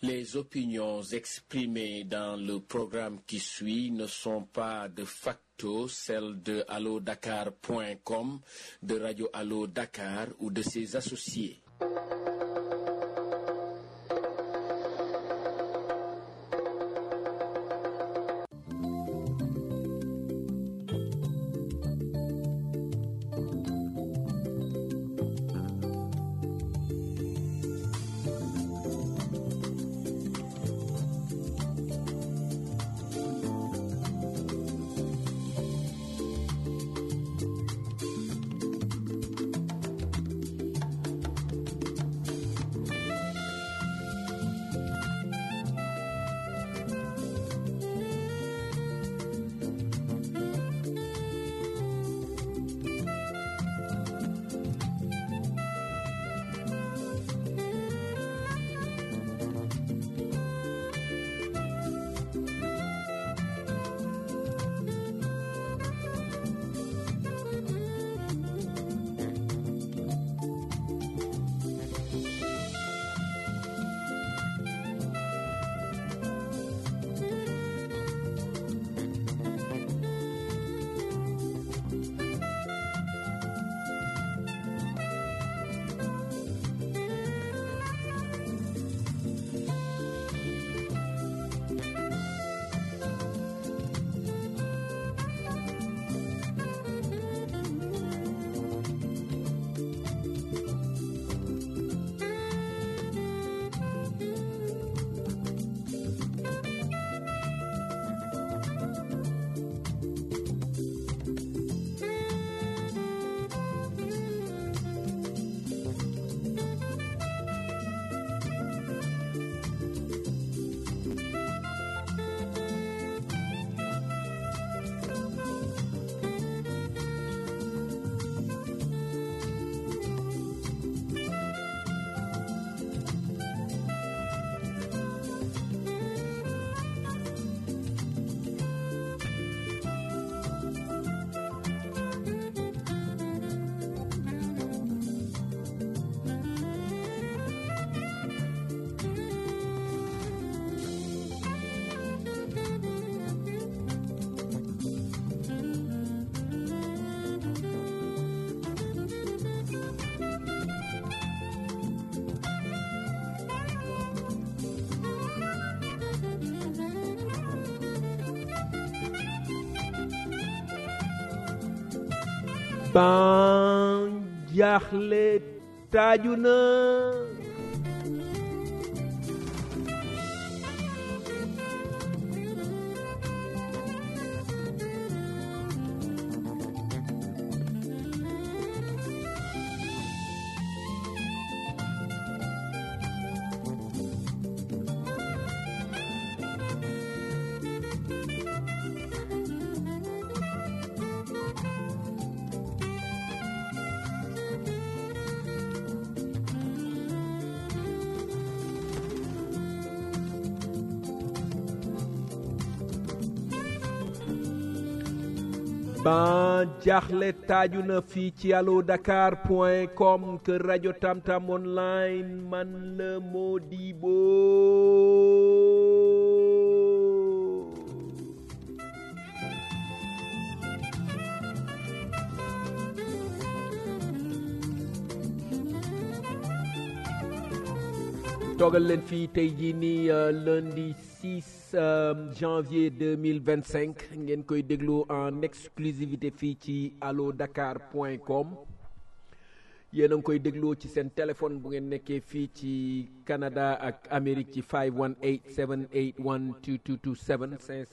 Les opinions exprimées dans le programme qui suit ne sont pas de facto celles de allodakar.com, de Radio Allo Dakar ou de ses associés. ban jaaxle taaju na ban jaaxle taaju na fii ci allo dakar point com kër rajo tamtam online man la Modibo toogal leen fii tey jii nii lundi 6 janvier 2025 ngeen koy déglu en exclusivité fii ci allo dakar point com yéen a ngi koy dégloo ci seen téléphone bu ngeen nekkee fii ci Canada ak Amérique ci 518 781 2227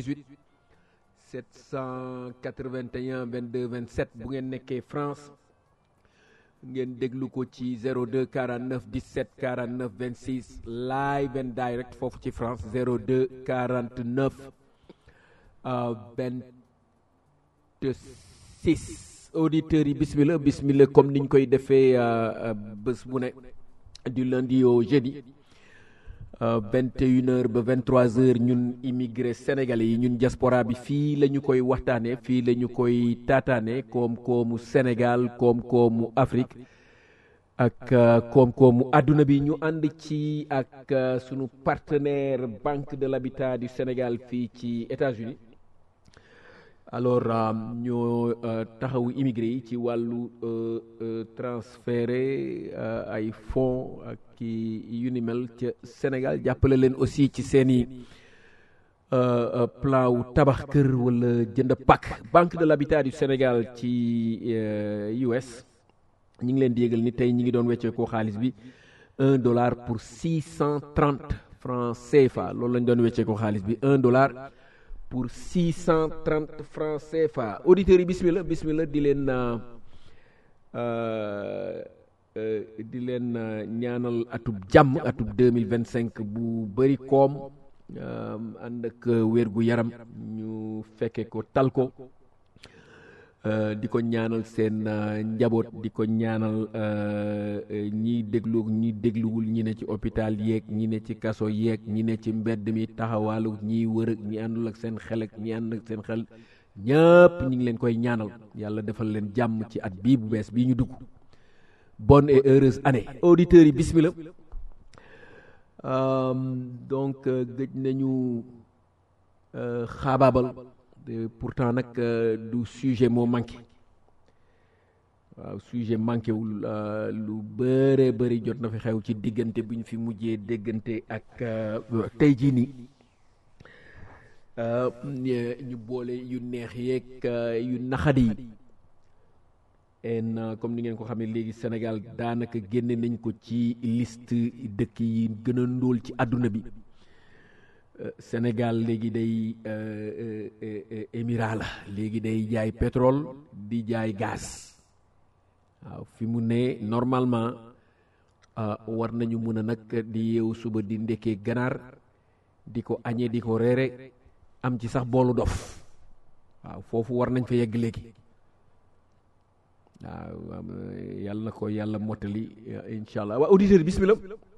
518 781 22 27 bu ngeen nekkee France ngeen déglu ko ci 02 49 17 49 26 live and direct foofu ci France 02 49 26 auditeurs yi bismillah bismillah comme niñ koy defee bés bu ne du lundi au jeudi vingt et une heures ba vingt trois heures ñun immigré sénégalais yi ñun diaspora bi fii la ñu koy waxtaanee fii la ñu koy taataane koom-koomu Sénégal koom-koomu Afrique ak koom-koomu àdduna bi ñu ànd ci ak sunu partenaire Banque de l'Habitat du Sénégal fii ci États-Unis alors ñoo taxawu immigré yi ci wàllu transféré ay fonds ak ki yu ni mel ca Sénégal jàppale leen aussi ci seeni plan wu tabax kër wala jënd pak Banque de l'Habitat du Sénégal ci US ñi ngi leen di yégal ni tey ñi ngi doon weccee koo xaalis bi un dollar pour six cent trente francs CFA loolu lañ doon weccee koo xaalis bi un dollar pour six cent trente francs CFA auditeurs yi bismillah bismillah di leen di leen ñaanal atub jàmm atub deux mille vingt cinq bu bëri koom ànd ak wér gu yaram ñu fekke ko tal ko di ko ñaanal seen njaboot di ko ñaanal ñiy déglu ñi dégluwul ñi ne ci hôpital yeeg ñi ne ci kaso yeeg ñi ne ci mbedd mi taxawaalu ñiy wër ak ñi àndul ak seen xel ak ñi ànd ak seen xel ñëpp ñi ngi leen koy ñaanal yàlla defal leen jàmm ci at bii bu bees bii ñu dugg bonne et heureuse année auditeurs yi bismillah donc gëj nañu xaabaabal pourtant nag du sujet moo manqué waaw sujet manqué wul lu bëree bëri jot na fi xew ci diggante bu ñu fi mujjee déggante ak tey jii nii ñu boole yu neex yeeg yu naxadi yi en comme ni ngeen ko xamee léegi Sénégal daanaka génne nañ ko ci liste dëkk yi gën a ndóol ci àdduna bi Sénégal léegi day émirat la léegi day jaay pétrole di jaay gaz waaw fi mu ne normalement war nañu mun a nag di yeewu suba di ndekkee ganaar di ko añee di ko reere am ci sax boolu dof waaw foofu war nañ fa yegg léegi waaw yàlla na ko yàlla mottali incha allah waa auditeur bismillah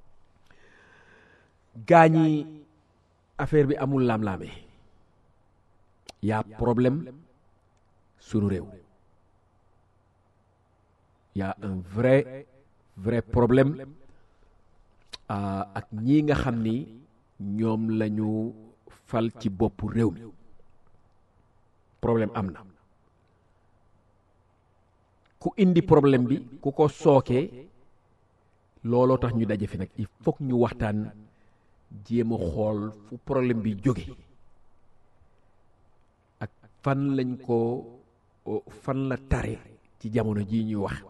gaañi affaire bi amul laam-laame y'a problème sunu réew y'a un vrai vrai problème ak ñi nga xam ni ñoom lañu fal ci boppu réew mi problème am na ku indi problème bi ku ko sookee looloo tax ñu daje fi nag il faut ñu waxtaan jéem a xool fu problème bi jóge ak fan lañ ko fan la tare ci jamono jii ñuy wax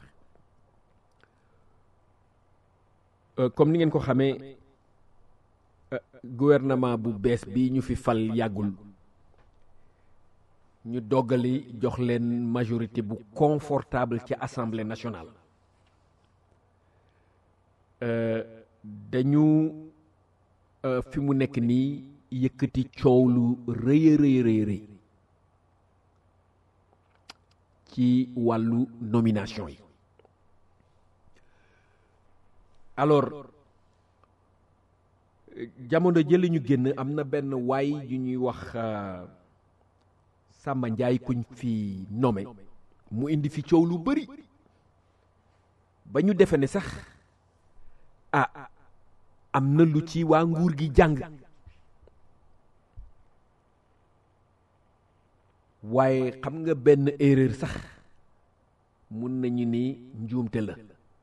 comme ni ngeen ko xamee gouvernement bu bees bi ñu fi fal yàggul ñu doggali jox leen majorité bu confortable ci assemblée nationale dañu fi mu nekk nii yëkkati coow lu rëy a rëy rëy rëy ci wàllu nomination yi alors jamono jële ñu génn am na benn waay yu ñuy wax Samba Njaay kuñ fi nommé mu indi fi coow lu bari ba ñu defe ne sax ah am na lu ci waa nguur gi jàng waaye xam nga benn erreur sax mun nañu ni njuumte la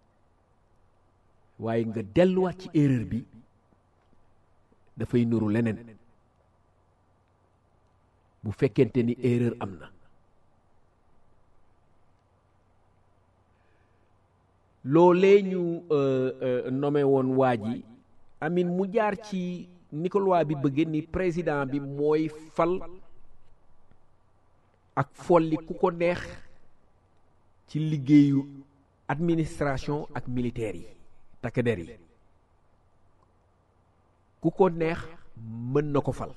waaye nga delluwaat ci erreur bi dafay nuru leneen bu fekkente ni erreur am na loolee ñu nommé woon waa ji amin mu jaar ci ni ko loi bi bëgge ni président bi mooy fal ak folli ku ko neex ci liggéeyu administration ak militaire yi takk der yi ku ko neex mën na ko fal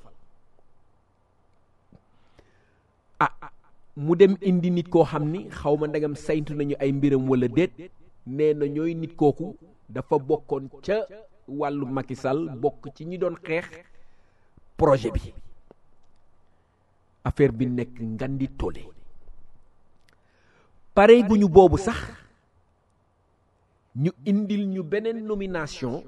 ah mu dem indi nit koo xam ni xaw ma ndegam saytu nañu ay mbiram wala déet nee na ñooy nit kooku dafa bokkoon ca wàllu Macky Sall bokk ci ñi doon xeex projet bi affaire bi nekk ngandi toole pare gu ñu boobu sax ñu indil ñu beneen nomination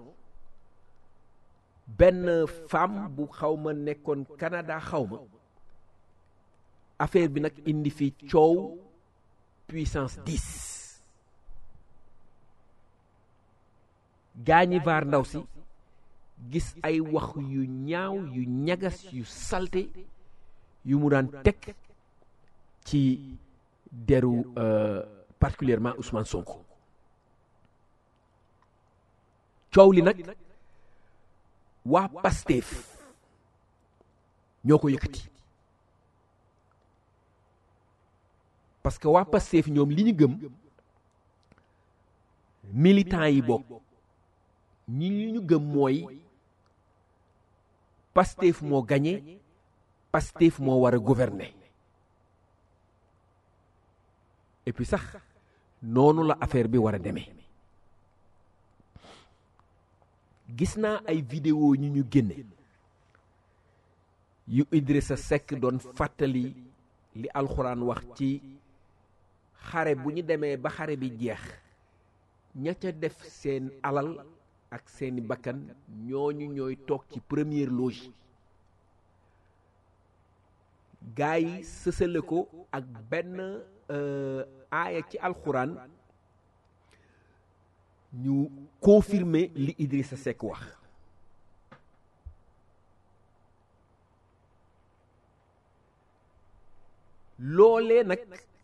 benn femme bu xaw ma nekkoon Canada xaw ma affaire bi nag indi fi coow puissance 10 gaañi vaar ndaw si gis ay wax yu ñaaw yu ñagas yu salte yu mu daan teg ci deru particulièrement Ousmane Sonko coow li nag waa Pastef ñoo ko yëkkati parce que waa Pastef ñoom li ñu gëm militants yi bokk ñi li ñu gëm mooy Pastef moo gagné Pastef moo war a gouverner et puis sax noonu la affaire bi war a demee gis naa ay vidéo ñu ñu génne yu Idrissa Seck doon fàttali li alxuraan wax ci xare bu ñu demee ba xare bi jeex ña ca def seen alal ak seeni bakkan ñooñu ñooy toog ci première loge gaa yi sësale ko ak benn aaya ci alxuraan ñu confirmer li Idrissa Seck wax loolee nag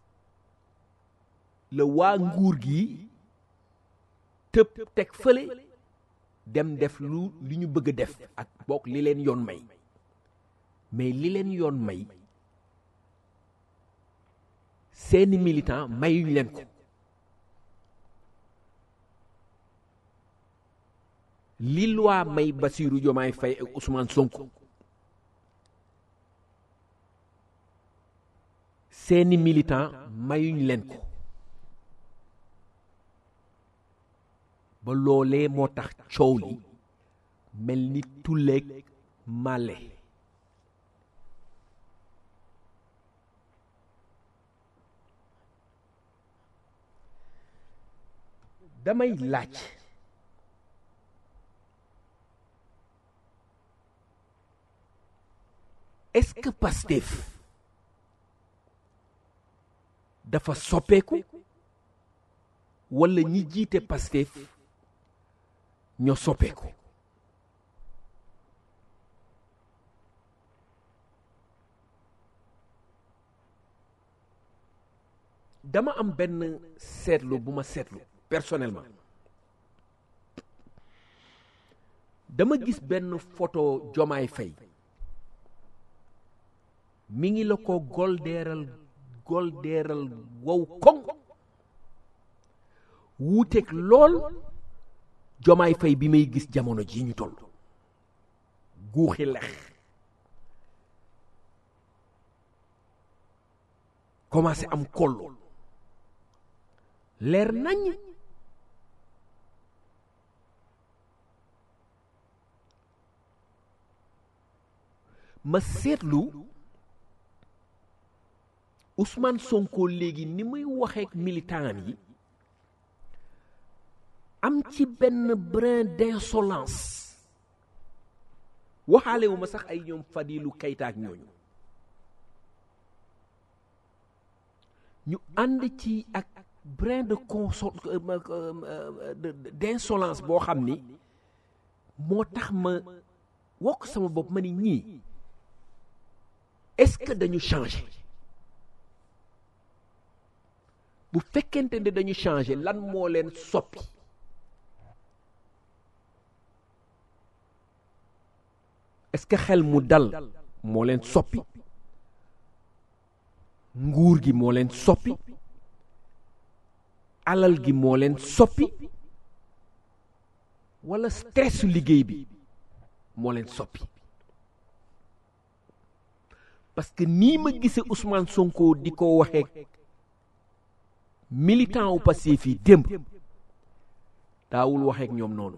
la waa nguur gi tëb teg fële dem def lu li ñu bëgg a def ak bokk li leen yoon may mais li leen yoon may seeni militant mayuñ leen ko li loi may Bassirou Diomaye Faye ak Ousmane Sonko seeni militant mayuñ leen ko ba loolee moo tax coow li mel ni tulleeg màlle damay laaj est-ce que Pastef dafa soppeeku walla ñi jiite Pastef ñoo soppeeku dama am benn seetlu bu ma seetlu personnellement dama gis benn photo Jomaay Fay mi ngi la ko goldeeral goldeeral wow koŋ wuuteeg lool Jomaay Fay bi may gis jamono ji ñu toll guuxi lex commencé am kollu leer nañ ma seetlu Ousmane Sonko léegi ni muy waxeek militant yi am ci benn brin d'insolence waxaale wu ma sax ay ñoom Fadilou Keita ak ñooñu ñu ànd ci ak brin de consol d'insolence boo xam ni moo tax ma wokk sama bopp ma ni ñii est-ce que dañu changer bu fekkente ne dañu changer lan moo leen soppi est-ce que xel mu dal moo leen soppi nguur gi moo leen soppi alal gi moo leen soppi walla stressu liggéey bi moo leen soppi parce que nii ma gisee Ousmane Sonko di ko waxee militant wu Pastef yi démb daawul waxeek ñoom noonu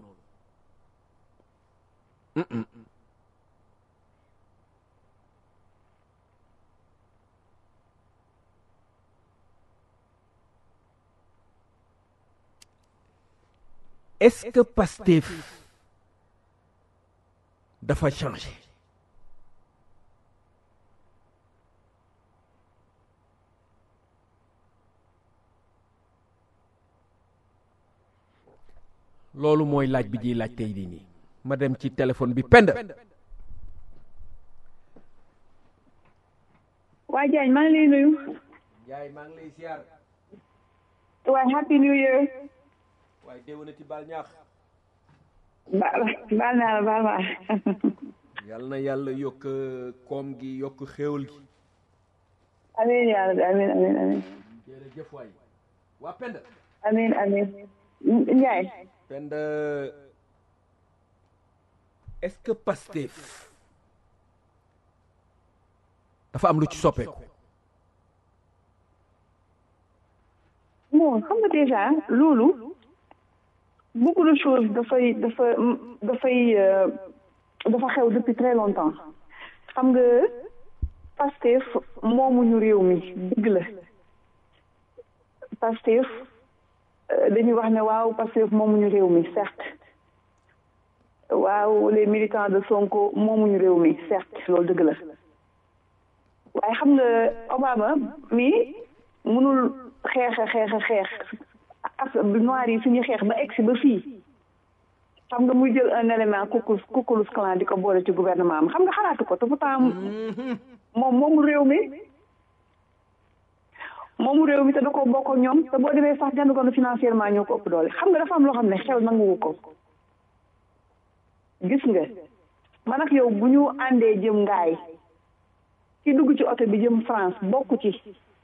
est-ce que Pastef dafa changé loolu mooy laaj bi ñuy laaj tey di nii ma dem ci téléphone bi pend waa Diagne maa ngi lay nuyu. yaay maa ngi lay ziar waaye happy new year. waaye déwénati baal ñaax baal baal naa la baal maa. yal na yàlla yokk koom gi yokk xéewal gi amiin yaa rabbi amiin amiin amiin. jërëjëf waay waa pend amiin amiin. Ndiaye. pend est-ce que Pastef dafa am lu ci soppeeku bon xam nga déjà loolu beaucoup de choses dafay dafa dafay dafa xew depuis très longtemps xam nga Pastef moomuñu réew mi dëgg la Pastef dañuy wax ne waaw Pastef moomuñu réew mi certes waaw les militants de Sonko moomuñu réew mi certes loolu dëgg la waaye xam nga Obama mi mënul xeex a xeex a xeex ak noir yi suñuy xeex ba egsi ba fii xam nga muy jël un élément kukulus kukulus clan di ko boole ci gouvernement am xam nga xalaatu ko te pourtant moom moomu réew mi moomu réew mi te da ko bokk ak ñoom te boo demee sax jënd ko financièrement ñoo ko ëpp doole xam nga dafa am loo xam ne xew nanguwu ko gis nga man ak yow bu ñu àndee jëm ngaay ci dugg ci oto bi jëm France bokk ci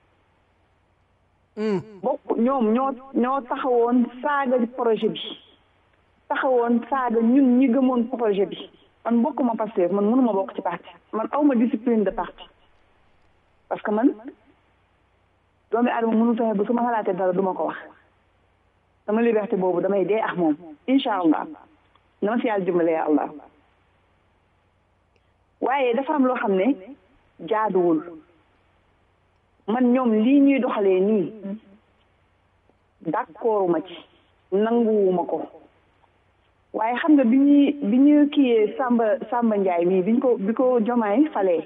bokk ñoom ñoo ñoo taxawoon saaga projet bi taxawoon saaga ñun ñi gëmoon projet bi man bokkuma Pastef man mënuma bokk ci parti man awma discipline de parti parce que man doomi aadama mënul fexe ba su ma xalaatee dara duma ko wax sama liberté boobu damay dee ak moom incha allah na ma si yàlla dimbale ya allah waaye dafa am loo xam ne jaaduwul man ñoom lii ñuy doxalee nii d'accorduma ci nanguwuma ko waaye xam nga bi ñuy bi ñu kiyee Samba Samba Ndiaye mii biñ ko bi ko jomaay falee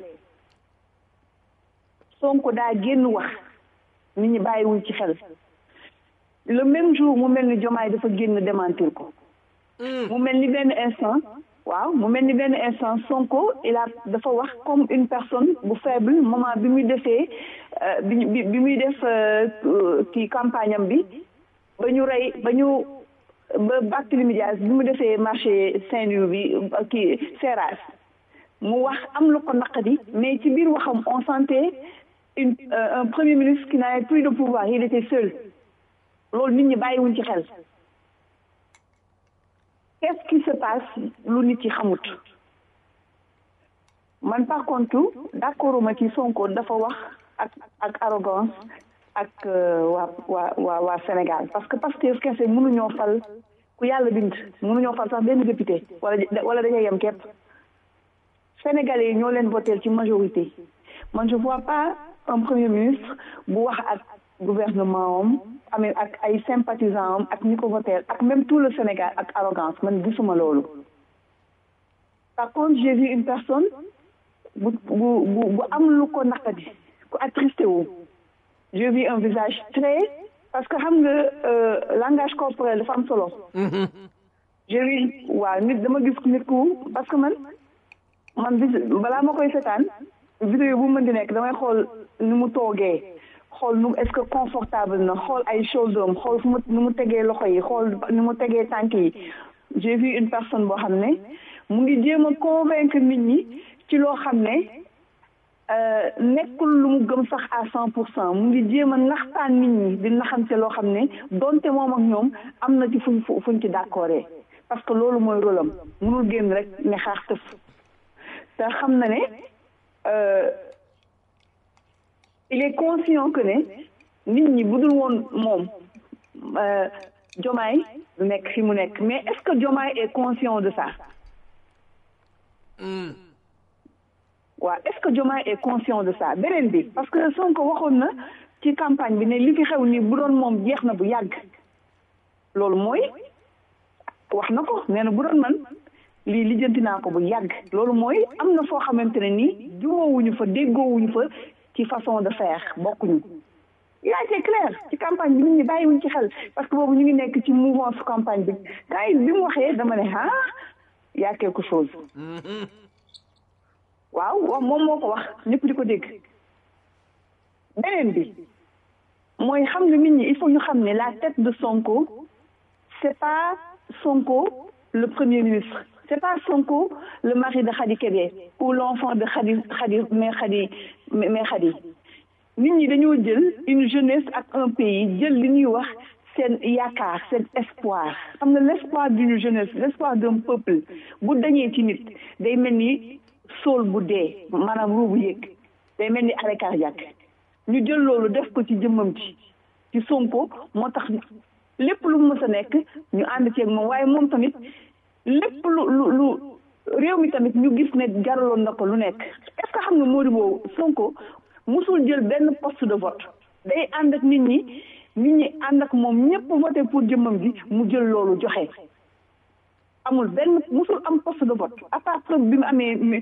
Sonko daa génn wax nit ñi bàyyiwuñ ci xel le même jour mu mel ni jomaay dafa génn démentir ko mu mel ni benn instant waaw mu mel ni benn instant Sonko il a dafa wax comme une personne bu faible moment bi muy defee bi bi muy def kii campagne am bi ba ñu rey ba ñu ba Barthélémy Dias bi mu defee marché Saint-Louis bi kii Seras mu wax am lu ko naqadi mais ci biir waxam on sentait une un premier ministre qui n'avait plus de pouvoir il était seul loolu nit ñi bàyyiwuñ ci xel qu'est-ce qui se passe lu nit yi xamut man par contre d'accord ma ci Sonko dafa wax ak ak arrogance ak waa waa waa waa Sénégal parce que Pastef kese mënuñoo fal ku yàlla bind mënuñoo fal sax benn député wala wala dañuy yem képp Sénégalais yi ñoo leen voté ci majorité man je vois pas un premier ministre bu wax ak gouvernement am amee ak ay sympathisants am ak ñi ko voté ak même tout le Sénégal ak arrogance man gisuma loolu par contre j'ai vu une personne bu bu bu bu am lu ko naqadi ku attristé wu j'ai vu un visage très parce que xam nga langage corporel dafa am solo j'ai vu waaw nit dama gis nit ku parce que man man bis balaa ma koy setaan vidéo bu mën di nekk damay xool ni mu toogee xool nu est-ce que confortable na xool ay shoulder am xool fu mu nu mu tegee loxo yi xool ni mu tegee tànk yi j'ai vu une personne boo xam ne mu ngi jéem a convaincre nit ñi ci loo xam ne nekkul lu mu gëm sax à cent pour cent mu ngi jéem a naxtaan nit ñi di naxante loo xam ne donte moom ak ñoom am na ci fuñ fuñ ci d'accordé parce que loolu mooy rôle am mënul génn rek ne xaax tëf te xam na ne il est conscient que ne nit ñi bu dul woon moom Diomaye du nekk fi mu nekk mais est-ce que Diomaye est conscient de ça waaw est-ce que Diomaye est conscient de ça beneen bi parce que Sonko waxoon na ci campagne bi ne li fi xew nii bu doon moom jeex na bu yàgg loolu mooy wax na ko nee na bu doon man lii lijjanti naa ko bu yàgg loolu mooy am na foo xamante ne nii juboowuñu fa déggoowuñu fa ci façon de faire bokkuñu il a été clair ci campagne bi nit ñi bàyyiwuñ ci xel parce que boobu ñu ngi nekk ci mouvance campagne bi gars yi bi mu waxee dama ne ah y a quelque chose waaw wax moom moo ko wax ñëpp di ko dégg beneen bi mooy xam nga nit ñi il faut ñu xam ne la tête de Sonko c'est pas Sonko le premier ministre c'est pas Sonko le mari de Khady Kébé ou l'enfant de Khady Khady mais Khady mais Khady nit ñi dañoo jël une jeunesse ak un pays jël li ñuy wax seen yaakaar seen espoir xam nga l'espoir d'une jeunesse l'espoir d'un peuple bu dañee ci nit day mel ni sool bu dee maanaam ruu bu yëg day mel ni arrêt cardiaque ñu jël loolu def ko ci jëmmam ci ci Sonko moo tax lépp lu mu mës a nekk ñu ànd ceeg moom waaye moom tamit lépp lu lu lu réew mi tamit ñu gis ne jaraloon na ko lu nekk est-ce que xam nga Modibo Sonko musul jël benn poste de vote day ànd ak nit ñi nit ñi ànd ak moom ñëpp voté pour jëmmam ji mu jël loolu joxe amul benn musul am poste de vote à part preuve bi mu amee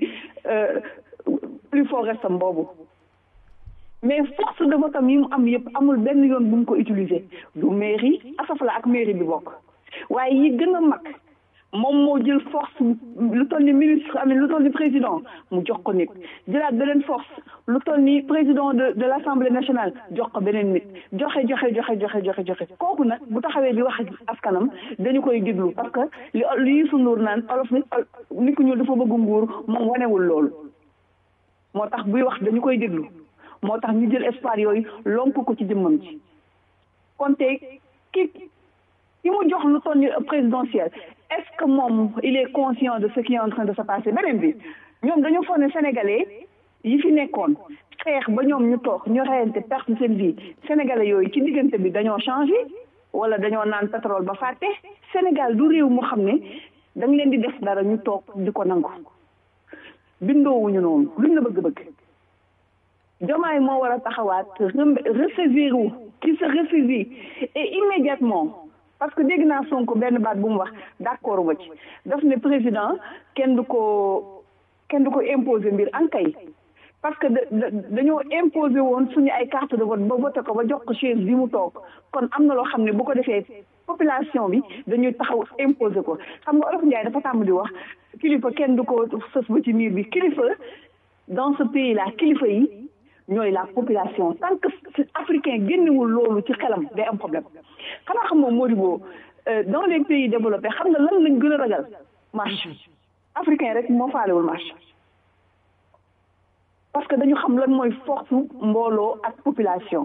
plus fort restam boobu mais force de vote am yi mu am yëpp amul benn yoon bu mu ko utiliser du mairie asafala ak mairie bi bokk waaye yi gën a mag moom moo jël force lu toll ni ministre am lu toll ni président mu jox ko nit jëlaat beneen force lu toll ni président de de l'Assemblée nationale jox ko beneen nit joxe joxe joxe joxe joxe joxe kooku nag bu taxawee di wax ak askanam dañu koy déglu parce que li li Youssou Ndour naan olof nit nit ku ñuul dafa bëgg nguur moom wanewul loolu moo tax buy wax dañu koy déglu moo tax ñu jël espoir yooyu lonk ko ci jëmmam ci kon tey ki ki mu jox lu toll ni présidentiel est-ce que moom il est conscient de ce qui est en train de se passer beneen bi ñoom dañoo foog ne sénégalais yi fi nekkoon xeex ba ñoom ñu toog ñu reyante perte seen vie sénégalais yooyu ci diggante bi dañoo changé wala dañoo naan pétrole ba fàtte Sénégal du réew mu xam ne da nga leen di def dara ñu toog di ko nangu bindoowuñu noonu luñ la bëgg-bëgg Diomaye moo war a taxawaat ressaisir wu qui se ressaisit et immédiatement parce que dégg naa Sonko benn baat bu mu wax d'accord ma ci daf ne président kenn du ko kenn du ko imposer mbir ankay parce que dañoo imposer woon suñu ay carte de vote ba voté ko ba jox ko chaise bi mu toog kon am na loo xam ne bu ko defee population bi dañuy taxaw imposer ko xam nga Olof Ndiaye dafa tàmm di wax kilifa kenn du ko sës ba ci miir bi kilifa dans ce pays là kilifa yi ñooy la population tant que africain génnewul loolu ci xelam day am problème xanaa xam moom Modibo dans les pays développés xam nga lan lañ gën a ragal marche africain rek moo faalewul marche parce que dañu xam lan mooy force mbooloo ak population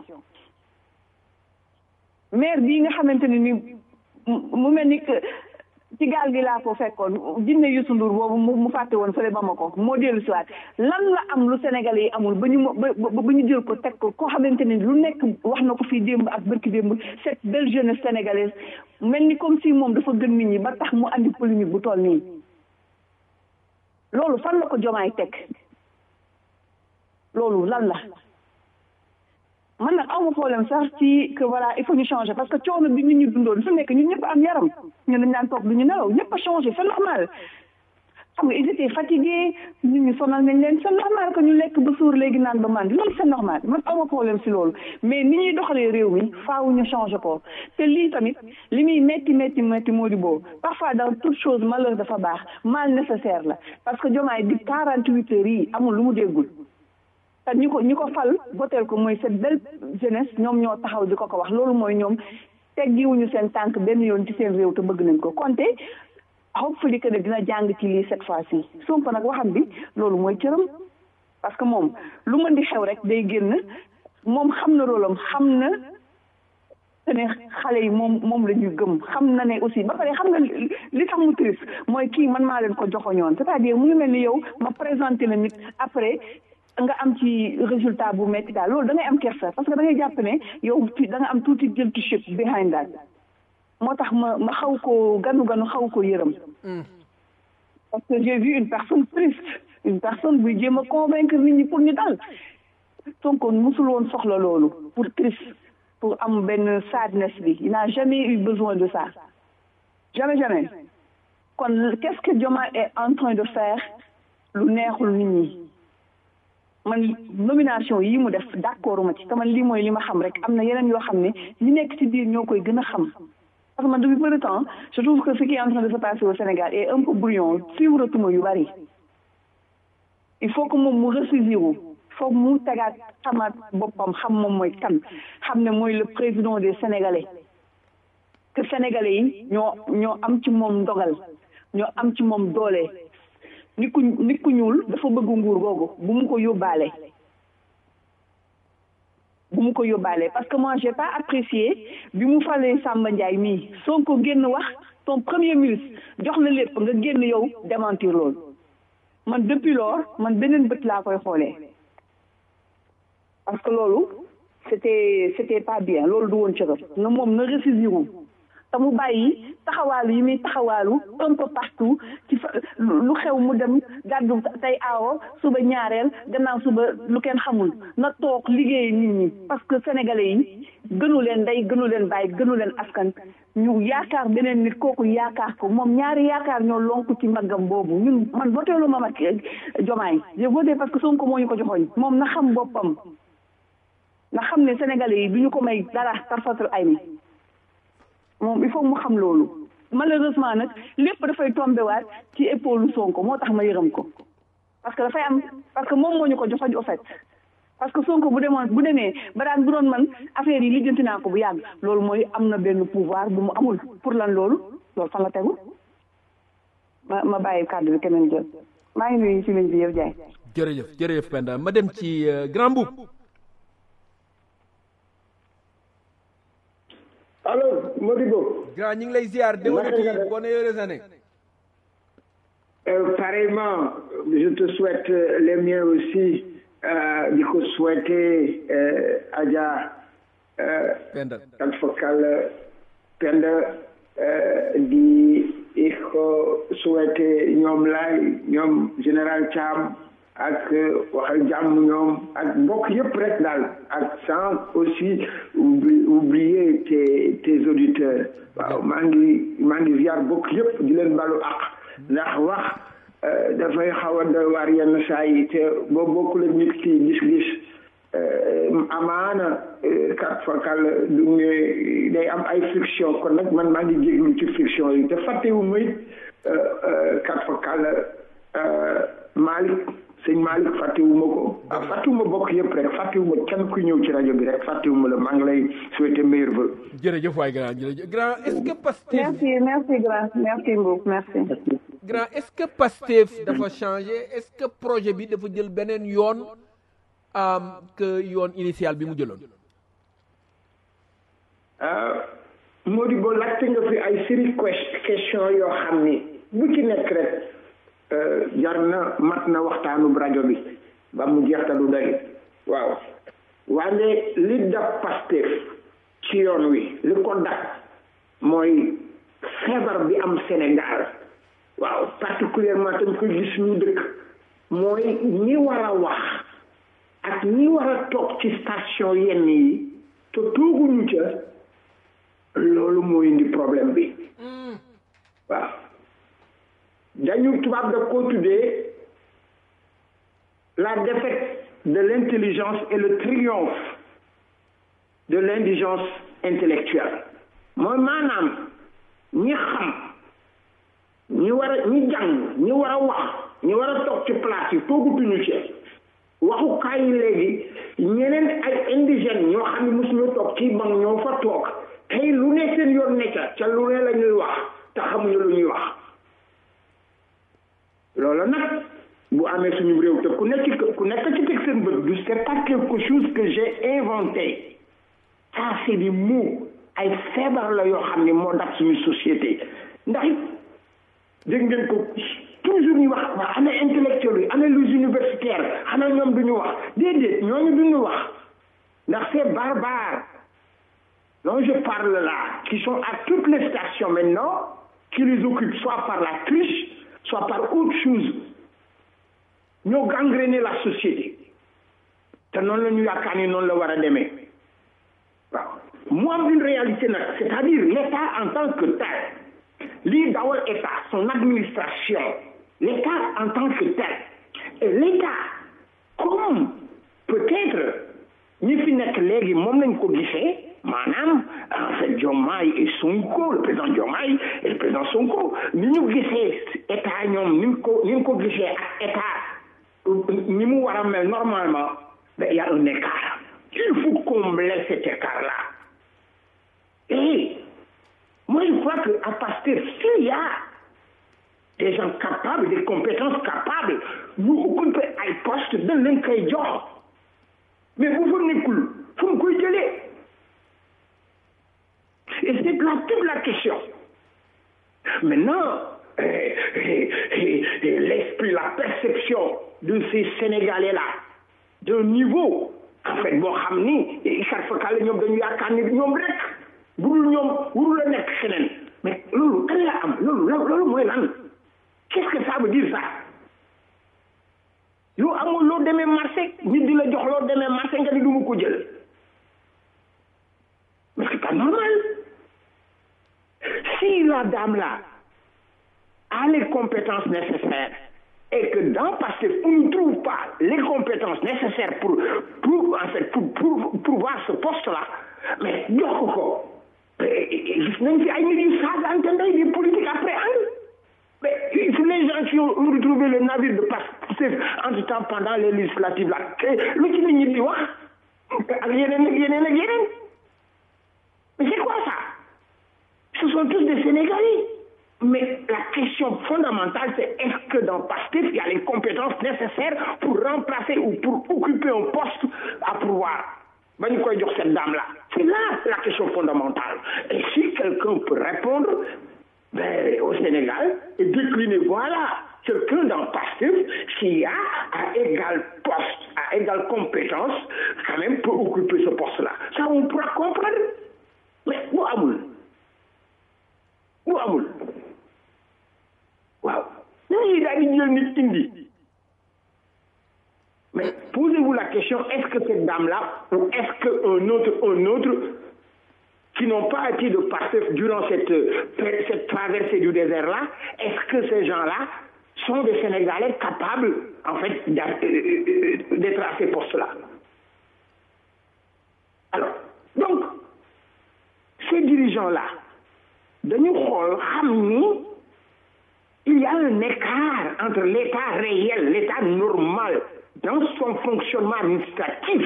maire bii nga xamante ne ni mu mel ni ci gaal gi laa ko fekkoon jinne Youssou Ndour boobu mu fàtte woon fële Bamako moo dellu si waat lan la am lu Sénégalais yi amul ba ñu ba ba ñu jël ko teg ko koo xamante ne lu nekk wax na ko fii démb ak bërki démb cette belle jeunesse sénégalaise mel ni comme si moom dafa gën nit ñi ba tax mu andi polémique bu toll nii loolu fan la ko jomaay teg loolu lan la man nag awma problème sax ci que voilà il faut ñu changer parce que coono bi nit ñu dundoon su nekk ñun ñëpp am yaram ñun dañ daan toog du ñu nelaw ñëpp a changé c'est normal xam nga ils étaient fatigués nit ñi sonal nañ leen c'est normal que ñu lekk ba suur léegi naan ba màndi loolu c'est normal man awma problème si loolu mais ni ñuy doxalee réew mi faaw ñu changer ko te lii tamit li muy métti métti métti moo di boobu parfois dans toute chose malheur dafa baax mal nécessaire la parce que jomaay di quarante huit heures yi amul lu mu déggul te ñi ko ñi ko fal voteel ko mooy cette belle jeunesse ñoom ñoo taxaw di ko ko wax loolu mooy ñoom teggiwuñu seen tànk benn yoon ci seen réew te bëgg nañ ko konte hopefully que ne dina jàng ci lii cette fois-ci Sonko nag waxam bi loolu mooy cëram parce que moom lu mën di xew rek day génn moom xam na rôlam xam na te ne xale yi moom moom la ñuy gëm xam na ne aussi ba pare xam nga li tax mu triste mooy kii man maa leen ko joxoñoon c'est-à-dire mu ngi mel ni yow ma présenté la nit après nga am ci résultat bu métti daal loolu da ngay am kersa parce que da ngay jàpp ne yow da nga am tuuti guilty ship behind that moo tax ma ma xaw ko ganu ganu xaw ko yërëm parce que j'ai vu une personne triste une personne buy jéem a convaincre nit ñi pour ñu dal Sonko musul woon soxla loolu pour triste pour am benn sadness bi il n'a jamais eu besoin de ça jamais jamais kon qu'est-ce que Diomaye est en train de faire lu neexul nit ñi man nomination yi mu def d'accord ma ci te man lii mooy li ma xam rek am na yeneen yoo xam ne ñi nekk ci biir ñoo koy gën a xam parce que man depuis peu de temps je trouve que ce qui est en train de se passer au Sénégal est un peu brouillon suivre tuma yu bari il faut que moom mu ressaisir wu foog mu tegaat xamaat boppam xam moom mooy kan xam ne mooy le président des Sénégalais que Sénégalais yi ñoo ñoo am ci moom ndogal ñoo am ci moom doole nit ku nit ku ñuul dafa bëgg nguur googu bu mu ko yóbbaale bu mu ko yóbbaale parce que moi j'ai pas apprécié bi mu falee Samba Ndiaye mii Sonko génn wax ton premier ministre jox la lépp nga génn yow démentir loolu man depuis lors man beneen bët laa koy xoolee parce que loolu c'était c'était pas bien loolu du woon cëram nga moom na ressaisir wu te mu bàyyi taxawaalu yi muy taxawaalu un peu partout ci fa lu xew mu dem gàddu tey aawo suba ñaareel gannaaw suba lu kenn xamul na toog liggéey nit ñi parce que sénégalais yi gënu leen ndey gënu leen bàyyi gënu leen askan ñu yaakaar beneen nit kooku yaakaar ko moom ñaari yaakaar ñoo lonku ci mbaggam boobu ñun man voté lu ma Macky Diomaye j'ai voté parce que Sonko moo ñu ko joxoñ moom na xam boppam na xam ne sénégalais yi du ñu ko may dara tarfatul ay ni moom il faut mu xam loolu malheureusement nag lépp dafay tombé waat ci épaule Sonko moo tax ma yërëm ko parce que dafay am parce que moom moo ñu ko joxoñ au fait parce que Sonko bu demoon bu demee ba daan bu doon man affaire yi lijjanti naa ko bu yàgg loolu mooy am na benn pouvoir bu mu amul pour lan loolu loolu fan la tegu ma ma bàyyi kàddu bi keneen jël maa ngi nuyu ci ligne bi yëpp jaay jërëjëf jërëjëf Penda ma dem ci grand boub alors Modibo. grand ñu ngi lay ziar déwénati bonne heureuse année. Euh, pareillement je te souhaite les miens aussi di ko souhaiter Adja. Penda ak Fokal Penda di ko souhaiter ñoom laay ñoom général Thiam. ak waxal jàmm ñoom ak mbokk yëpp rek daal ak sans aussi oublier tes tes auditeurs waaw maa ngi maa ngi ziar mbokk yëpp di leen balu ak ndax wax dafay xaw a doy waar yenn saa yi te boo bokkul ak nit ki gis-gis amaana kat fakal du ñu day am ay friction kon nag man maa ngi jéglu ci friction yi te fàttewu may kat fakal Malick sëñ Malick fàttewuma ko ah fàttewuma bokk yëpp rek fàttewuma kenn ku ñëw ci rajo bi rek fàttewuma la maa ngi lay souhaiter meilleur vœu. jërëjëf waay grand jërëjëf grand est-ce que Pastef. merci merci grand merci Mbow merci. grand est-ce que Pastef dafa changé est-ce que projet bi dafa jël beneen yoon que yoon initial bi mu jëloon. Modibo laajte nga fi ay série question yoo xam ni bu ci nekk rek. jar na mat na waxtaanu rajo bi ba mu jeex te du doy waaw wante li dab Pastef ci yoon wi li ko dab mooy feebar bi am Sénégal waaw particulièrement tam koy gis ñu dëkk mooy ñi war a wax ak ñi war a toog ci station yenn yi te tooguñu ca loolu moo indi problème bi waaw dañu tubaab da koo tuddee la défaite de l'intelligence et le triomphe de l'indigence intellectuelle mooy maanaam ñi xam ñi war a ñi jàng ñi war a wax ñi war a toog ci place yi toogutuñu ci waxukaay yi léegi ñeneen ay indigènes ñoo xam ne mosuñu toog ci banc ñoo fa toog tey lu ne seen yoon nekka ca lu ne la ñuy wax te xamuñu lu ñuy wax loolu nag bu amee suñu réew te ku nekk ku nekk ci teg seen bët du c'est pas quelque chose que j'ai inventé ça c'est des mots ay feebar la yoo xam ne moo dab suñu société ndax it dégg ngeen ko toujours ñu wax waa ana intellectuels yi ana les universitaires xanaa ñoom duñu wax déedéet ñooñu duñu wax ndax c'est barbare dont je parle là qui sont à toutes les stations maintenant qui les occupent soit par la triche soit par autre chose ñoo gangréné la société te noonu la ñu yaakaar ni noonu la war a demee waaw mu am une réalité nag c'est-à-dire l'État en tant que tel lii dawal état son administration l'état en tant que tel et l'état comme peut-être ñi fi nekk léegi moom lañ ko gisee maanaam en fait Diomaye et Sonko le président Diomaye et le président Sonko ni ñu gisee état ñoom ni ñu ko ni ñu ko gisee ak état ni mu war a mel normalement ben il y a un écart il faut combler cet écart là et moi je crois que à Pastef s'il y a des gens capables des compétences capables ñu occuper ay poste dañ leen koy jox mais bu fa nekkul fu mu koy jëlee et c'est là toute la question maintenant euh, euh, euh, l'esprit la perception de ces Sénégalais là d'un niveau en fait boo xam ni sarfakala ñoom dañu yaakaar ni ñoom rek budul ñoom wurul a nekk xeneen mais loolu kan la am loolu loolu mooy lan qu'est-ce que ça veut dire ça yow amul loo demee marché nit di la jox loo demee marché nga ni du ma ko jël mais c'est pas normal si la dame là a les compétences nécessaires et que dans Pastef on ne trouve pas les compétences nécessaires pour pour en fait pour pour pouvoir ce poste là mais jox ko ko gis nañ fi ay nit yu saagante ndey des politiques après ànd mais les gens qui ont retrouvé le navire de Pastef entre temps pendant les législatives là lu ci nit ñi di wax ak yeneen ak yeneen ak yeneen mais c'est quoi ça ce sont tous des Sénégalais mais la question fondamentale c'est est-ce que dans Pastef il y a les compétences nécessaires pour remplacer ou pour occuper un poste à pouvoir ba ñu koy jox cette dame là c'est là la question fondamentale et si quelqu'un peut répondre ben, au Sénégal et décliner voilà quelqu'un dans Pastef qui a à égal poste à égale compétence quand même peut occuper ce poste là ça on pourra comprendre mais bu amul bu amul waaw ñooñu daal di jël nit indi mais posez-vous la question est-ce que cette dame-là ou est-ce qu'un autre un autre qui n'ont pas été de Pastef durant cette cette traversée du désert-là est-ce que ces gens-là sont des Sénégalais capables en fait d'être à ces postes-là alors donc ces dirigeants-là dañu xool xam ni il y a un écart entre l'état réel l'état normal dans son fonctionnement administratif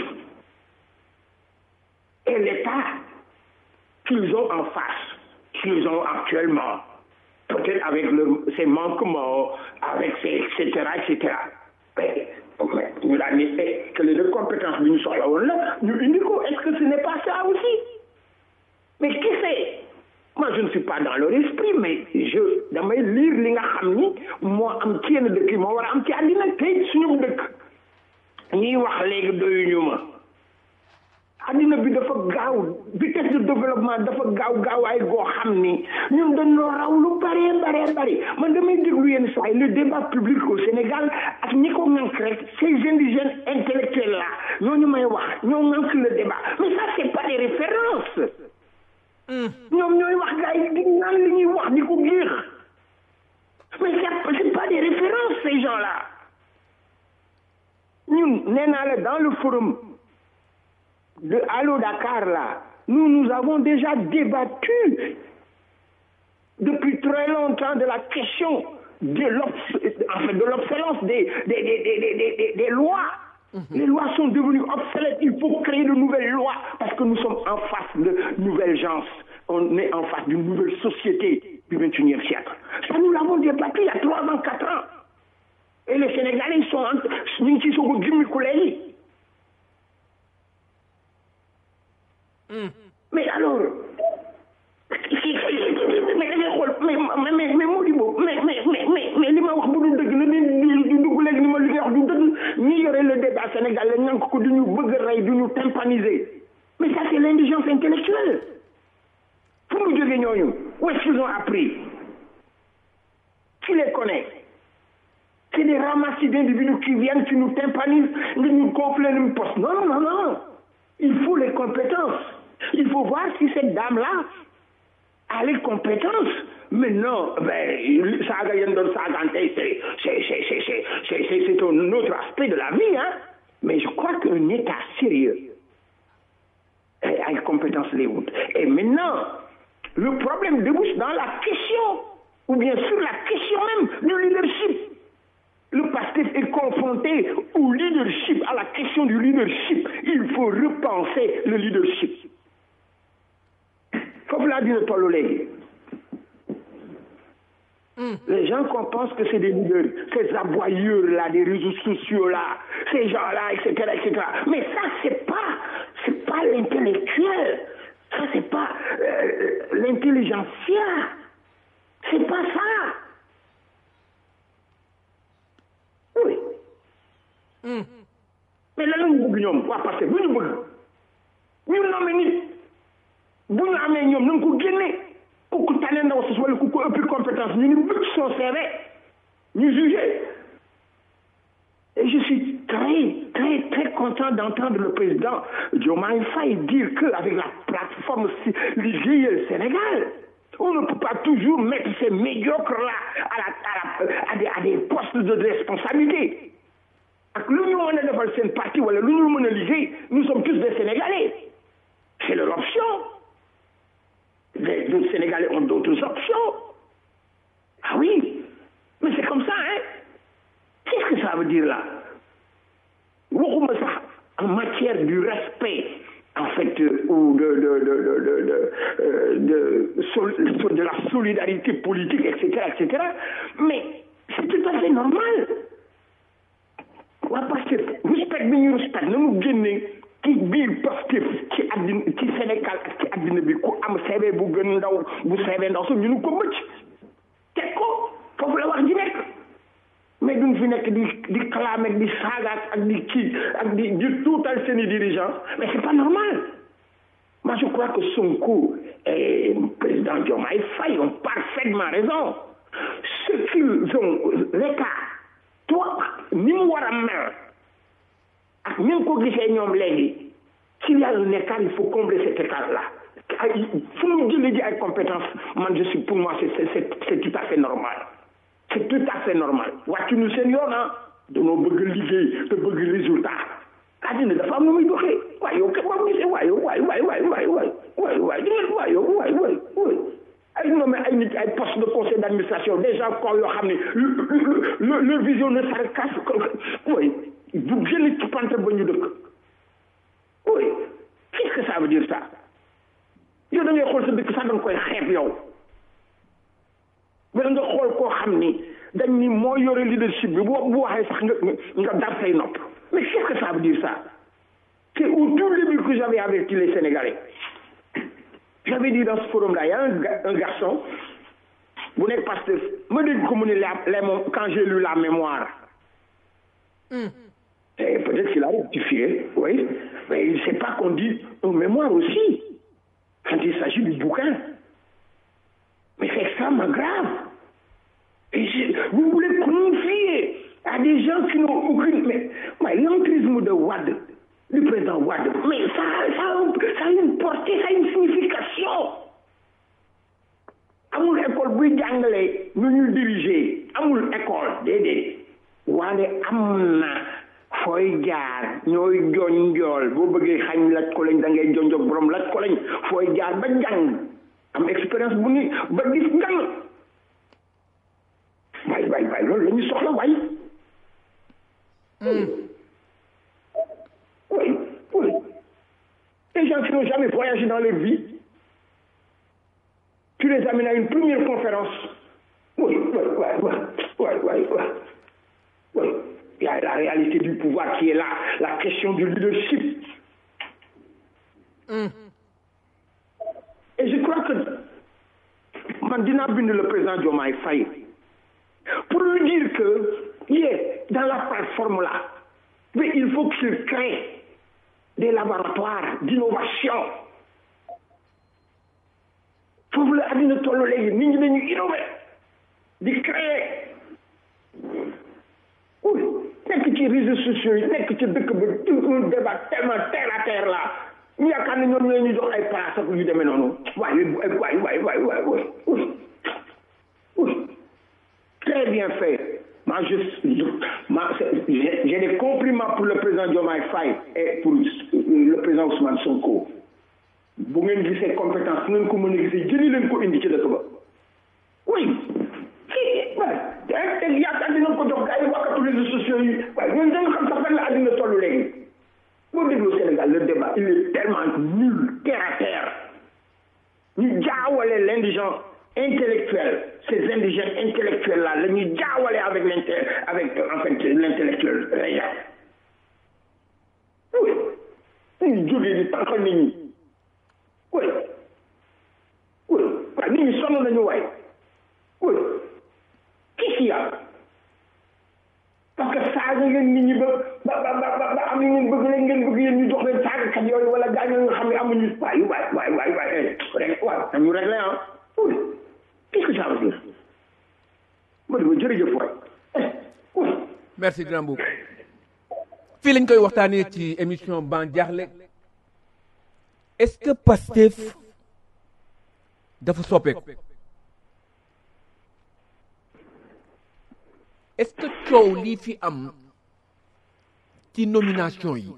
et l'état qu'ils ont en face qu'ils ont actuellement peut-être avec le, ses manquements avec ses etc etc mais ñu daan ni que les deux compétences bi ñu soxla woon la ñu indi ko est-ce que ce n'est pas ça aussi mais qui sait moi je ne suis pas dans leur esprit mais je damay lire li nga xam ni moo am ci yenn dëkk yi moo war a am ci àddina tey suñu dëkk ñiy wax léegi doyuñu ma àddina bi dafa gaaw vitesse de développement dafa gaaw gaawaay goo xam ni ñun dañoo raw lu bëree bëree bëri man damay déglu yenn saa yi le débat public au Sénégal ak ñi ko ŋànk rek ces indigènes intellectuels là ñooñu may wax ñoo ŋànk le débat mais ça c'est pas des références ñoom ñooy wax gars yi di naan li ñuy wax di ko géex mais c'est pas des références ces gens-là ñun nee naa la dans le forum de Allo Dakar là nous nous avons déjà débattu depuis très longtemps de la question de l'obsolescence des des, des, des, des, des lois Mmh. Les lois sont devenues obsolètes. Il faut créer de nouvelles lois parce que nous sommes en face de nouvelles gens. On est en face d'une nouvelle société du XXIe siècle. Ça, nous l'avons débattu il y a trois ans, quatre ans. Et les Sénégalais, ils sont en ils sont mmh. Mais alors, mais mais mais mais Modibo mais mais mais mais li ma wax bu dul dëgg la ni du dugg léegi ni ma li nga wax du dëgg ñi yore le débat Sénégal la ñank ko duñu bëgg rey duñu tympaniser mais ça c'est l'indigence intellectuelle fu mu jógee ñooñu où est-ce qu'ils ont appris qui les connaît c'est des ramassis d'individus qui viennent qui nous tympanisent nga ñu gonfler ñu poste non non non il faut les compétences il faut voir si cette dame là a les compétences maintenant ben saaga yéen doon saagante c'est c'est c'est c'est c'est c'est c'est c'est un autre aspect de la vie hein mais je crois qu'un état sérieux a les compétences les wut et maintenant le problème débouche dans la question ou bien sur la question même du leadership le PASTEF est confronté au leadership à la question du leadership il faut repenser le leadership foofu laa dina tollu léegi les gens qu'on pense que c'est des leaders ces aboyeurs là des réseaux sociaux là ces gens là etc etc mais ça c'est pas c'est pas l'intellectuel ça c'est pas euh, l'intelligentsia c'est pas ça oui mais lan lañu bëgg ñoom waa parce que bu ñu bëgg ñu nommé nit bu ñu amee ñoom na nga ko génne ku ku tane ndaw si wala ku ko ëppi compétence ñu ni bëgg son CV ñu jugé et je suis très très très content d'entendre le président Diomaye Faye dire que avec la plateforme Liggéeyal Sénégal on ne peut pas toujours mettre ces médiocres là à la à la à des à des postes de responsabilité ak lu ñu mën a defal seen parti wala lu ñu mën a liggéey nous sommes tous des Sénégalais c'est leur option les, les Sénégalais ont d'autres options ah oui mais c'est comme ça hein qu'est-ce que ça veut dire là waxuma sax en matière du respect en fait euh, ou de de de de de de, euh, de, sol, de la solidarité politique etc etc mais c'est tout à fait normal waa Pastef respect bi ñu respect na mu génne ci biir Pastef ci àddina ci Sénégal ak ci àddina bi ku am CV bu gën ndaw bu CV ndaw so ñu nu ko mëcc teg ko foofu la wax ji nekk mais duñ fi nekk di di clamer di saagaat ak di kii ak di di tuutal seeni dirigeants mais c'est pas normal moi je crois que Sonko et président Diomaye Faye ont parfaitement raison ce qu'ils ont l'état toi ni mu war a mel ak ni nga ko gisee ñoom léegi s'il y a un écart il faut combler cet écart là ay fu mu jëlee ji ay compétences man je suis pour moi c'est c'est c'est tout à fait normal c'est tout à fait normal wàccu ñu seen yoon ah danoo bëgg liggéey te bëgg résultat àddina dafa am nu muy doxee waaye yow kat boo gisee waaye waay waay waay waay waay waay waay dingeen waay yow waay waay waay ay nommé ay nit ay poste de conseil d'administration des gens ko yoo xam ne le le vision ne s'arrête qu'à oui bu génn ci pante ba ñu dëkk oui qu'est-ce que ça veut dire ça yow da ngay xool sa dëkk sax da nga koy xeeb yow wala nga xool koo xam ni dañ ni moo yore leadership bi boo bu waxee sax nga nga dar say nopp mais qu'est-ce que ça veut dire ça c'est au tout début que j'avais averti les Sénégalais j'avais dit dans ce forum-là il y a un, un garçon bu nekk pasteur ma dégg ko mu ni la les moom quand j'ai lu la mémoire mm. et peut-être qu'il a rectifié oui mais il ne sait pas qu'on dit un mémoire aussi quand il s'agit du bouquin mais c'est extrêmement grave et je, vous voulez confier à des gens qui n'ont aucune mais ouais, l'entrisme de Wade du président Wade mais ça ça ça a une portée ça a une signification amul école buy jàngale nu ñuy diriger amul école déedéet waane am na fooy jaar ñooy joñ njool boo bëggee xañ laj ko lañ da ngay jonjog borom laj ko lañ fooy jaar ba jàng am expérience bu ni ba gis ngan waay waay waay loolu la ñu soxla waay oui oui les gens qui n'ont jamais voyagé dans leur vie tu les amènes à une première conférence oui oui oui oui oui oui oui oui il y a la réalité du pouvoir qui est là la question du leadership mm. et je crois que man dinaa bind le président Diomaye Faye pour lui dire que il est dans la plateforme là mais il faut qu'il crée des laboratoires d'innovation foofu la àddina toll léegi nit ñi dañu innover di créer oui nekk ci réseaux sociaux yi nekk ci dëkk ba un débat tellement terre à terre là ñu yaakaar ne ñoom ñoo ñu jox ay place ak yu demee noonu waaye waay waay waay waay waay oui très bien fait moi je moi j'ai des compliments pour le président Diomaye Faye et pour le président Ousmane Sonko bu ngeen gisee compétence bu ngeen ko mën a gisee jëli leen ko indi ci dëkk ba oui kii waay te yaakaar dina ko jox gars yi wakkatu réseaux sociaux yi waaye ñun dañu xam sax fan la àddina toll léegi boo déglu Sénégal le débat il est tellement nul terre à terre ñu jaawale l'indigent intellectuel ces indigènes intellectuels là la ñuy jaawale avec l'inté avec en fait l'intellectuel réel oui dañuy jógee di tànqal nit ñi oui oui waaye nit ñi sonn nañu waay oui qu'est-ce qu'il y a parce que saaga ngeen nit ñi ba ba ba ba ba am ngeen bëgg leen ngeen bëgg yéen ñu jox leen saagakat yooyu wala gaañoo nga xam ne amuñu waay waay waay waay waay rek waay nañu réglé ah oui qu'est-ce que ça veut dire ma di ma jërëjëf waay oui merci grand boub fii lañ koy waxtaanee ci émission ban jaaxle est-ce que Pastef dafa soppeeku est-ce que coow lii fi am ci nomination yi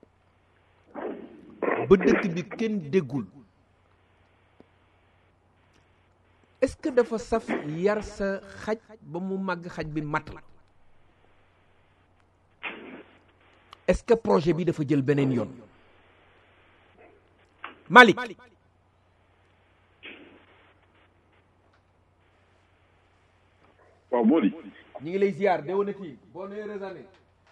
ba dëkk bi kenn déggul est-ce que dafa saf yar sa xaj ba mu màgg xaj bi mat la est-ce que projet bi dafa jël beneen yoon Malick waaw moo di ñi ngi lay ziar déwénati boo nee raisonné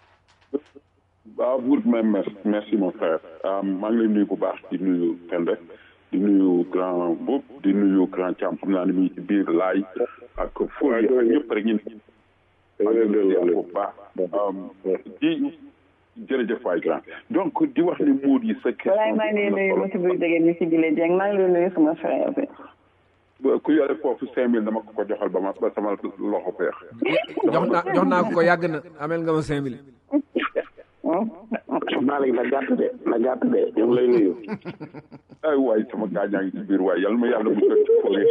waaw buur même merci merci mon frère maa ngi lay nuyu bu baax di nuyu Pende di nuyu grand Boub di nuyu grand Thiam xam naa ne mi ci biir laay ak fooy ak ñëpp rek ñun maa ngi lay nuyu bu baax di jërëjëf waay grand donc di wax ni muur yi sa walaay maa ngi lay nuyu monsieur Boy Dégé mi si Jile Dieng maa ngi lay nuyu sama frère bi ku yore foofu cinq mille dama ko ko joxal ba ma ba sama loxo feex jox naa jox naa ko ko yàgg na amel nga ma cinq mille Malick na gàtt de na gàtt de ñu ngi lay nuyu. ay waay sama gaañaa ngi ci biir waay yàlla ma yàlla mu jot ci fóore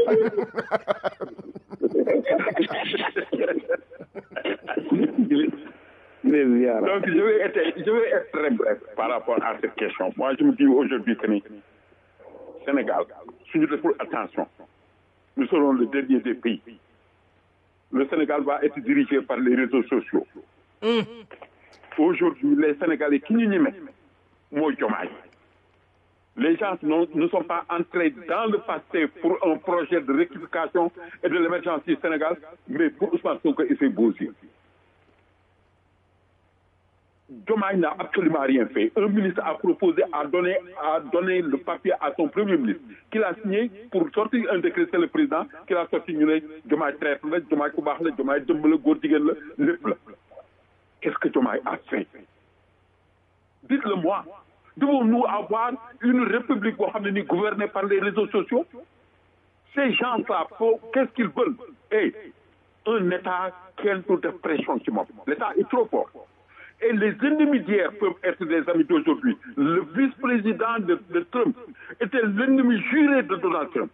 donc je vais être je vais être très bref par rapport à cette question moi je me dis aujourd'hui que ni Sénégal suñu deful attention nous serons le dernier des pays le Sénégal va être dirigé par les réseaux sociaux aujourd'hui les Sénégalais qui ñu ñeme mooy Diomaye les gens non, ne sont pas entrés dans le passé pour un projet de rectification et de l'émergence du Sénégal mais pour Ousmane Sonko et ses beaux yeux Diomaye n'a absolument rien fait un ministre a proposé à donner à donner le papier à son premier ministre qu'il a signé pour sortir un décret c'est le président qu'il a sorti ñu ne Diomaye traite la Diomaye ku baax la Diomaye dëmb la góor jigéen la lépp la qu'est-ce que Diomaye a fait dites-le moi devons-nous avoir une république boo xam ne ni gouvernée par les réseaux sociaux ces gens-là faut qu'est-ce qu'ils veulent et un état kenn du def pression ci moom l'état est trop fort et les ennemis d'hier peuvent être des amis d'aujourd'hui le vice-président de, de Trump était l'ennemi juré de Donald Trump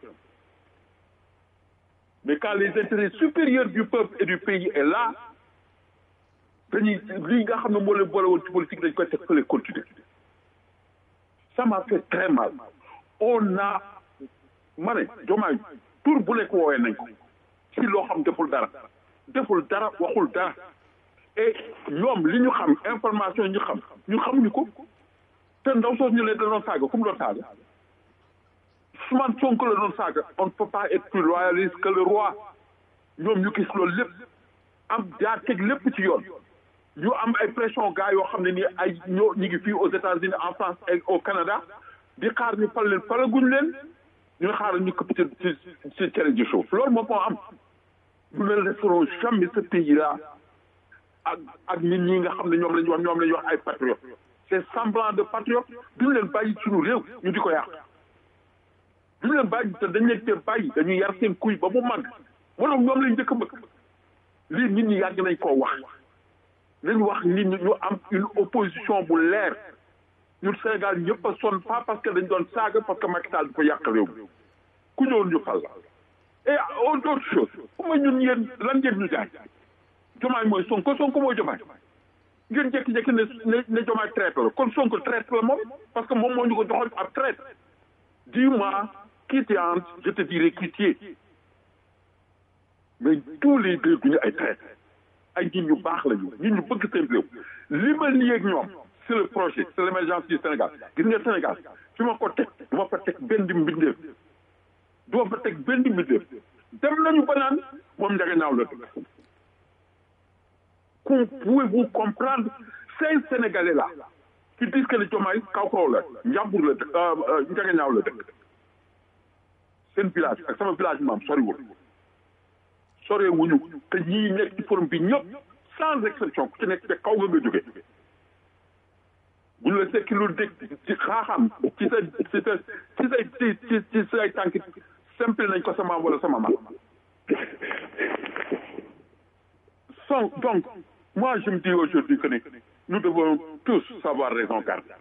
mais quand les intérêts supérieurs du peuple et du pays est là dañuy lii nga xam ne moo leen boole woon ci politique dañ koy teg fële continuer ça m'a fait très mal on a ma ne Diomaye tur bu nekk woowee nañ ko ci loo xam deful dara deful dara waxul dara et ñoom li ñu xam information ñu xam ñu xamuñu ko te ndaw soos ñu ne da doon saaga fu mu doon saaga Ousmane Sonko la doon saaga on ne peut pas être plus royaliste que le roi ñoom ñu gis loolu lépp am jaar teg lépp ci yoon ñu am ay pression gars yoo xam ne nii ay ñoo ñu ngi fii aux États-Unis en France et au Canada di xaar ñu fal leen falaguñ leen ñu xaar ñu këpp ci ci ci cere ji suuf loolu moom moo am nous ne laisserons jamais ce pays là ak ak nit ñi nga xam ne ñoom la ñu wax ñoom la ñu wax ay patriotes c'est semblant de patriotes duñu leen bàyyi suñu réew ñu di ko yàq duñu leen bàyyi te dañ leen tee bàyyi dañuy yar seen kuy ba mu màgg moo tax ñoom lañ njëkk a bëgg lii nit ñi yàgg nañ koo wax nañ wax nit ñi ñu am une opposition bu leer ñun Sénégal ñëpp a sonn pas parce que dañ doon saaga parce que Macky Sall dafa yàq réew mi ku ñëwoon ñu fal la et autre chose ku ma ñun yéen lan ngeen ñu jaay jomaay mooy sonko sonko mooy jomaay ngeen jékki-jékki ne ne ne jomaay traite la kon sonko traite la moom parce que moom moo ñu ko joxoon ab traite dis-moi qui t'es entre je te dirai qui tu es mais tous les deux duñu ay traite ay nit ñu baax lañu nit ñu bëgg seen réew li ma lii ak ñoom c'est le projet c'est l'émergence du Sénégal gis nga Sénégal fi ma ko teg du ma fa teg benn mbindeef du ma fa teg benn mbindeef dem nañu ba naan moom njaga naaw la dëkk pouvez-vous comprendre ces Sénégalais là qui disent que le Diomaye kaw kaw la njàmbur la dëkk njaga naaw la dëkk seen village ak sama village maam soriwul sore wuñu te ñii nekk ci forum bi ñëpp sans exception ku ci nekk te kaw nga nga jóge bu ñu la sekki lu dégg ci xaaxam ci sa ci sa ci say ci ci ci say tànk simple nañ ko sa maam wala sama maam son donc moi je me dis aujourd'hui que nous devons tous savoir raison garder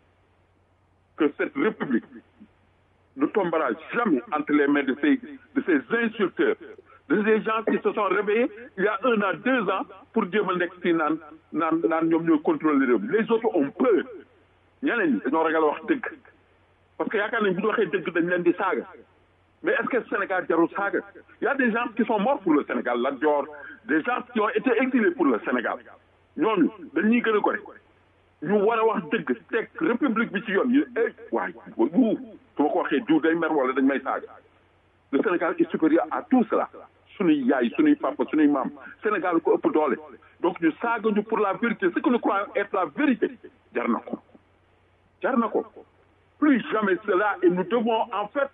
que cette république ne tombera jamais entre les mains de ces de ces insulteurs de ces gens qui se sont réveillés il y a un an deux ans pour jéem a nekk fii naan naan naan ñoom ñooy contrôler réew mi les autres ont peur ñeneen ñi dañoo ragal wax dëgg parce que yaakaar nañ bu ñu waxee dëgg dañ leen di saaga mais est-ce que Sénégal jarul saaga il y a des gens qui sont morts pour le Sénégal Lat Dior des gens qui ont été exilés pour le Sénégal ñooñu dañuy gën a gore ñu war a wax dëgg teg république bi ci yoon ñu eh waay wuu su ma ko waxee diw day mer wala dañ may saaga le Sénégal est supérieur à tout cela suñuy yaay suñuy papa suñuy maam Sénégal ko ëpp doole donc ñu saaga ñu pour la vérité ce que nous croyons être la vérité jar na ko jar na ko plus jamais cela et nous devons en fait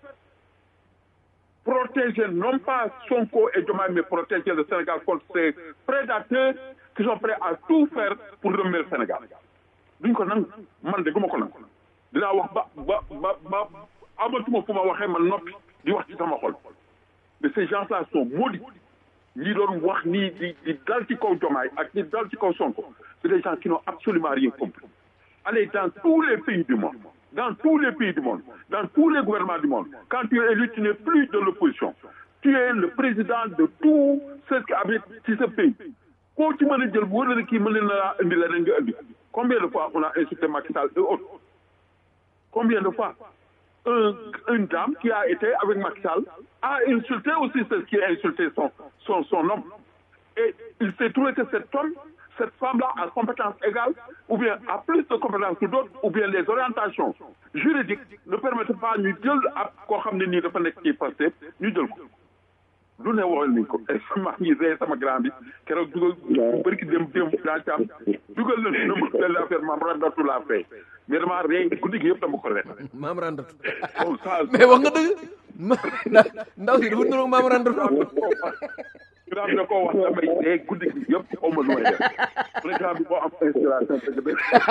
protéger non pas Sonko et Diomaye mais protéger le Sénégal contre ces prédateurs qui sont prêts à tout faire pour remettre le Sénégal duñ ko nangu man de guma ko nangu dinaa wax ba ba ba ba amatuma fu ma waxee man noppi di wax ci sama xol mais ces gens-là sont maudits ñi doon wax nii di di dal ci kaw Diomaye ak di dal ci kaw Sonko c'est des gens qui n'ont absolument rien compris allez dans tous les pays du monde dans tous les pays du monde dans tous les gouvernements du monde quand tu es élu tu n'es plus de l'opposition tu es le président de tous ceux qui habitent ci ce pays koo ci mën a jël bu wër na kii mën na laa indi leneen nga indi combien de fois on a insulté Macky Sall et autres combien de fois un, une dame qui a été avec Macky Sall a insulté aussi celle qui a insulté son, son, son homme. Et il s'est trouvé que cet homme, cette femme-là a compétence égale, ou bien a plus de compétences que d'autres, ou bien les orientations juridiques ne permettent pas ñu jël ab koo xam ne nii dafa nekk ci passé ñu jël ko. lu ne waxoon nañ ko maa ngi rey sama grand bi keroog dugal bu bëri ki dem dem daa ci am dugal na na ma benn affaire maam randatu laa fay mais dama rey guddi gi yëpp dama ko ret maam randatu bon ça mais wax nga dëgg ndaw si dafa nuroog maam randatu grand bi da koo wax damay rey guddi gi yëpp xaw ma lu may def président bi boo am inspiration dëgg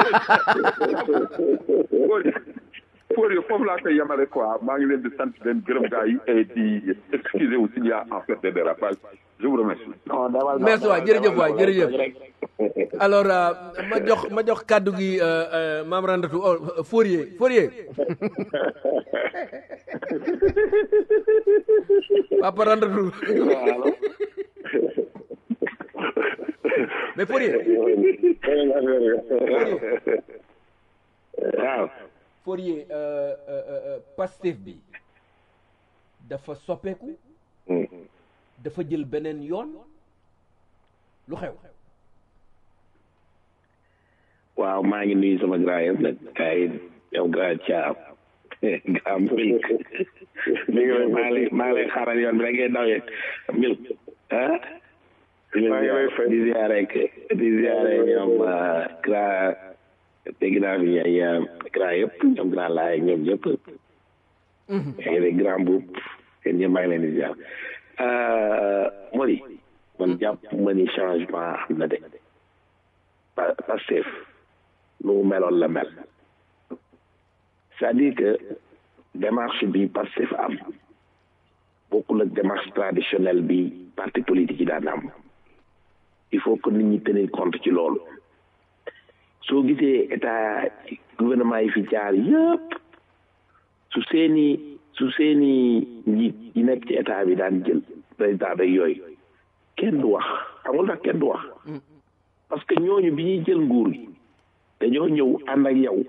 dëgg pour foofu laa koy yemale quoi maa ngi leen di sant leen gërëm gars yi et di excuser aussi il y a en fait des dérapages je vous remercie. merci waay jërëjëf waay jërëjëf alors ma jox ma jox kàddu gi maam Randatu oh Fourier Fourier papa Randatu mais Fourier waaw Fourier Pastef bi dafa soppeeku dafa jël beneen yoon lu xew waaw maa ngi nuyu sama grand yëpp nag ay yow grand Thiam grand Milk mi ngi lay maa ngi maa ngi lay xaaral yoon bi da ngay dawee Milk ah maa ngi lay fay di ziare di ziare ñoom grand dégg naa fi ay grand yëpp ñoom grand laay ñoom ñëpp yaa ngi grand buub yéen ñëpp maa ngi leen di ziar Mori man jàpp ma ni changement am na de Pastef nu mu meloon la mel c'est-à-dire que démarche bi Pastef am bokkul ak démarche traditionnelle bi parti politique yi daan am il faut que nit ñi tenir compte ci loolu soo gisee état gouvernement yi fi jaar yëpp su seeni su seeni njiit yi nekk ci état bi daan jël président rek yooyu kenn du wax amul tax kenn du wax parce que ñooñu bi ñuy jël nguur gi dañoo ñëw ànd ak yow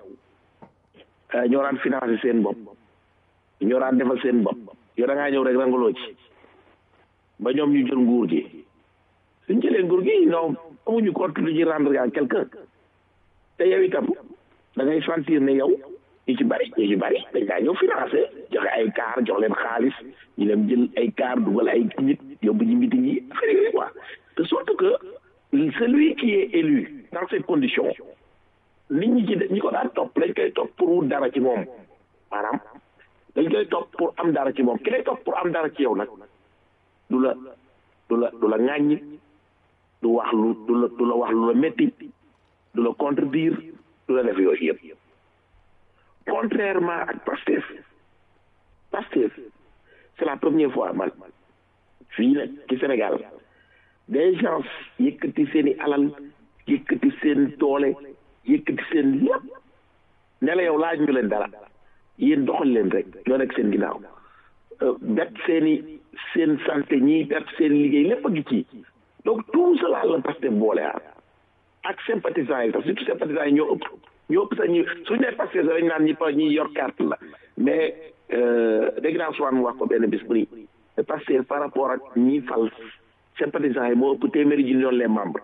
ñoo daan financé seen bopp ñoo daan defal seen bopp yow da ngaa ñëw rek rangaloo ci ba ñoom ñu jël nguur gi suñ jëlee nguur gi non amuñu compte lu ñuy rendre à quelqu'un te yow itam da ngay sentir ne yow ñu ci bari ñu ci bari dañ daa ñëw financé joxe ay car jox leen xaalis ñu dem jël ay car dugal ay nit yóbbu ñu meeting yi affaire yooyu quoi de sorte que celui qui est élu dans ces conditions nit ñi ci ñi ko daan topp dañ koy topp pour wut dara ci moom maanaam dañ koy topp pour am dara ci moom ki lay topp pour am dara ci yow nag du la du la du la ŋàññi du wax lu du la du la wax lu la métti du la contredire du la def yooyu yëpp contrairement ak Pastef Pastef c'est la première fois man fii nag ci Sénégal des gens yëkkati seen i alal yëkkati seen doole yëkkati seen lépp ne la yow laaj ñu leen dara yéen doxal leen rek ñoo nekk seen ginnaaw bet seen i seen santé ñii bet seen liggéey lépp a ngi ci donc tout cela la Pastef boole ah ak sympathisants yi sax surtout sympathisants yi ñoo ëpp ñoo ëpp sax ñu suñu nee Pastef sax dañ naan ñi pa ñi yor carte la mais dégg naa souvent wax ko benn bis bu ni Pastef par rapport ak ñi fal sympathisants yi moo ëpp téeméeri ji ñoon les membres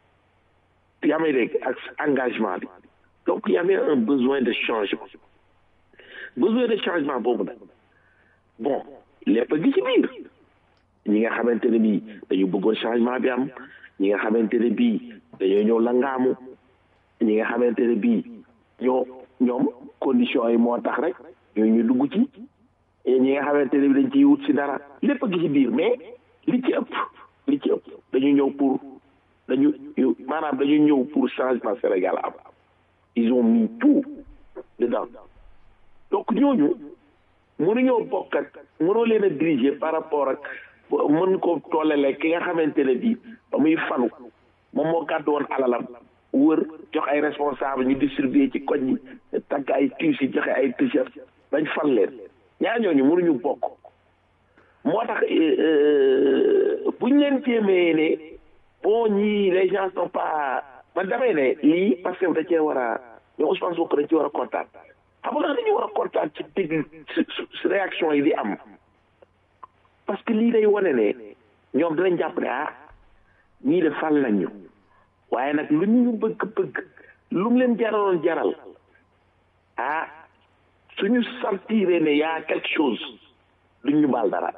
yaa may dégg ak engagement bi donc il y avait un besoin de changement besoin de changement boobu nag bon lépp a gi ci biir ñi nga xamante ne bii dañu bëggoon changement bi am ñi nga xamante ne bii dañoo ñëw langaamu ñi nga xamante ne bii ñoo ñoom conditions yi moo tax rek ñoo ñu dugg ci ñi nga xamante ne bii dañ ciy wut si dara lépp a gi ci biir mais li ci ëpp li ci ëpp dañu ñëw pour dañu maanaam dañu ñëw pour changement Sénégal am ils ont mis tout dedans donc ñooñu mënuñoo bokk ak mënoo leen a diriger par rapport ak mën ko tollale ki nga xamante ne bii ba muy falu moom moo gàddu woon alalam wër jox ay responsable ñu distribuer ci koñ yi tagg ay tiis yi joxe ay t-shirt bañ fal leen ñaar ñooñu mënuñu bokk moo tax buñ leen jéemee ne bon ñii les gens sont pas man damay ne lii parce que da cee war a ñoom Ousmane Sonko dañ ci war a kontaan xam nga dañu war a kontaan ci dégg réaction yi di am parce que lii day wane ne ñoom dinañ jàpp ne ah ñii de fal nañu waaye nag lu ñu bëgg-bëgg lu mu leen jaraloon jaral ah suñu sentiree ne yaa quelque chose duñ ñu baal dara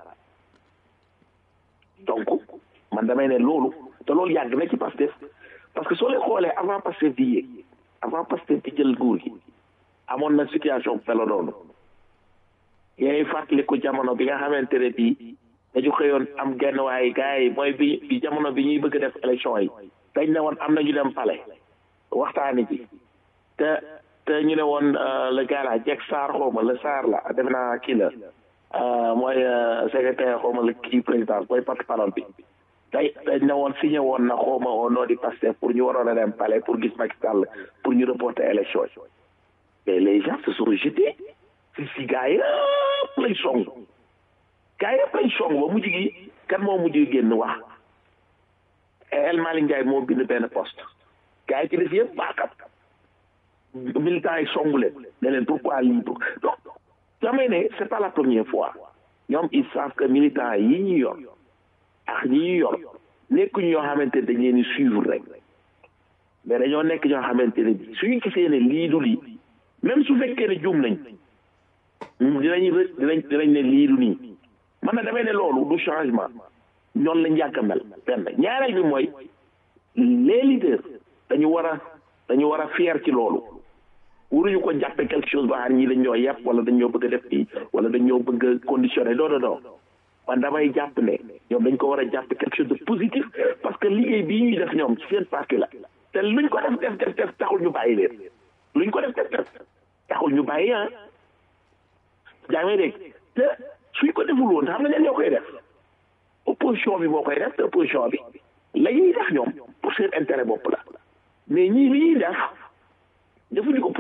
donc man damay ne loolu te loolu yàgg na ci Pastef parce que soo leen xoolee avant Pastef di yéeg avant Pastef di jël nguur gi amoon na situation pelo noonu yaay fàttali ko jamono bi nga xamante ne bii dañu xëyoon am genn waaye gars yi mooy bi bi jamono bi ñuy bëgg def élection yi dañ ne woon am na ñu dem palais waxtaani ci te te ñu ne woon le gars la Jek Sarr xawma le Sarr la def naa kii la mooy secrétaire xawma le kii président mooy porte-parole bi day dañ ne woon signé woon na xawma au nom du Pastef pour ñu waroon a dem palais pour gis Macky Sall pour ñu reporter élection yi mais les gens se sont jetés si si gars yëpp lañ song gars yëpp lañ song ba mujj gi kan moo mujj génn wax El Malick Ndiaye moo bind benn poste gars yi ci def yëpp baaxam militants yi songu leen ne leen pourquoi lii pour donc damay ne c'est pas la première fois ñoom ils savent que militants yi ñu yor ak ñi ñu yor nekkuñu ñoo xamante ne dañ leen di suivre rek mais dañoo nekk ñoo xamante ne bi suñu gisee ne lii du lii même su fekkee ne juum nañ dinañ dinañ dinañ ne lii du nii man na damay ne loolu du changement ñoon lañ yàgg a mel benn ñaareel bi mooy les leaders dañu war a dañu war a fier ci loolu waruñu ko jàppe quelque chose ba xam ñii dañ ñoo yàpp wala dañ ñoo bëgg a def fii wala dañ ñoo bëgg a conditionné non non non man damay jàpp ne ñoom dañ ko war a jàppe quelque chose de positif parce que liggéey bii ñuy def ñoom ci seen parti la te luñ ko def def def def taxul ñu bàyyi leen luñ ko def def def taxul ñu bàyyi ah yaa ngi dégg te suñ ko deful woon xam nga ñan ñoo koy def opposition bi moo koy def te opposition bi la ñuy def ñoom pour seen intérêt bopp la mais ñii li ñuy def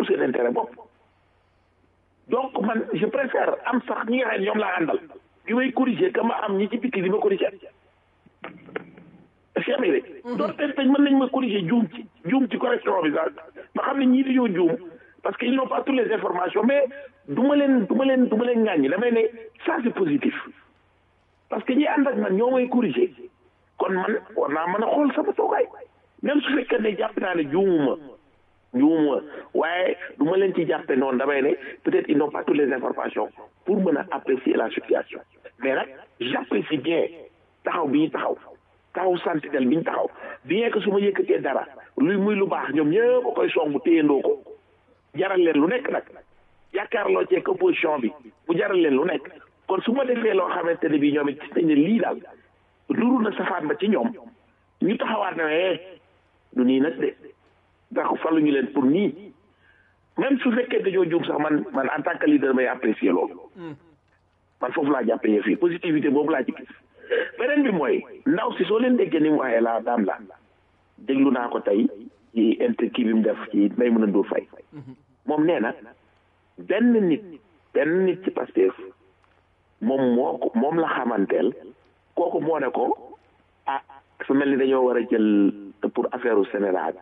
pour seen intérêt bopp donc man je préfère am sax ñi nga xam ne ñoom laa àndal ki may corriger que ma am ñi ci biti di ma corriger est-ce que amee rek doon tey tey mën nañ ma corriger juum ci juum ci correction bi sax ma xam ne ñii dañoo juum parce que ils n'ont pas toutes les informations mais du ma leen du ma leen du ma leen ŋàññi damay ne ça c'est positif parce que ñi ànd ak man ñoo may corriger kon man war naa mën a xool sama toogaay même su fekkee ne jàpp naa ne juumuma juumuma waaye du ma leen ci jàppe noonu damay ne peut-être ils n'ont pas toutes les informations pour mën a apprécier la situation mais nag j'apprécie bien taxaw bi ñu taxaw taxaw sentinelle bi ñu taxaw bien que su ma yëkkatee dara luy muy lu baax ñoom ñëpp a koy songu téyandoo ko jaral leen lu nekk nag yaakaarloo ceeg opposition bi bu jaral leen lu nekk kon su ma defee loo xamante ne bii ñoom it gis nañ ne lii daal nuru na safaan ba ci ñoom ñu taxawaat na eh du nii nag de ndax faluñu leen pour nii même su fekkee dañoo juum sax man man en tant que leader may apprécier loolu man foofu laa jàppee yëf yi positivité boobu laa ci gis beneen bi mooy ndaw si soo leen déggee ni mu waxee la daam la déglu naa ko tey ci inter kii bi mu def ci may mën a ndur fay moom nee na benn nit benn nit ci Pastef moom moo ko moom la xamanteel kooku moo ne ko ah su mel ni dañoo war a jël pour affaire u Sénégal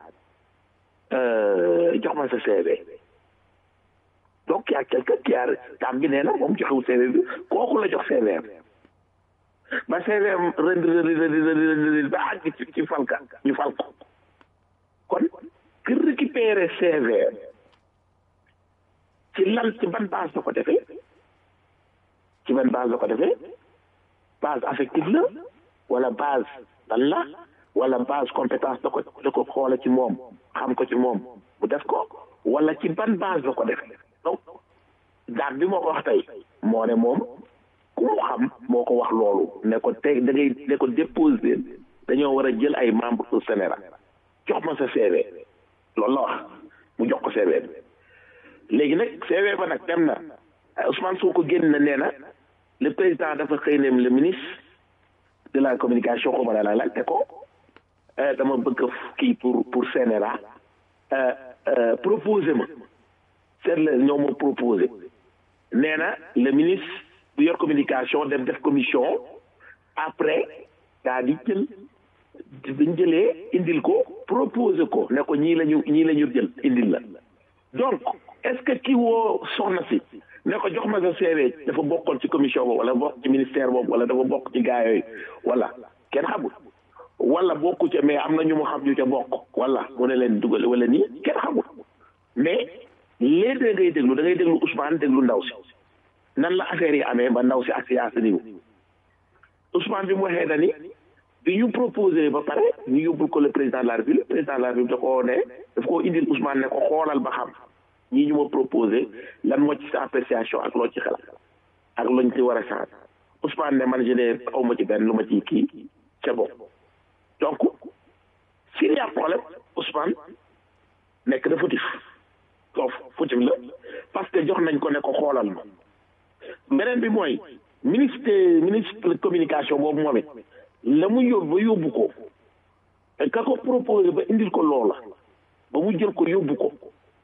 jox ma sa CV donc y a quelqu'un qui a tam bi nee na moom joxewul CV bi kooku la jox CV ba CV rënd ba àgg ci ci falka ñu fal ko kon ki récupérer CV ci lan ci ban base la ko defee ci ban base la ko defee base affective la wala base lan la wala base compétence da ko da ko xoola ci moom xam ko ci moom mu def ko wala ci ban base la ko defee donc daan bi moo ko wax tey moo ne moom ku mu xam moo ko wax loolu ne ko tey da ngay ne ko déposer dañoo war a jël ay membres au Sénégal jox ma sa CV loolu la wax mu jox ko CV bi léegi nag CV ba nag dem na Ousmane Sonko génn na nee na le président dafa xëy ne le ministre de la communication xaw ma la laaj te ko dama bëgg kii pour pour CNRA proposé ma seet la ñoo ma proposé nee na le ministre bu yor communication dem def commission après daa di jël dañ jëlee indil ko proposé ko ne ko ñii lañu ñii la ñu jël indil la donc est-ce que kii woo soxna si ne ko jox ma sa CV dafa bokkoon ci commission boobu wala bokk ci ministère boobu wala dafa bokk ci gaa yooyu wala kenn xamul wala bokku ca mais am na ñu mu xam ñu ca bokk wala mu ne leen dugal wala nii kenn xamul mais léegi da ngay déglu da ngay déglu Ousmane déglu ndaw si nan la affaire yi amee ba ndaw si ak si à ce niveau Ousmane bi mu waxee dani bi ñu proposé ba pare ñu yóbbul ko le président de la République président de la République da koo ne daf koo indil Ousmane ne ko xoolal ba xam ñii ñu ma proposé lan moo ci sa appréciation ak loo ci xel ak loñ ci war a sax Ousmane ne man je ne aw ma ci benn lu ma ci kii c'est bon donc s'il y a problème Ousmane nekk na fautif foofu fautif la parce que jox nañ ko ne ko xoolal ma beneen bi mooy ministre ministre communication boobu moom it la mu yóbbu ba yóbbu ko ka ko proposé ba indil ko loola ba mu jël ko yóbbu ko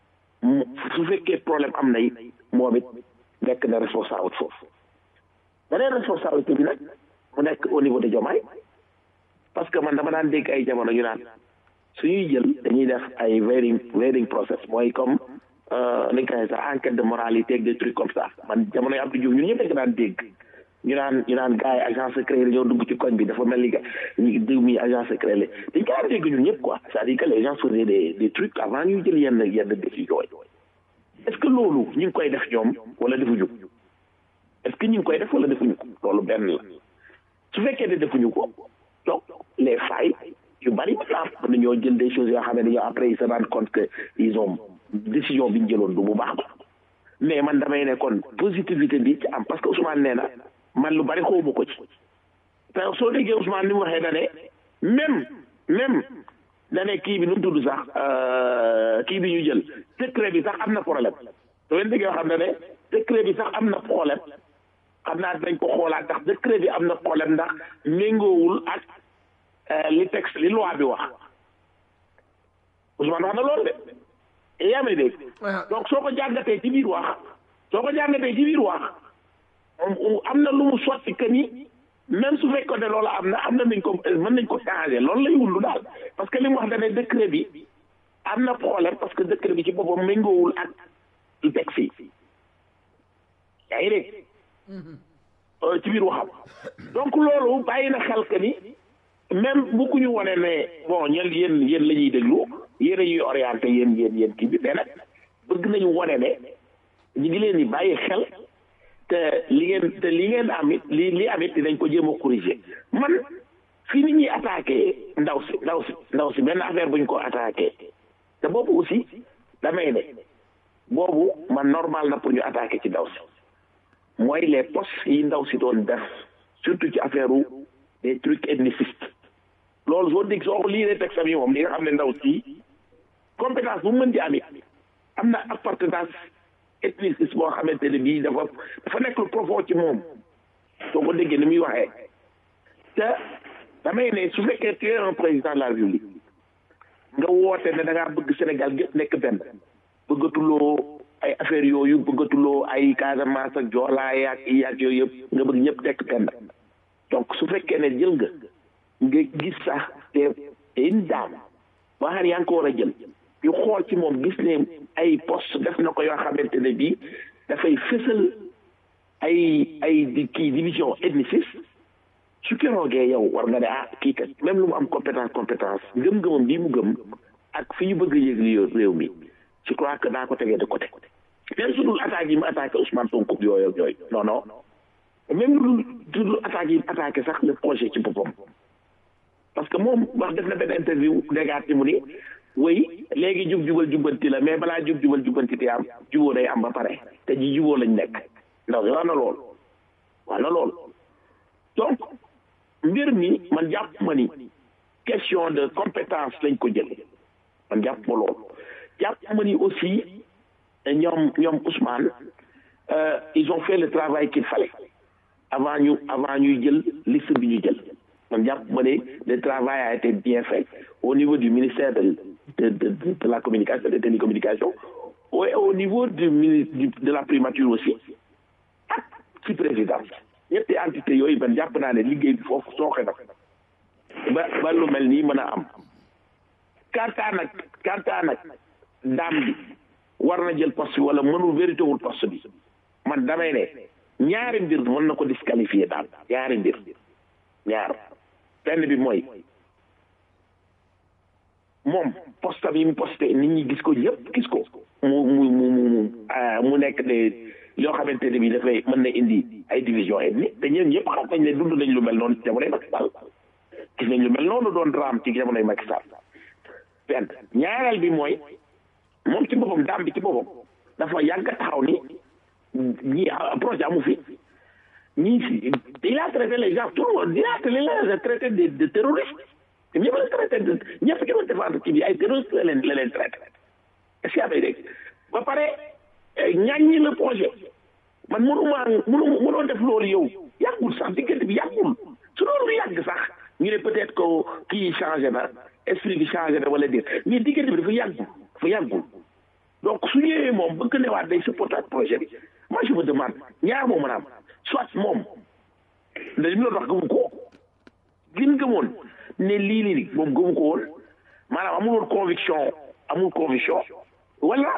su fekkee problème am na it moom it nekk na responsable foofu beneen responsabilité bi nag mu nekk au niveau de Diomaye parce que man dama daan dégg ay jamono ñu naan suñuy jël dañuy def ay vetting vetting process mooy comme ni nga koy sax enquête de moralité ak des trucs comme ça man jamono yi Abdou Diouf ñun ñëpp dañ ko daan dégg ñu naan ñu naan gars yi agent secret yi dañoo dugg ci koñ bi dafa mel ni que ñu diw mi agent secret la dañ ko daan dégg ñun ñëpp quoi c'est-à-dire que les gens faisaient des des trucs avant ñuy jël yenn yenn décisions yi est-ce que loolu ñu ngi koy def ñoom wala defuñu ko est-ce que ñu ngi koy def wala defuñu ko loolu benn la su fekkee ne defuñu ko donc les failles yu bari maintenant mën nañoo jël des choses yoo xam ne dañoo après ils se rendent compte que ils ont décision bi ñu jëloon du bu baax ba mais man damay ne kon positivité bi ci am parce que Ousmane nee na man lu bari xawma ko ci te soo déggee Ousmane ni mu waxee da ne même même da ne kii bi nu mu tudd sax kii bi ñu jël décret bi sax am na problème soo leen déggee xam ne ne décret bi sax am na problème xam naa dañ ko xoolaat ndax décret bi am na problème ndax méngoowul ak li texte li loi bi wax Ousmane wax na loolu de yaa may dégg donc soo ko jàngatee ci biir wax soo ko jàngatee ci biir wax am na lu mu sotti que ni même su fekkoon ne loolu am na am na nañ ko mën nañ ko changer loolu lay wundu daal parce que li mu wax dane décret bi am na problème parce que décret bi ci boppam méngoowul ak lu teg fii yaa ngi dégg ci biir waxam donc loolu bàyyi na xel que ni même bu ku ñu wone ne bon ñen yéen yéen la ñuy déglu yéen a ñuy orienté yéen yéen yéen kii bi mais nag bëgg nañu wone ne ñu ngi leen di bàyyi xel te li ngeen te li ngeen am it li li am it dinañ ko jéem a corriger man fii ni ñuy attaqué ndaw si ndaw si ndaw si benn affaire buñ ko attaqué te boobu aussi damay ne boobu man normal na pour ñu attaqué ci ndaw si mooy les postes yi ndaw si doon def surtout ci affaire u des trucs ethnicistes loolu soo dégg soo lii rek texte bi moom li nga xam ne ndaw si compétence bu mu mën di am it am na appartenance ethniciste boo xamante ne bii dafa dafa nekk lu profond ci moom soo ko déggee ni muy waxee te damay ne su fekkee tu es un président de la République nga woote ne da ngaa bëgg Sénégal gépp nekk benn bëggatuloo ay affaire yooyu bëggatuloo ay Casamance ak Joola ak yi ak yooyu yëpp nga bëgg ñëpp nekk benn donc su fekkee ne jël nga nga gis sax te te une dame boo xam ne yaa ngi ko war a jël yu xool ci moom gis ne ay poste def na ko yoo xamante ne bii dafay fësal ay ay di kii division ethniciste su keroogee yow war nga ne ah kii kat même lu mu am compétence compétence ngëm-ngëmam bii mu gëm ak fi ñu bëgg a yëg réew mi je crois que daa ko tegee de côté même su dul attaque yi mu attaqué Ousmane Sonko yooyu ak yooyu non non même lu dul attaque yi mu attaqué sax le projet ci boppam parce que moom wax def na benn interview dégaat ci mu ni oui léegi jub jubal jubbanti la mais balaa jub jubal jubbanti te am juboo day am ba pare te ji juboo lañ nekk ndaw si wax na lool wax na lool donc mbir mi man jàpp ma ni question de compétence lañ ko jël man jàpp ma lool jàpp ma ni aussi ñoom ñoom Ousmane ils ont fait le travail qu'il fallait avant ñu avant ñuy jël liste bi ñu jël man jàpp ma ne le travail a été bien fait au niveau du ministère de de de, de la communication des télécommunications et au niveau du ministre de la primature aussi ak ci présidence ñetti entité yooyu man jàpp naa ne liggéey bi foofu sooxe na ba ba lu mel nii mën a am kantaa nag kantaa nag daam bi war na jël poste bi wala mënul vérité wul poste bi man damay ne ñaari mbir mën na ko disqualifier daal ñaari mbir ñaar benn bi mooy moom poste bi mu posté nit ñi gis ko ñëpp gis ko mu mu mu mu mu nekk ne yoo xamante ne bi dafay mën na indi ay division ethnique te ñeen ñëpp xam nañ ne dund nañ lu mel noonu ci jamonoy Macky Sall gis nañ lu mel noonu doon raam ci jamonoy Macky Sall benn ñaareel bi mooy moom ci boppam daam bi ci boppam dafa yàgg taxaw ni ñi projet amu fi ñii si il a traité les gens tout le monde il a il a traité de de terroristes te ñëpp la traité de ñëpp ki doon défendre kii bi ay terroristes la leen la leen traité est-ce que amee dégg ba pare ñaaññi le projet man mënuma mënu mënoo def loolu yow yàggul sax diggante bi yàggul su loolu yàgg sax ñu ne peut-être que kii changé na esprit bi changé na wala déet mais diggante bi dafa yàggul dafa yàggul donc su ñëwee moom bëgg newaat day supporter projet bi moi je me demande ñaar moo mën a am soit moom da li mu doon wax gëmu ko gin gëmoon ne lii lii moom gëmu ko woon maanaam amul woon conviction amul conviction wala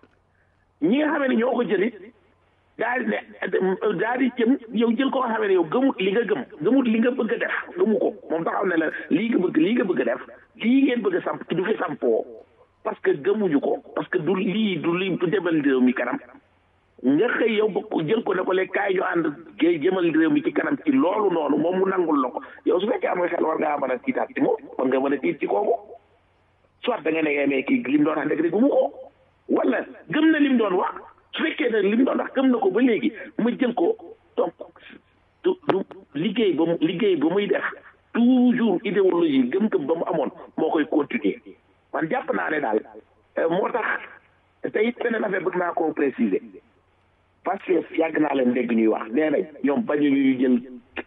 ñi nga xamee ne ñoo ko jëlit daal di ne daal di jëm yow jël ko nga xamee ne yow gëmut li nga gëm gëmut li nga bëgg a def gëmu ko moom taxaw ne la lii nga bëgg lii nga bëgg a def lii ngeen bëgg a samp du fi sampoo parce que gëmuñu ko parce que du lii du lii du demal réew mi kanam nga xëy yow bëgg jël ko ne ko léegi kaay ñu ànd gay jëmal réew mi ci kanam ci loolu noonu moom mu nangul la ko yow su fekkee am nga xel war ngaa mën a tiitaat ci moom war nga mën a tiit ci kooku soit da nga ne mais kii lim doon wax dëgg gëmu ko wala gëm na lim doon wax su fekkee ne lim doon wax gëm na ko ba léegi ma jël ko donc du du liggéey ba mu liggéey ba muy def toujours idéologie gëm-gëm ba mu amoon moo koy continuer man jàpp naa ne daal moo tax te it beneen affaire bëgg naa koo préciser parce que yàgg naa leen dégg ñuy wax nee nañ ñoom bañu ñuy jël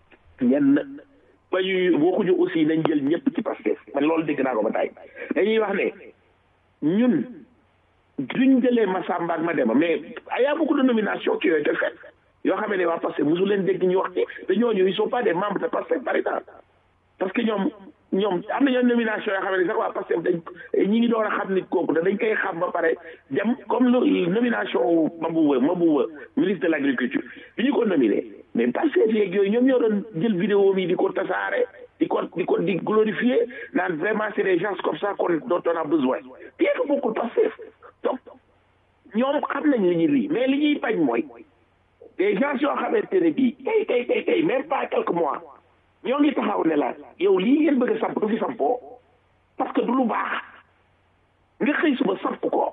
ñenn bañu waxuñu aussi nañ jël ñëpp ci Pastef man loolu dégg naa ko ba tey dañuy wax ne ñun duñ jëlee Massamba ak Mademba mais y a beaucoup de nominations qui ont été faites yoo xam ne waa Pastef mosu leen dégg ñu wax ci te ñooñu ils sont pas des membres de Pastef par exemple parce que ñoom ñoom am na ñoom nomination yoo xam ne sax waa Pastef dañ ñi ngi door a xam nit kooku te dañ koy xam ba pare dem comme lu nomination Mabouba Mabouba ministre de l' agriculture bi ñu ko nominé mais Pastef yeeg yooyu ñoom ñoo doon jël vidéo bi di ko tasaare di ko di ko di glorifier naan vraiment c' est des gens comme ça qu'on dont on a besoin bien que bokkul Pastef donc ñoom xam nañ li ñuy lii mais li ñuy bañ mooy des gens yoo xamante ne bii tey tey tey tey même pas quelques mois ñoo ngi taxaw ne la yow lii ngeen bëgg a samp du fi sampoo parce que du lu baax nga xëy suba samp ko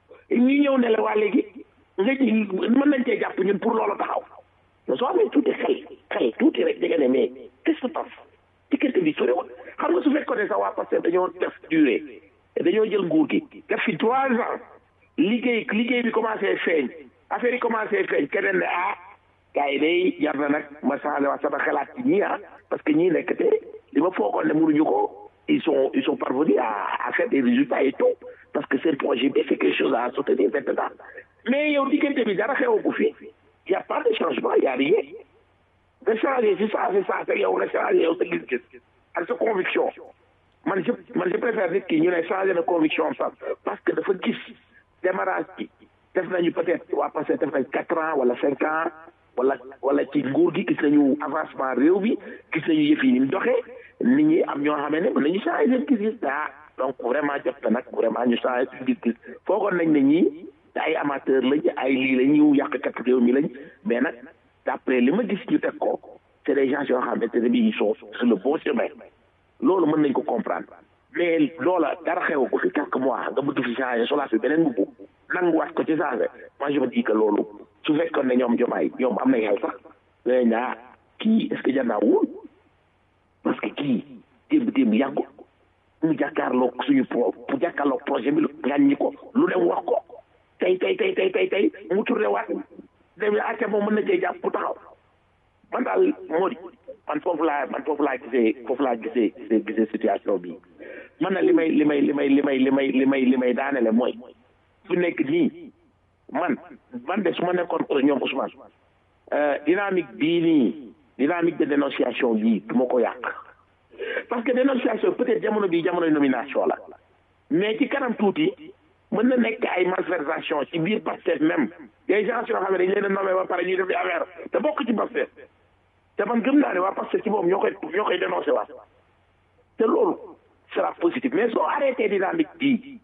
ñu ñëw ne la waa léegi nga ji mën nañ cee jàpp ñun pour loolu taxaw mais soo amee tuuti xel xel tuuti rek danga ne mais qu'est-ce qui se passe diggante bi soriwul xam nga su fekkoon ne sax waa parce que dañoo def durée dañoo jël nguur gi def fi trois ans liggéey liggéey bi commencé feeñ affaire yi commencé feeñ keneen ne ah gars yi day jar na nag ma changé waa sama xalaat ci ñii ah parce que ñii nekk te li ma foogoon ne mënuñu ko ils sont ils sont parvenus à à faire des résultats et tout parce que seen projet bi c'est quelque chose à soutenir maintenant mais yow diggante bi dara xewu ko fi y a pas de changement y a rien nga changé c'est ça c'est ça te yow nga changé yow sa gis-gis ak sa conviction man je man je préfère nit ki ñu ne changé na conviction sax parce que dafa gis démarrage bi def nañu peut-être waa passé def nañ quatre ans wala cinq ans wala wala ci nguur gi gis nañu avancement réew bi gis nañu yëf yi ni mu doxee nit ñi am ñoo xamee ne mën nañu changé seen gis-gis ah donc vraiment jot na nag vraiment ñu changé suñu gis-gis foogoon nañ ne ñii ay amateur lañ ay lii la ñu yàqkat réew mi lañ mais nag d'après li ma gis ñu teg ko c'est des gens yoo xamante ne bii ils sont sur le bon chemin loolu mën nañ ko comprendre mais loola dara xew ko fi quelques mois nga bëgg fi changé solaat fi beneen mbubb nanguwaat ko ci changé moi je me dis que loolu su fekkoon ne ñoom jomaay ñoom am nañ xel sax danañ naa kii est-ce que jar naa wóol parce que kii démb démb yàggul mu jàkkaarloog suñu pro mu jàkkaarloog projet bi gàññi ko lu dem wax ko tey tey tey tey tey tey mu tourné waat dem acca moom mën na cee jàpp bu taxaw man daal moo di man foofu laa man foofu laa gisee foofu laa gisee gisee gisee situation bi man na li may li may li may li may li may li may li may daanele mooy fu nekk nii man man de su ma nekkoon ñoom Ousmane dynamique bii nii dynamique de dénonciation bii du ma ko yàq parce que dénonciation peut-être jamono bii jamono nomination la mais ci kanam tuuti mën na nekk ay malversation ci biir Pastef même des gens yoo xam ne dañ leen a nommé ba pare ñuy def di affaire te bokk ci Pastef te man gëm naa ne waa Pastef ci moom ñoo koy ñoo koy dénoncé waat te loolu sera positif mais soo arrêté dynamique bii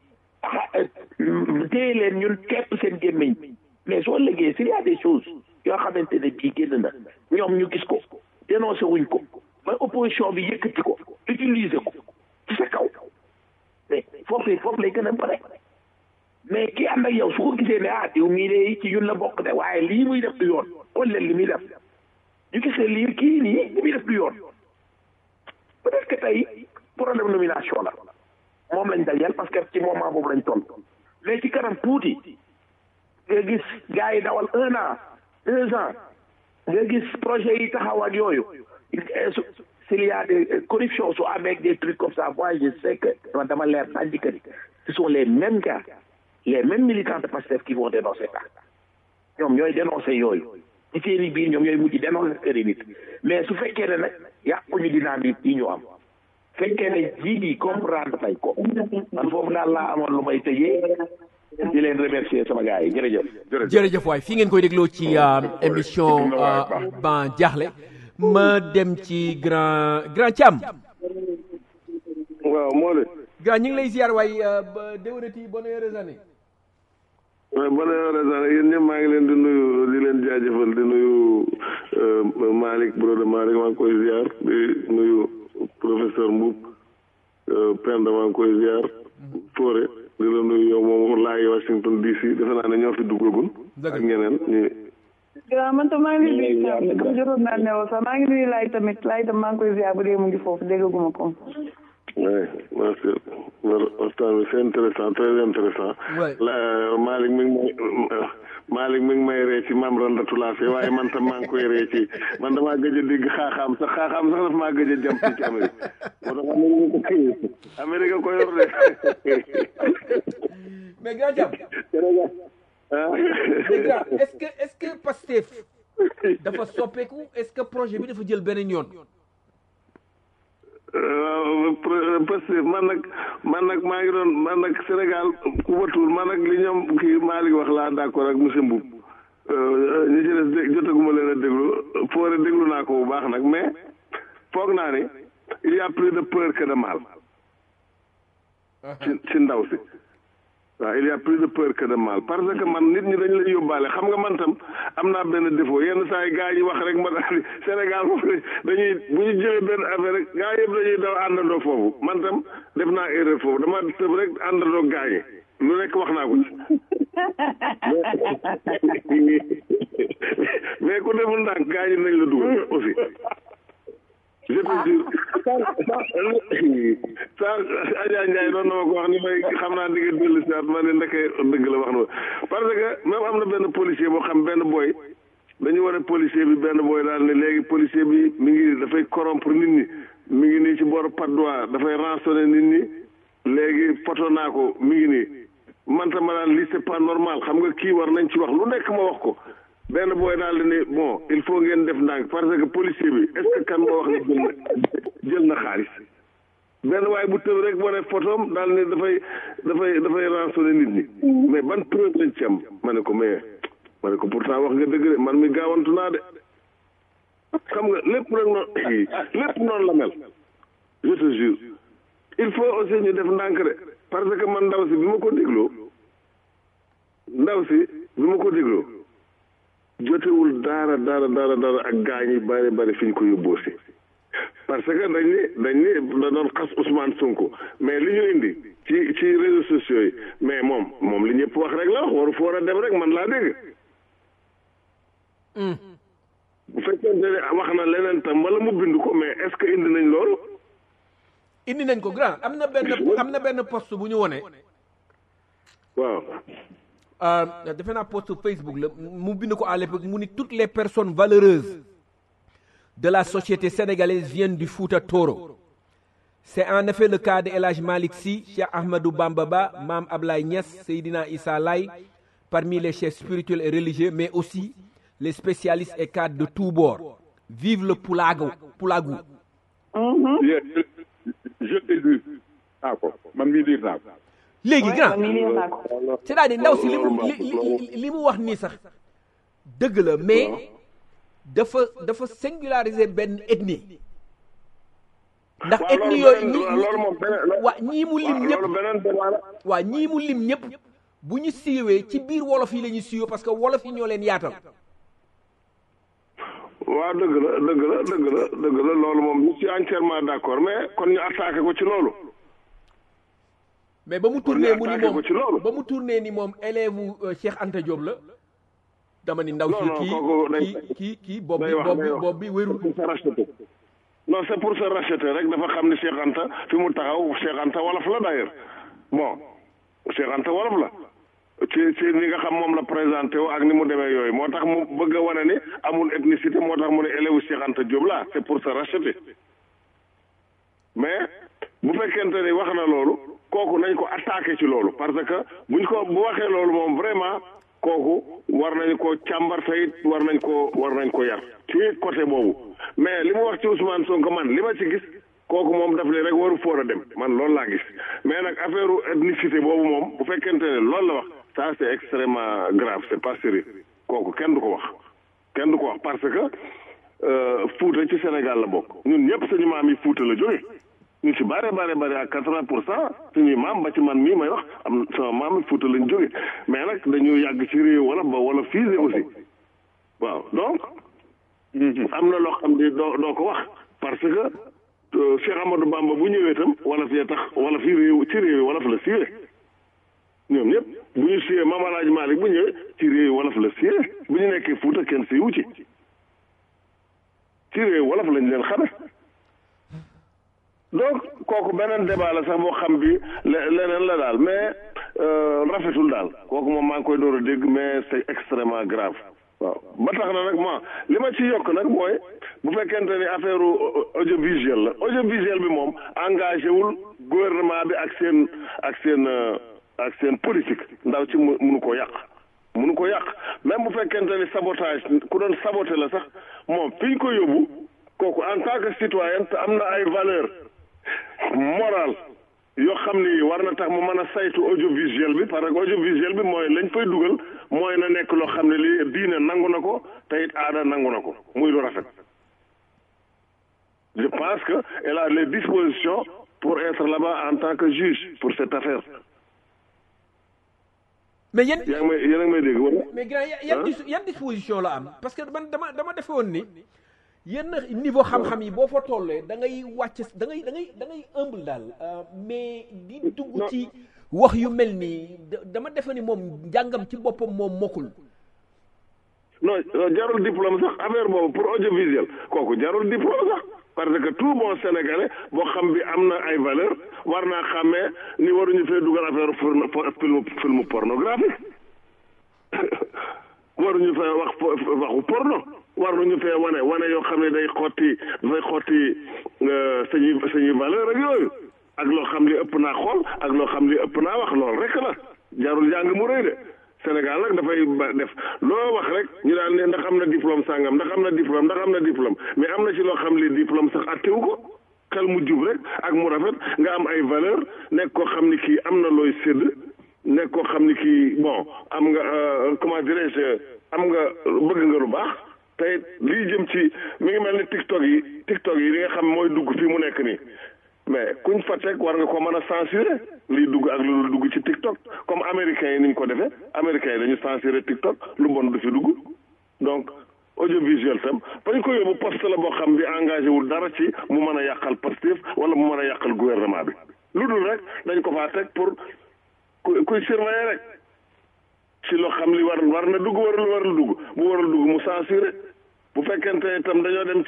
téye leen ñun képp seen gémmiñ mais soo liggéey s'il y a des choses yoo xamante ne bii génn na ñoom ñu gis ko dénoncé wuñ ko ba opposition bi yëkkati ko utiliser ko ci sa kaw mais foofu foofu lay gën a bare mais ki ànd ak yow su ko gisee ne ah diw mii de ci ñun la bokk de waaye lii muy def du yoon xool leen li muy def ñu gis ne lii kii nii li muy def du yoon peut-être que tey problème nomination la moom lañ dajeel parce que ci moment boobu lañ toll mais ci kanam tuuti nga gis gars yi dawal un an deux ans nga gis projet yi taxaw ak yooyu s'il y a des corruptions su amee des trucs comme ça moi je sais que dama leer sànni que ce sont les mêmes gars les mêmes militants de Pastef qui vont dénoncer ça ñoom ñooy dénoncer yooyu ci seeni biir ñoom ñooy mujj dénoncer seeni nit mais su fekkee ne nag yàquñu dynamique yi ñu am fekkee ne jii di comprendre nañ ko man foofu daal laa amoon lu may tëjee di leen remercier sama gars yi jërëjëf jërëjëf waay fi ngeen koy dégloo ci émission ban jaaxle ma dem ci grand grand Thiam waaw moo de grand ñu ngi lay ziar waay ba déwénati bonne heureuse année waaw bonne heureuse année yéen ñëpp maa ngi leen di nuyu di leen jaajëfal di nuyu Malick brother Malick maa ngi koy ziar di nuyu professeur Mboup Penda maa ngi koy ziar Touré di la nuyu yow moom laay Washington DC defe naa ne ñoo fi duggagul ak ñeneen ñu waaw man tam maa ngi nuyu comme jotoon naa ne sax maa ngi nuyu laay tamit laay tam maa ngi koy ziar bu dee mu ngi foofu déggaguma ko oui merci waxtaan bi c'est intéressant très intéressant la Malick mi ngi may Malick mi ngi may ree ci maam randatulaa fi waaye man tam maa ngi koy ree ci man damaa gëj a dégg xaaxaam sax xaaxaam sax dafa maa gëj a jàmm ci Amérique moo tax Amérique ko Amérique ko yor de mais grand jàmm Sénégal ah mais grand est-ce que est-ce que Pastef dafa soppeeku est-ce que projet bi dafa jël beneen yoon waaw parce que man nag man nag maa ngi doon man nag Sénégal ku watul man nag li ñoom kii Malick wax laa d'accord ak monsieur Mboub ñi ci des dé jotaguma leen a déglu foore déglu naa ko bu baax nag mais foog naa ni il y a plus de peur que de mal ci ci ndaw si waaw il y a plus de peur que de mal parce que man nit ñi dañ lay yóbbaale xam nga man tam am naa benn défaut yenn saa yi gaa yi wax rek ma daal di Sénégal moom dañuy bu ñu jëlee benn affaire rek gaa yëpp dañuy daw àndandoo foofu man tam def naa erreur foofu dama tëb rek àndandoo gaa yi lu nekk wax naa ko ci mais ku deful ndànk gaa yi nañ la dugal aussi je te jure saa Adja Ndiaye doon na ma ko wax ni may xam naa di nga dellu si waat ma ne ndeke dëgg la wax na parce que même am na benn policier boo xam benn boy dañu war a policier bi benn boy daal ne léegi policier bi mi ngi dafay corrompre nit ñi mi ngi nii ci booru Patte d'Oie dafay rançonner nit ñi léegi photo naa ko mi ngi nii man tam ma daal lii c'est pas normal xam nga kii war nañ ci wax lu nekk ma wax ko benn booy daal di ne bon il faut ngeen def ndànk parce que policier bi est-ce que kan moo wax ne jël na jël na xaalis benn waaye bu tëb rek wane photom daal ne dafay dafay dafay rançonner nit ñi mais ban preuve lañ ci am ma ne ko mais ma ne ko pourtant wax nga dëgg de man mi gaawantu naa de xam nga lépp rek noonu lépp noonu la mel je te jure il faut aussi ñu def ndànk de parce que man ndaw si bi ma ko dégloo ndaw si bi ma ko dégloo jotewul dara dara dara dara ak gaañ yi bari bari fi ñu ko yóbboo si parce que dañ ni dañ ni da doon xas Ousmane Sonko mais li ñu indi ci ci réseaux sociaux yi mais moom moom li ñëpp wax rek la wax waru foor a dem rek man laa dégg bu fekkente ne wax na leneen tam wala mu bind ko mais est-ce que indi nañ loolu indi nañ ko grand am na benn am na benn post bu ñu wone waaw euh, defe naa post Facebook la mu bind ko à l'époque mu ni toutes les personnes valeureuses de la société sénégalaise viennent du Fouta Toro c'est en effet le cas de El Hadj Malick Sy Cheikh Ahmadou Bamba Ba Mame Ablaye Niass Seydina Issa Laye parmi les chefs spirituels et religieux mais aussi les spécialistes et cadres de tous bords vive le Pulago Pulagou je t'ai lu naa ko man mii liir naa ko léegi grand man mii liir naa ko c'est-à-dire ndaw si li mu li li li mu wax nii sax dëgg la mais dafa dafa singulariser benn ethnie ndax waaw ethnie loolu yooyu beneen loolu moom beneen waa ñii mu lim waaw ñëpp loolu beneen débat la waa ñii mu lim ñëpp bu ñu siiwee ci biir wolof yi la ñuy siiwee parce que wolof yi ñoo leen yaatal waaw dëgg la dëgg la dëgg la dëgg la loolu moom je suis entièrement d'accord mais kon ñu attaqué ko ci loolu mais ba mu Kon tourné ñu mu ni attaqué moom ko ci loolu. ba mu tourné ni moom élève u Cheikh Anta Diop la dama ni ndaw Non, si non, kii kooku day- kii kii kii bopp bi day wax bopp day bi wax. bopp bi wérul pour se racheter non c'est pour se racheter rek dafa xam ni Cheikh Anta fi mu taxaw Cheikh Anta wolof la d'ailleurs bon Cheikh Anta wolof la ci ci ni nga xam moom la présenté wu ak ni mu demee yooyu moo tax mu bëgg a wane ni amul ethnicité moo tax mu ne élève Cheikh Anta Diop la c'est pour se racheter mais bu fekkente ni wax na loolu kooku nañ ko attaqué ci loolu parce que buñ ko bu waxee loolu moom vraiment kooku war nañ ko càmbar tey war nañ ko war nañ ko yar ci côté boobu mais li mu wax ci Ousmane Sonko man li ma ci gis kooku moom daf ne rek waru foor a dem man loolu laa gis mais nag affaire ethnicité boobu moom bu fekkente ne loolu la wax ça c'est extrêmement grave c'est pas sérieux kooku kenn du ko wax kenn du ko wax parce que euh, Fuuta ci Sénégal la bokk ñun ñëpp suñu maam yi Fuuta la jóge ñu ci bare bare bare ak quatre-vingt pour cent suñuy maam ba ci man mii may wax am sama maam yi Fuuta lañ jóge mais nag dañu yàgg ci réew wala ba wala fiise aussi waaw donc am na loo xam ne doo doo ko wax parce que euh, Cheikh Amadou Bamba bu ñëwee itam wala fii tax wala fii réew ci réew wala fa la siiwee ñoom ñëpp bu ñu siiwee Maam Alaaji Maalik bu ñëwee ci réew wolof la siiwee bu ñu nekkee Fuuta kenn siiwu ci ci réew wolof lañ leen xame donc kooku beneen débat la sax boo xam bi le- leneen la daal mais euh, rafetul daal kooku moom maa ngi koy door a dégg mais c'est extrêmement grave waaw ba tax na nag ma li ma ci yokk nag mooy bu fekkente ni affaire au- audiovisuel la audiovisuel bi moom engagé wul gouvernement bi ak seen ak seen euh, ak seen politique ndaw ci mu munu ko yàq munu ko yàq même bu fekkente ni sabotage ku doon saboté la sax moom fi ñu ko yóbbu kooku en tant que citoyen te am na ay valeur morale yoo xam ni war na tax mu mën a saytu audiovisuel bi parce que audiovisuel bi mooy lañ fay dugal mooy na nekk loo xam ne li diine nangu na ko te it aada nangu na ko muy lu rafet je pense que elle a les dispositions pour être là-bas en tant que juge pour cette affaire mais yéen yaa ngi may yéen a ngi may dégg wala mais grand yan dis yan disposition la am parce que man dama dama defe woon ni yenn niveau xam-xam yi boo fa tollee da ngay wàcc da ngay da ngay da ngay humble daal mais di dugg ci wax yu mel nii dama defe ni moom njàngam ci boppam moom mokkul non jarul diplôme sax affaire boobu pour audiovisuel kooku jarul diplôme sax parce que tout bon sénégalais boo xam bi am na ay valeur war naa xàmmee ni waruñu fee dugal affaire film film pornographique waruñu fee wax waxu porno waruñu fee wane wane yoo xam ne day xotti dafay xotti sañuy sañuy valeur ak yooyu ak loo xam li ëpp naa xool ak loo xam li ëpp naa wax lool rek la jarul jàng mu rëy de Sénégal nag dafay def loo wax rek ñu daal ne ndax am na diplôme sàngam ndax am na diplôme ndax am na diplôme mais am na ci loo xam li diplôme sax attewu ko xel mu jub rek ak mu rafet nga am ay valeur nekk koo xam ni kii am na looy sédd nekk koo xam ni kii bon am nga comment dirais-je am nga bëgg nga lu baax te lii jëm ci mi ngi mel ni TikTok yi TikTok yi li nga xam mooy dugg fii mu nekk nii mais kuñ fa teg war nga ko mën a censurer liy dugg ak lu dugg ci TikTok comme américains yi ni ñu ko defee américains yi dañu censurer TikTok lu bon du fi dugg donc audiovisuel tam bañ ko yóbbu poste la boo xam bi engagé wul dara ci mu mën a yàqal Pastef wala mu mën a yàqal gouvernement bi lu dul rek dañ ko faa teg pour ku kuy surveiller rek ci loo xam li war war na dugg warul warul dugg bu warul dugg mu censurer bu fekkente itam dañoo dem ci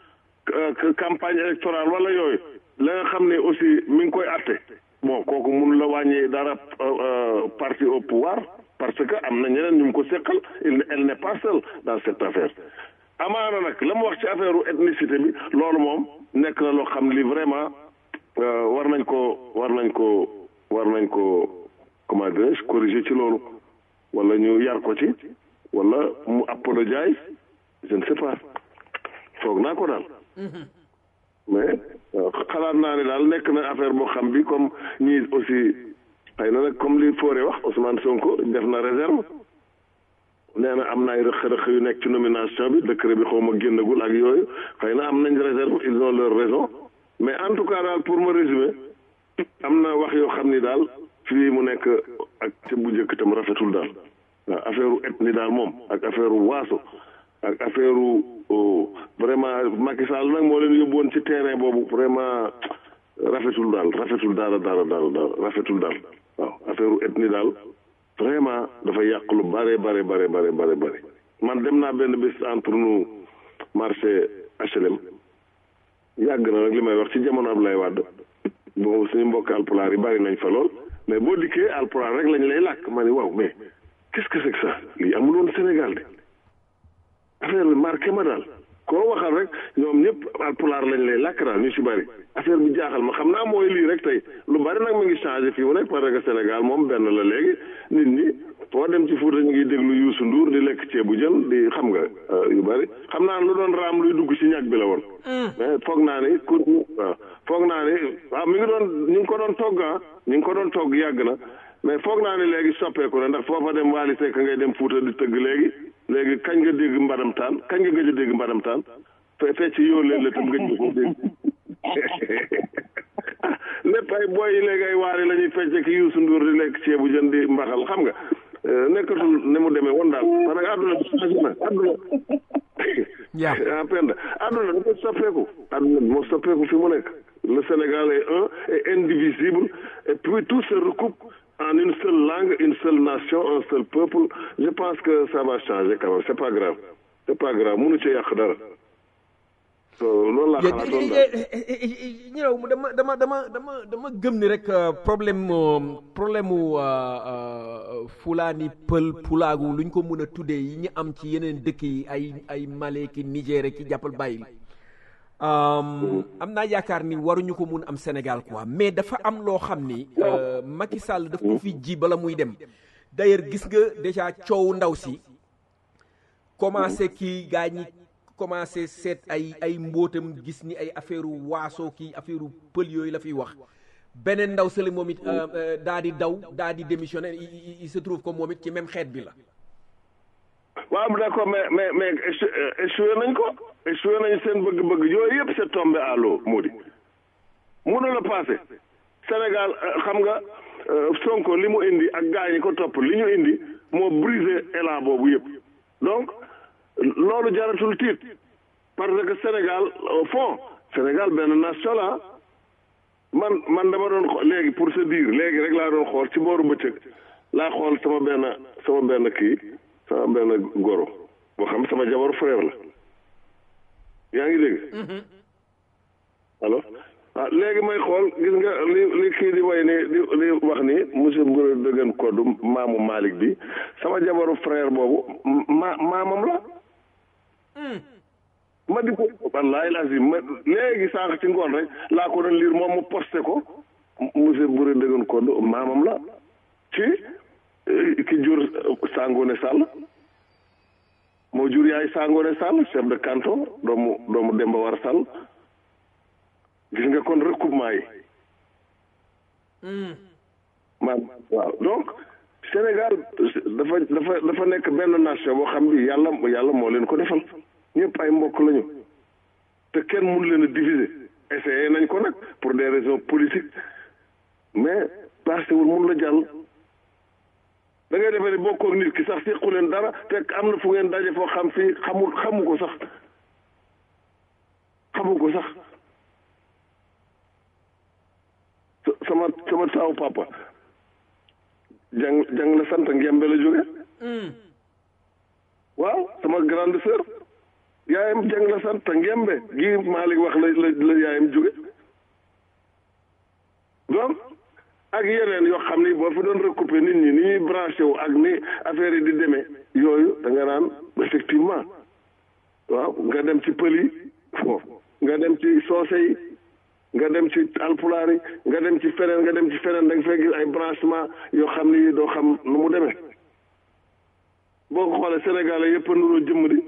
vote campagne électorale wala yooyu la nga xam ne aussi mi ngi koy atte bon kooku mun la wàññi dara parti au pouvoir parce que am na ñeneen ñu mu ko seqal elle n'est pas seule dans cette affaire amaana nag la mu wax ci affaire ethnicité bi loolu moom nekk na loo xam li vraiment war nañ ko war nañ ko war nañ ko comment dirais-je corriger ci loolu wala ñu yar ko ci wala mu apologize je ne sais pas foog naa ko daal mais xalaat naa ne daal nekk na affaire boo xam bi comme ñii aussi xëy na nag comme li Fodé wax Ousmane Sonko def na réserve nee na am na ay rëq-rëq yu nekk ci nomination bi décret bi xaw ma génnagul ak yooyu xëy na am nañ réserve ils ont leur raison mais en tout cas daal pour me résumer am na wax yoo xam ni daal fii mu nekk ak ca bu njëkk tam rafetul daal waaw affaire ethnie daal moom ak affaire waaso ak affaire vraiment Macky Sall nag moo leen yóbbu woon ci terrain boobu vraiment rafetul daal rafetul daal daal daal daal rafetul daal waaw affaire ethnie daal vraiment dafa yàq lu bare bare bare bare bare bare man dem naa benn bés entre nous marché HLM yàgg na nag li may wax ci jamono Abdoulaye Wade boobu suñu mbokk alpulaar yi bari nañ fa lool mais boo dikkee alpulaar rek lañ lay làkk ma ne waaw mais qu'est-ce que c'est que ça lii amul woon Sénégal de affaire bi marqué ma daal koo waxal rek ñoom ñëpp alpulaar lañ lay làkk daal ñu si bari affaire bi jaaxal ma xam naa mooy lii rek tey lu bari nag mu ngi changé fii mu nekk parce que Sénégal moom benn la léegi nit ñi foo dem ci Fuuta ñu ngi déglu Youssou Ndour di lekk ceebu jën di xam nga yu bari xam naa lu doon raam luy dugg ci ñag bi la woon. mais foog naa ni ku waaw foog naa ni waaw mi ngi doon ñu ngi ko doon togg ah ñu ngi ko doon togg yàgg na mais foog naa ni léegi soppeeku na ndax foofa dem Waly Seck ngay dem Fuuta di tëgg léegi léegi kañ nga dégg mbadam taan kañ nga gëj a dégg mbadam taan fe fecc yoo leen la tam gëj nga ko dégg lépp ay booy yi léegi ay waari la ñuy fecc ki Youssou Ndour di lekk ceebu jën di mbaxal xam nga nekkatul ne mu demee woon daal parce que àdduna bi changé na àdduna ah penda àdduna dafa soppeeku àdduna bi moo soppeeku fi mu nekk le Sénégal est un et indivisible et puis tout se recoupe en une seule langue une seule nation un seul peuple je pense que ça va changer quand même c'est pas grave c'est pas grave mënu ci yàq dara loolu laa xalaatoon daal ñu dama dama dama dama dama gëm ni rek problème problème mu fulaani pël pulaagu lu ñu ko mën a tuddee yi ñu am ci yeneen dëkk yi ay ay Mali ki Niger ki jàppal bàyyi am naa yaakaar ni waruñu ko mun am Sénégal quoi mais dafa am loo xam ni Macky Sall daf ko fi ji bala muy dem d'ailleurs gis nga déjà coow ndaw si commencé kii gaa ñi commencé seet ay ay mbóotam gis ni ay affaire waaso kii affaire pël yooyu la fiy wax beneen ndaw sële moom it daa di daw daa di démissionné il se trouve que moom it ci même xeet bi la waaw d'accord mais mais mais échoué nañ ko échoué nañ seen bëgg-bëgg yooyu yëpp c'est tombé à l'eau moo di mënu la passé Sénégal xam nga Sonko li mu indi ak gaa ñi ko topp li ñu indi moo brisé élan boobu yëpp donc loolu jaratul tiit parce que Sénégal au fond Sénégal benn nation la man man dama doon léegi pour se dire léegi rek laa doon xool ci booru bëccëg laa xool sama benn sama benn kii sama benn goro boo xam sama jabaru frère la yaa ngi dégg allo ah léegi may xool gis nga li li kii di way ni di di wax ni monsieur Ngourou Dëggan Koddu maamu Malick bi sama jabaru frère boobu ma maamam la ma di ko wallaay lazim ma léegi sànq ci ngoon rek laa ko doon lire moom mu posté ko monsieur Ngourou Dëggan Koddu maamam la ci ki jur Sangone Sall moo jur yaay Sangone Sall chef de canton doomu doomu Demba War Sall gis nga kon recoupement yi maam waaw donc Sénégal dafa dafa dafa nekk benn nation boo xam bi yàlla yàlla moo leen ko defal ñëpp ay mbokk lañu te kenn mun leen a diviser essayé nañ ko nag pour des raisons politiques mais passé wul mun la jàll da ngay defee ne bokkoo nit ki sax sequ leen dara te am na fu ngeen daje foo xam fii xamul xamu ko sax xamu ko sax sama sama taawu papa jàng jàng la sant ngembe la jóge waaw sama grande sœur yaayam jàng la sant ngembe gi Malick wax la la la yaayam jóge donc ak yeneen yoo xam ni boo fi doon recouper nit ñi ni ñuy branché wu ak ni affaire yi di demee yooyu da nga naan effectivement waaw nga dem ci pël yi foofu nga dem ci soose yi nga dem ci alpulaar yi nga dem ci feneen nga dem ci feneen da nga fay gis ay branchement yoo xam ni doo xam nu mu demee boo ko xoolee Sénégalais yëpp a nuroo jëmm di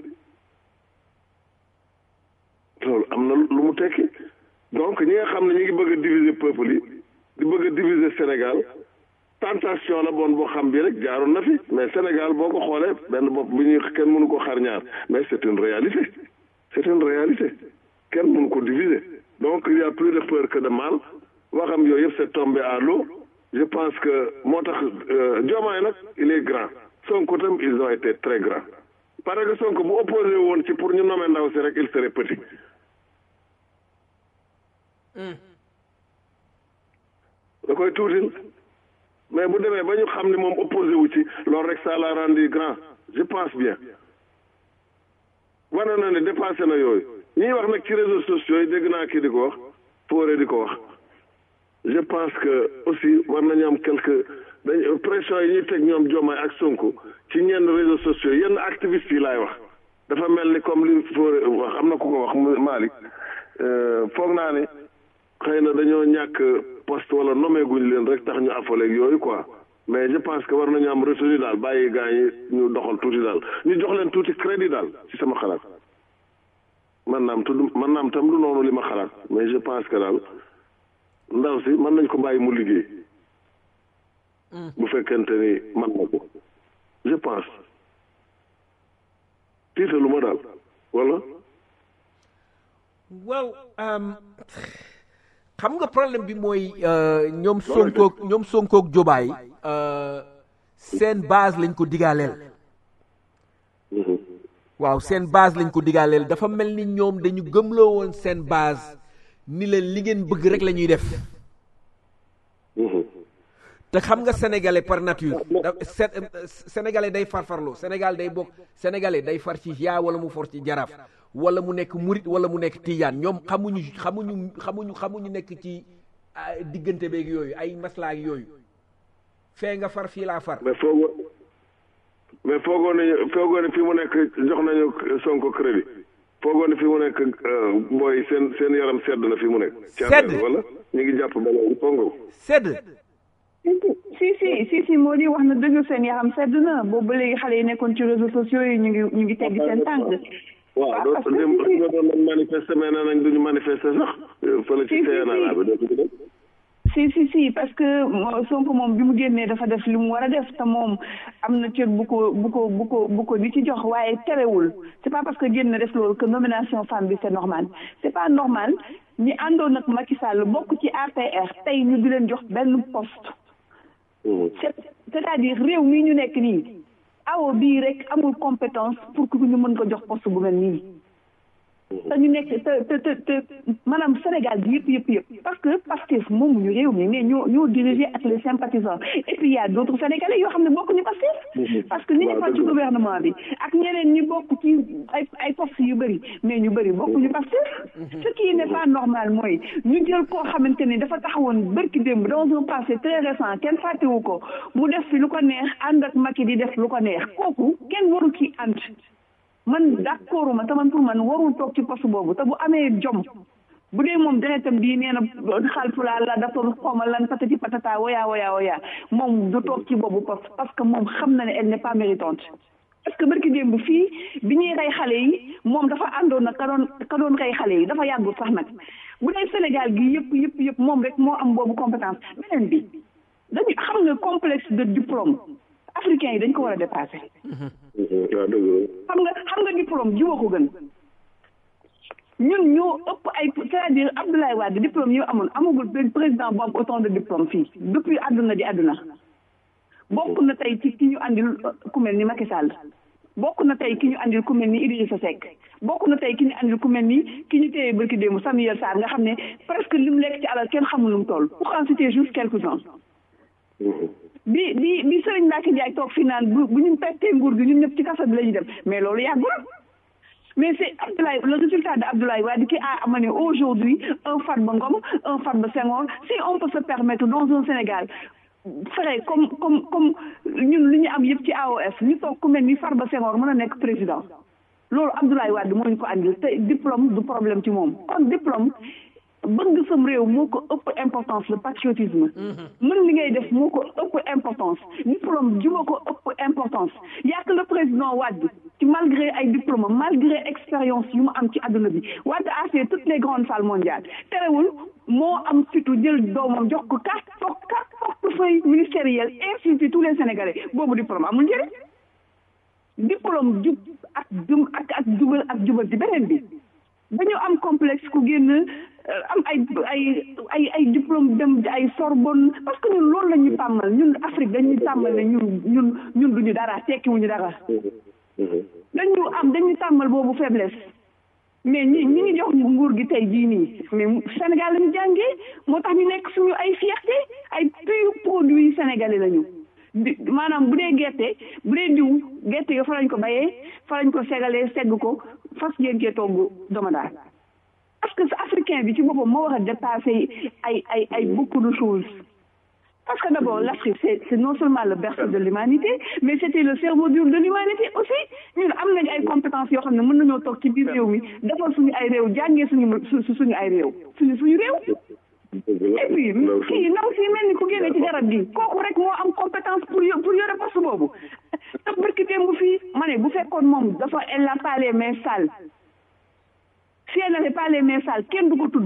loolu am na lu mu tekki donc ñi nga xam ne ñu ngi bëgg a diviser peuple yi di bëgg a diviser Sénégal tentation la bon boo xam bi rek jaaroon na fi mais Sénégal boo ko xoolee benn bopp bi ñuy kenn mënu ko xar ñaar mais c'est une réalité c'est une réalité kenn mënu ko diviser donc il y a plus de peur que de mal waxam yooyu yëpp c'est tombé à l'eau je pense que moo tax Diomaye nag il est grand Sonko tam ils ont été très grands parce que Sonko bu opposé woon ci pour ñu nommer ndaw si rek il serait petit da koy tuutil mais bu demee ba ñu xam ne moom opposé wu ci loolu rek ça l'a rendu grand je pense bien wane na ne dépassé na yooyu ñiy wax nag ci réseaux sociaux yi dégg naa kii di ko wax fooree di ko wax je pense que aussi war nañu am quelque dañ pression yi ñuy teg ñoom Diomaye ak Sonko ci ñenn réseaux sociaux yenn activistes yi laay wax dafa mel ni comme li fooree wax am na ku ko wax Malick foog naa ne xëy na dañoo ñàkk poste wala nommé guñ leen rek tax ñu affolé yooyu quoi mais je pense que war nañu am retenu daal bàyyi gaa yi ñu doxal tuuti daal ñu jox leen tuuti crédit daal ci sama xalaat man naam tudd man naam tam du noonu li ma xalaat mais je pense que daal ndaw si mën nañ ko bàyyi mu liggéey bu fekkente ni man na ko je pense tiitalu ma daal wala waaw xam nga problème bi mooy ñoom sonkoog ñoom sonkoog jobaay seen base lañ ko digaaleel waaw seen base lañ ko digaaleel dafa mel ni ñoom dañu gëmloo woon seen base ni leen li ngeen bëgg rek la ñuy def te xam nga sénégalais par nature sénégalais day farfarloo sénégal day bokk sénégalais day far ci yaa wala mu for ci jaraaf wala mu nekk murit wala mu nekk tijaan ñoom xamuñu xamuñu xamuñu xamuñu nekk ci diggante beeg yooyu ay maslaak yooyu fee nga far fii laa far mais foogoo mais foogoo nañu foogoo ne fii mu nekk jox nañu sonko crédit foogoo ne fi mu nekk booy seen seen yaram sedd na fi mu nekk. Sedd wala ñu ngi jàpp ba léegi foogoo. sedd si si si si moo di wax na dëgg seen yaram sedd na boobu ba léegi xale yi nekkoon ci réseaux sociaux yi ñu ngi ñu ngi tegg seen tànk. waaw doo dem nga doon manifester mais nee nañ duñu manifester sax. fële ci CNRA bi doo ko def. si si si parce que Sonko moom bi mu génnee dafa def li mu war a def te moom am na cër bu ko bu ko bu ko bu ko di ci jox waaye terewul c'est pas parce que génn def loolu que nomination femme bi c'est normal c'est pas normal ñi àndoon ak Macky Sall bokk ci APR tey ñu di leen jox benn poste c'est c'est-à-dire réew mii ñu nekk nii awo bii rek amul compétence pour que ñu mën ko jox poste bu mel nii te ñu nekk te te te te maanaam Sénégal bi yëpp yëpp yëpp parce que Pastef moomu ñu réew mi mais ñoo ñoo dirigé ak les sympathisants et puis y a d'autres Sénégalais yoo xam ne bokk ñu Pastef parce que ni ñu fal ci gouvernement bi ak ñeneen ñi bokk ci ay ay postes yu bëri mais ñu bëri bokk ñu Pastef ce qui n'est pas normal mooy ñu jël koo xamante ni dafa taxawoon bërki démb dans un passé très récent kenn fàttewu ko mu def fi lu ko neex ànd ak Macky di def lu ko neex kooku kenn waru ci ànd man d'accord ma te man pour man warul toog ci poste boobu te bu amee jom bu dee moom deretam bii nee na xalpulaa la dafa xawma lan patati patata woya woya woya moom du toog ci boobu poste parce que moom xam na ne elle n'est pas méritante parce que barki démb fii bi ñuy rey xale yi moom dafa àndoon nag ka doon ka doon rey xale yi dafa yàggul sax nag bu dee Sénégal gi yëpp yëpp yëpp moom rek moo am boobu compétence beneen bi dañu xam nga complexe de diplôme africain yi dañ ko war a dépasser xam nga xam nga diplôme jiwa ko gën ñun ñoo ëpp ay c'est-à-dire Abdoulaye Wade diplôme yi amoon amagul benn président bu am autant de diplôme fii depuis àdduna di àdduna bokk na tey ci ki ñu andil ku mel ni Macky Sall bokk na tey ki ñu andil ku mel ni Idrissa Seck bokk na tey ki ñu andil ku mel ni ki ñu téye barki démb Samuel Sarr nga xam ne presque li mu lekk ci alal kenn xamul lu mu toll pour en citer juste quelques-uns bi bi bi Serigne Mbacke Ndiaye toog fi naan bu bu ñu pertee nguur gi ñun ñëpp ci kaso bi la ñu dem mais loolu yàggul mais c'est Abdoulaye le résultat de Abdoulaye Wade qui a amené aujourd'hui un Farba Ngom un Farba Senghor si on peut se permettre dans un Sénégal fexe comme comme comme ñun li ñu am yëpp ci AOF ñu toog ku mel ni Farba Senghor mën a nekk président loolu Abdoulaye Wade moo ñu ko andil te diplôme du problème ci moom kon diplôme bëgg sam réew moo ko ëpp importance le patriotisme mën li ngay def moo ko ëpp importance diplôme ji moo ko ëpp importance yaa que le président Wade ci malgré ay diplôme malgré expérience yu mu am ci àdduna bi Wade a fait toutes les grandes salles mondiales terewul moo am fitu jël doomam jox ko quatre quatre portefeuille ministériel insulté tous les Sénégalais boobu diplôme amul njëriñ diplôme jub ak jum ak ak jubal ak jubal ci beneen bi dañu am complexe ku génn am ay ay ay ay diplôme dem ay Sorbonne parce que ñun loolu la ñuy tàmmal ñun Afrique dañuy tàmmal ne ñun ñun ñun duñu dara tekkiwuñu dara dañu am dañuy tàmmal boobu faiblesse mais ñi ñi ngi jox nguur gi tey jii nii mais Sénégal lañu jàngee moo tax ñu nekk suñu ay fierté ay pur produit sénégalais lañu di maanaam bu dee gerte bu dee diw gerte yo fa lañ ko bayee fa lañ ko segalee segg ko fas ngeen cee togg domadaa parce que africain bi ci boppam moo war a dépasser ay ay ay beaucoup de choses parce que d'abord l'Afrique c'est c'est non seulement le berceau de l'humanité mais c'était le cerveau dur de l'humanité aussi ñun am nañ ay compétences yoo xam ne mën nañoo toog ci biir réew mi defal suñu ay réew jàngee suñu suñu ay réew suñu suñu réew et puis kii ndaw si mel ni ku génne ci garab gi kooku rek moo am compétence pour pour yore poste boobu te barki démb fii ma ne bu fekkoon moom dafa elle n'a pas les mains sales si elle n'avait pas les mains sales kenn du ko tudd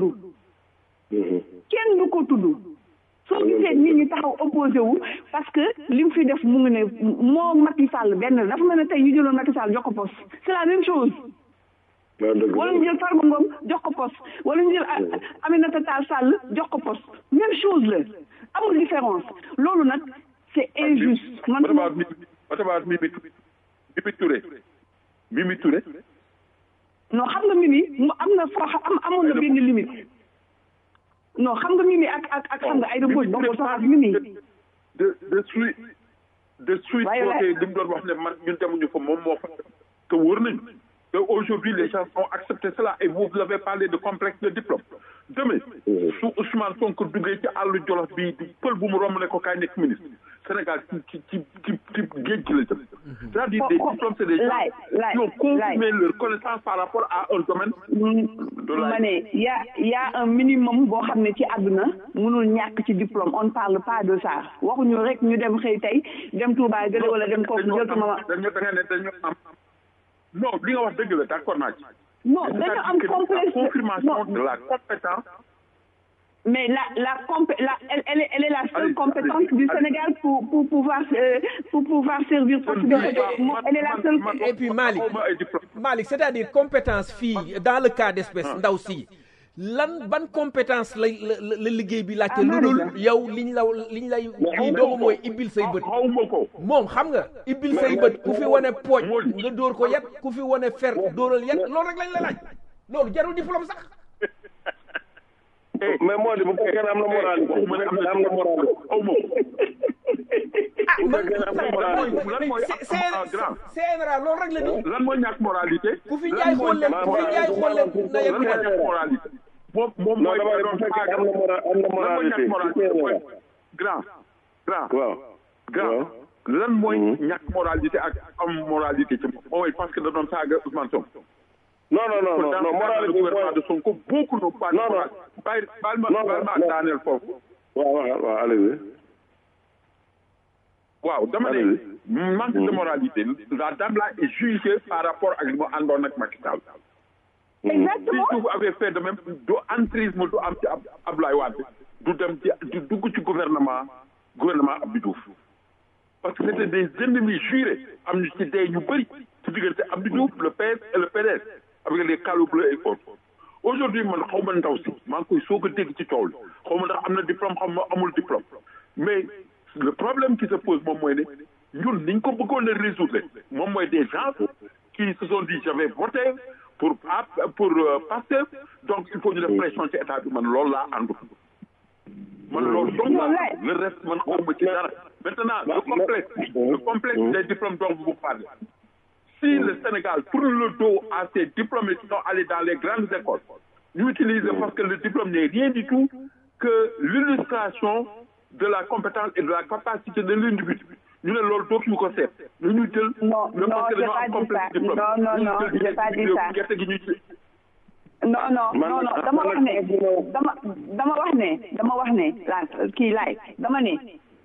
kenn du ko tudd soo gisee nit ñi taxaw opposé wu parce que li mu fi def mu ngi ne moo Macky Sall benn dafa mel ne tey ñu jëloon Macky Sall jox ko poste c'est la même chose wala ñu jël Farba Ngom jox ko poste wala ñu jël Aminata Tall Sall jox ko poste même chose la amul différence loolu nag c'est injuste man what about Mimi Mimi Touré Mimi Touré non xam nga Mimi mu am na foo am amoon na benn limite non xam nga Mimi ak ak ak xam nga ay dëgg bokkul sax ak Mimi de de suite de suite côté li mu doon wax ne man ñun demuñu fa moom moo fa te wóor nañ Et aujourd'hui, les gens ont accepté cela et vous avez parlé de complexe de diplôme. Demain, su Ousmane Sonko duggee ci àllu Jolof bi pël bu mu romb ne ko kaay nekk ministre Sénégal ci ci ci ci ci géej gi la jëm. C'est-à-dire des diplômes, c'est des gens Laay, laay, qui ont confirmé leur connaissance par rapport à un domaine de la ma ne y a y a un minimum boo xam ne ci àdduna mënul ñàkk ci diplôme on ne parle pas de ça waxuñu rek ñu dem xëy tey dem Touba gële wala dem kooku jël sama dañu da nga ne dañu am non li nga wax dëgg la d'accord naa ci. non Mais dañu c'est-à-dire am que complexe la confirmation non de la compétence mais la la compé la elle elle est, elle est la seule Allez, compétence allez, du allez. Sénégal pour pour pouvoir euh, pour pouvoir servir poste de Man- elle est la man- seule man- Et puis Malick xawma ay diplôme. Malick c'est-à-dire compétence fii dans le cas d'espèce ndaw si lan ban compétence la la la liggéey bi laajte Ah, lu dul Malick. yow liñ la liñ lay lii doomu mooy ibbil say bët xawma ko moom xam nga ibbil say bët ku fi wane pooj nga dóor ko yat ku fi wane fer dóoral yat loolu rek lañ la laaj loolu jarul diplôme sax mais moo di bu fekkee ne am na moralité bu waxuma ne fekkee ne am am na na moralité xawma ko ah man fekkee ne am na mooy moralité. lan mooy C- am- am- C- grand. CNRA loolu rek la di lan mooy ñàkk moralité ku fi lan jaay mooy xolle ñàkk ku fi jaay xolle na yem lan mooy ñàkk moralité moom moom non mooy dama ne doon bu fekkee saaga. am na mora am na lan mooy moralité ñàkk moralité ci mooy CNRA. grand grand waaw grand waaw. lan mooy Mhm. ñàkk moralité ak am moralité ci moom mooy parce que da doon saaga Ousmane Sonko non non non non non moralité le bi gouvernement de mooy Sonko beaucoup n'ont pas de Non, non. moralité bàyyi baal ma Non, non, baal ma non. daaneel foofu waaw waaw waaw allez-y waaw dama ne Allez-y. manque de moralité la dame là est jugée par rapport ak li mu àndoon ak Macky Sall si exactement vous avez fait de même du entrisme du am ci Ab Abdoulaye Wade du dem ci du dugg ci gouvernement gouvernement Abdou Diouf parce que c'était des ennemis jurés am ñu ci dee ñu bëri ci diggante Abdou Diouf le PS et le PDS avec les calots bleus et autres aujourd'hui man xaw ma ndaw si maa ngi koy soog a dégg ci coow li xaw ma ndax am na diplôme xaw ma amul diplôme mais le problème qui se pose moom mooy ne ñun niñ ko bëggoon a résoudre moom mooy des gens qui se sont dit j'avais voté pour pour euh, Pastef donc il faut ñu def pression ci état bi man loolu laa àndu man loolu donc Non, là- le reste man xawma ci dara maintenant le complexe le complexe des diplômes dont vous parlez si le Sénégal tourne le dos à ces diplômés qui sont allés dans les grandes écoles ñu utiliser parce que le diplôme n'est rien du tout que l'illustration de la compétence et de la capacité de l'individu ñu ne loolu dootuñu ko seet ñu ñu jël Non, le non, parce que j'ai dañoo pas am dit complexe ça. diplôme Non, non, ñu non, jël j'ai pas dit ñu ça. gerte gi ñu ci non non Man- non non man- dama man- wax ne dama dama wax ne dama wax ne la kii laay dama ne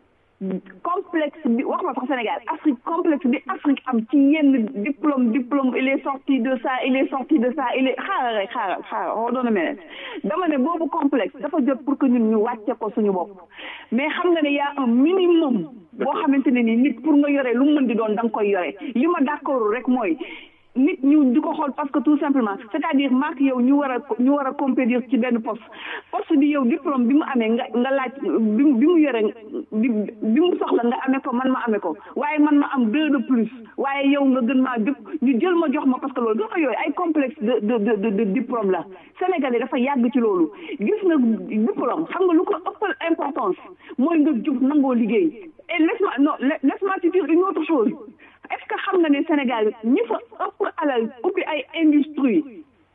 complexe bi wax ma sax Sénégal Afrique complexe bi Afrique am ci yenn diplôme diplôme il est sorti de ça il est sorti de ça il est xaaral rek xaaral xaaral hold on a minute dama ne boobu complexe dafa jot pour que ñun ñu wàcce ko suñu bopp mais xam nga ne y a un minimum boo xamante ne ni nit pour nga yore lu mu mën di doon da nga koy yore li ma d'accord rek mooy nit ñu di ko xool parce que tout simplement c'est-à-dire maak yow ñu war a ñu war a compétir ci benn poste poste bi yow diplôme bi mu amee nga nga laaj bi mu bi mu yore bi bi mu soxla nga amee ko man ma amee ko waaye man ma am deux de plus waaye yow nga gën maa jëpp ñu jël ma jox ma parce que loolu gën a yooyu ay complexe de de de de de diplôme la Sénégalais dafa yàgg ci loolu gis nga diplôme xam nga lu ko ëppal importance mooy nga jub nangoo liggéey et laisse-moi non laisse-moi te dire une autre chose est-ce que xam nga ne Sénégal ñi fa ëpp alal ubbi ay industrie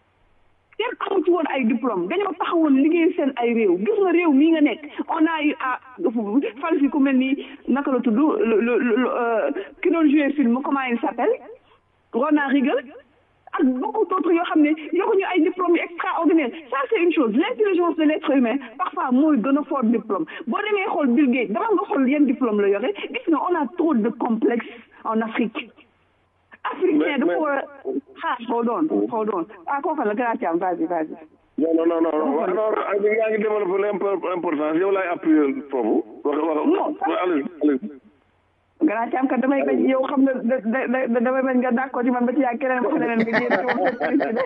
kenn amu ci woon ay diplôme dañoo taxawoon liggéey seen ay réew gis nga réew mii nga nekk on a eu à fal fi ku mel ni naka la tudd le le le ki doon jouer film comment il s'appelle Ronald Reagan ak beaucoup d'autres yoo xam ne yoruñu ay diplômes yu extraordinaire ça c'est une chose l'intelligence de l'être humain parfois mooy gën a fort diplôme boo demee xool Bill Gates dama nga xool yan diplôme la yore gis nga on a trop de complexes en Afrique africain dafa war a xaar hold on hold on ah kooku la grand Thiam vas-y vas-y non non non non waaw non ak yaa ngi développé l'importance yow laay appuyer foofu wax wax Non, ça- allez allez grand Thiam kat damay bañ yow xam nga da da da damay bañ nga d'accord ci man ba ci yaa keneen wax leneen nga jéem ci wax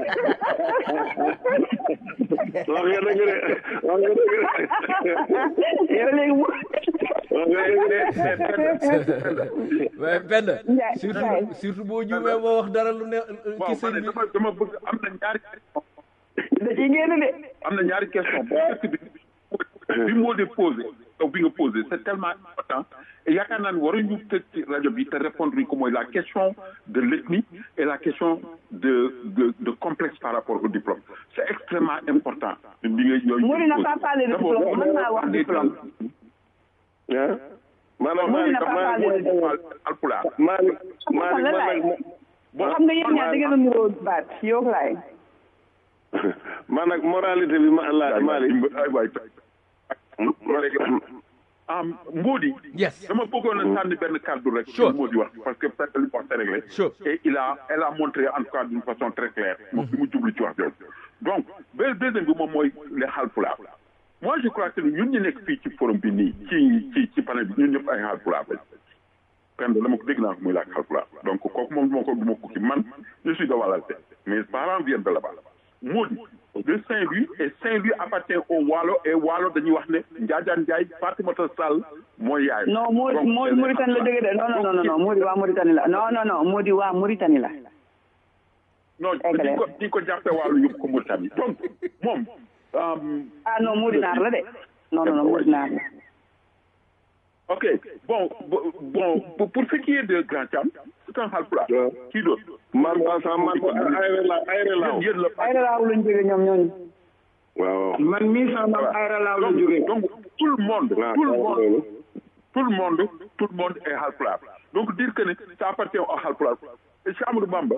wax nga dëgg de wax nga dëgg de yow léegi mu wax nga dëgg de waaye benn Ndiaye, surtout Ndiaye. surtout boo juumee moo wax dara lu ne waaw ci ma sëñ ne bi dama dama bëgg am na ñaari da ciy génn de am na ñaari question bu njëkk bi bi moo di posé bi nga posé c'est tellement important et yaakaar naa ne waruñu tëj ci rajo bi te répondre ñu ko mooy la question de l'ethnie et la question de de de complexe par rapport au diplôme c'est extrêmement important li nga yooyu Mody n'a pas parlé de diplôme mën naa wax diplôme ah maanaam Mody n'a pas parlé de diplôme alpulaar Malick Malick la man laay nag xam nga yéen ñaar da ngeen a nuroo baat yow laay man nag moralité bi ma la Malick ay waay ah Mbodi. Yes. dama bëggoon a sànni benn kàddu rek. Sure. Mbodi wax parce que peut-être li mu wax c'est réglé. Sure. et il a elle a montré en tout cas d'une façon très claire. moom bi mu jublu ci wax jooju. donc benn deuxième bi moom mooy les Haalpulaar. moi je crois que ñun ñu nekk fii ci forum bi nii ci ci ci panel bi ñun ñëpp ay Haalpulaar lañ. kenn dama ko dégg naa ko muy laaj Haalpulaar donc kooku moom moo ko du ma ko ci man je suis de Walalté mes parents viennent de là-bas. Mbodi de Saint-Louis et Saint-Louis appartient au Waalo et Waalo dañuy wax ne Njaajaan Njaay Fatimata Sall mooy yaay. non moo Donc, moo c'est- Mauritanie la dëgg de non non non non Mody waa Mauritanie la non non non Mody waa Mauritanie la non Eggale. di ko di ko jàppee Waalo yóbbu ko Mauritanie donc moom. euh, ah non Mody naar la de non non non Mody naar la ok bon bo- bon pour pour ce qui est de Grand Thiam c'est un Haalpulaar. Ouais. kii d'autre. man waa sax man ayre la ayre laaw yéen yéen la. ay raaw lañ jóge ñoom ñooñu waaw man mii sama maam ayra laaw la jógee donc tout le monde. waaw tout le waaw monde loolu tout le monde tout le monde est Haalpulaar donc dire que ne ça appartient au Haalpulaar et Cheikh Amadou Bamba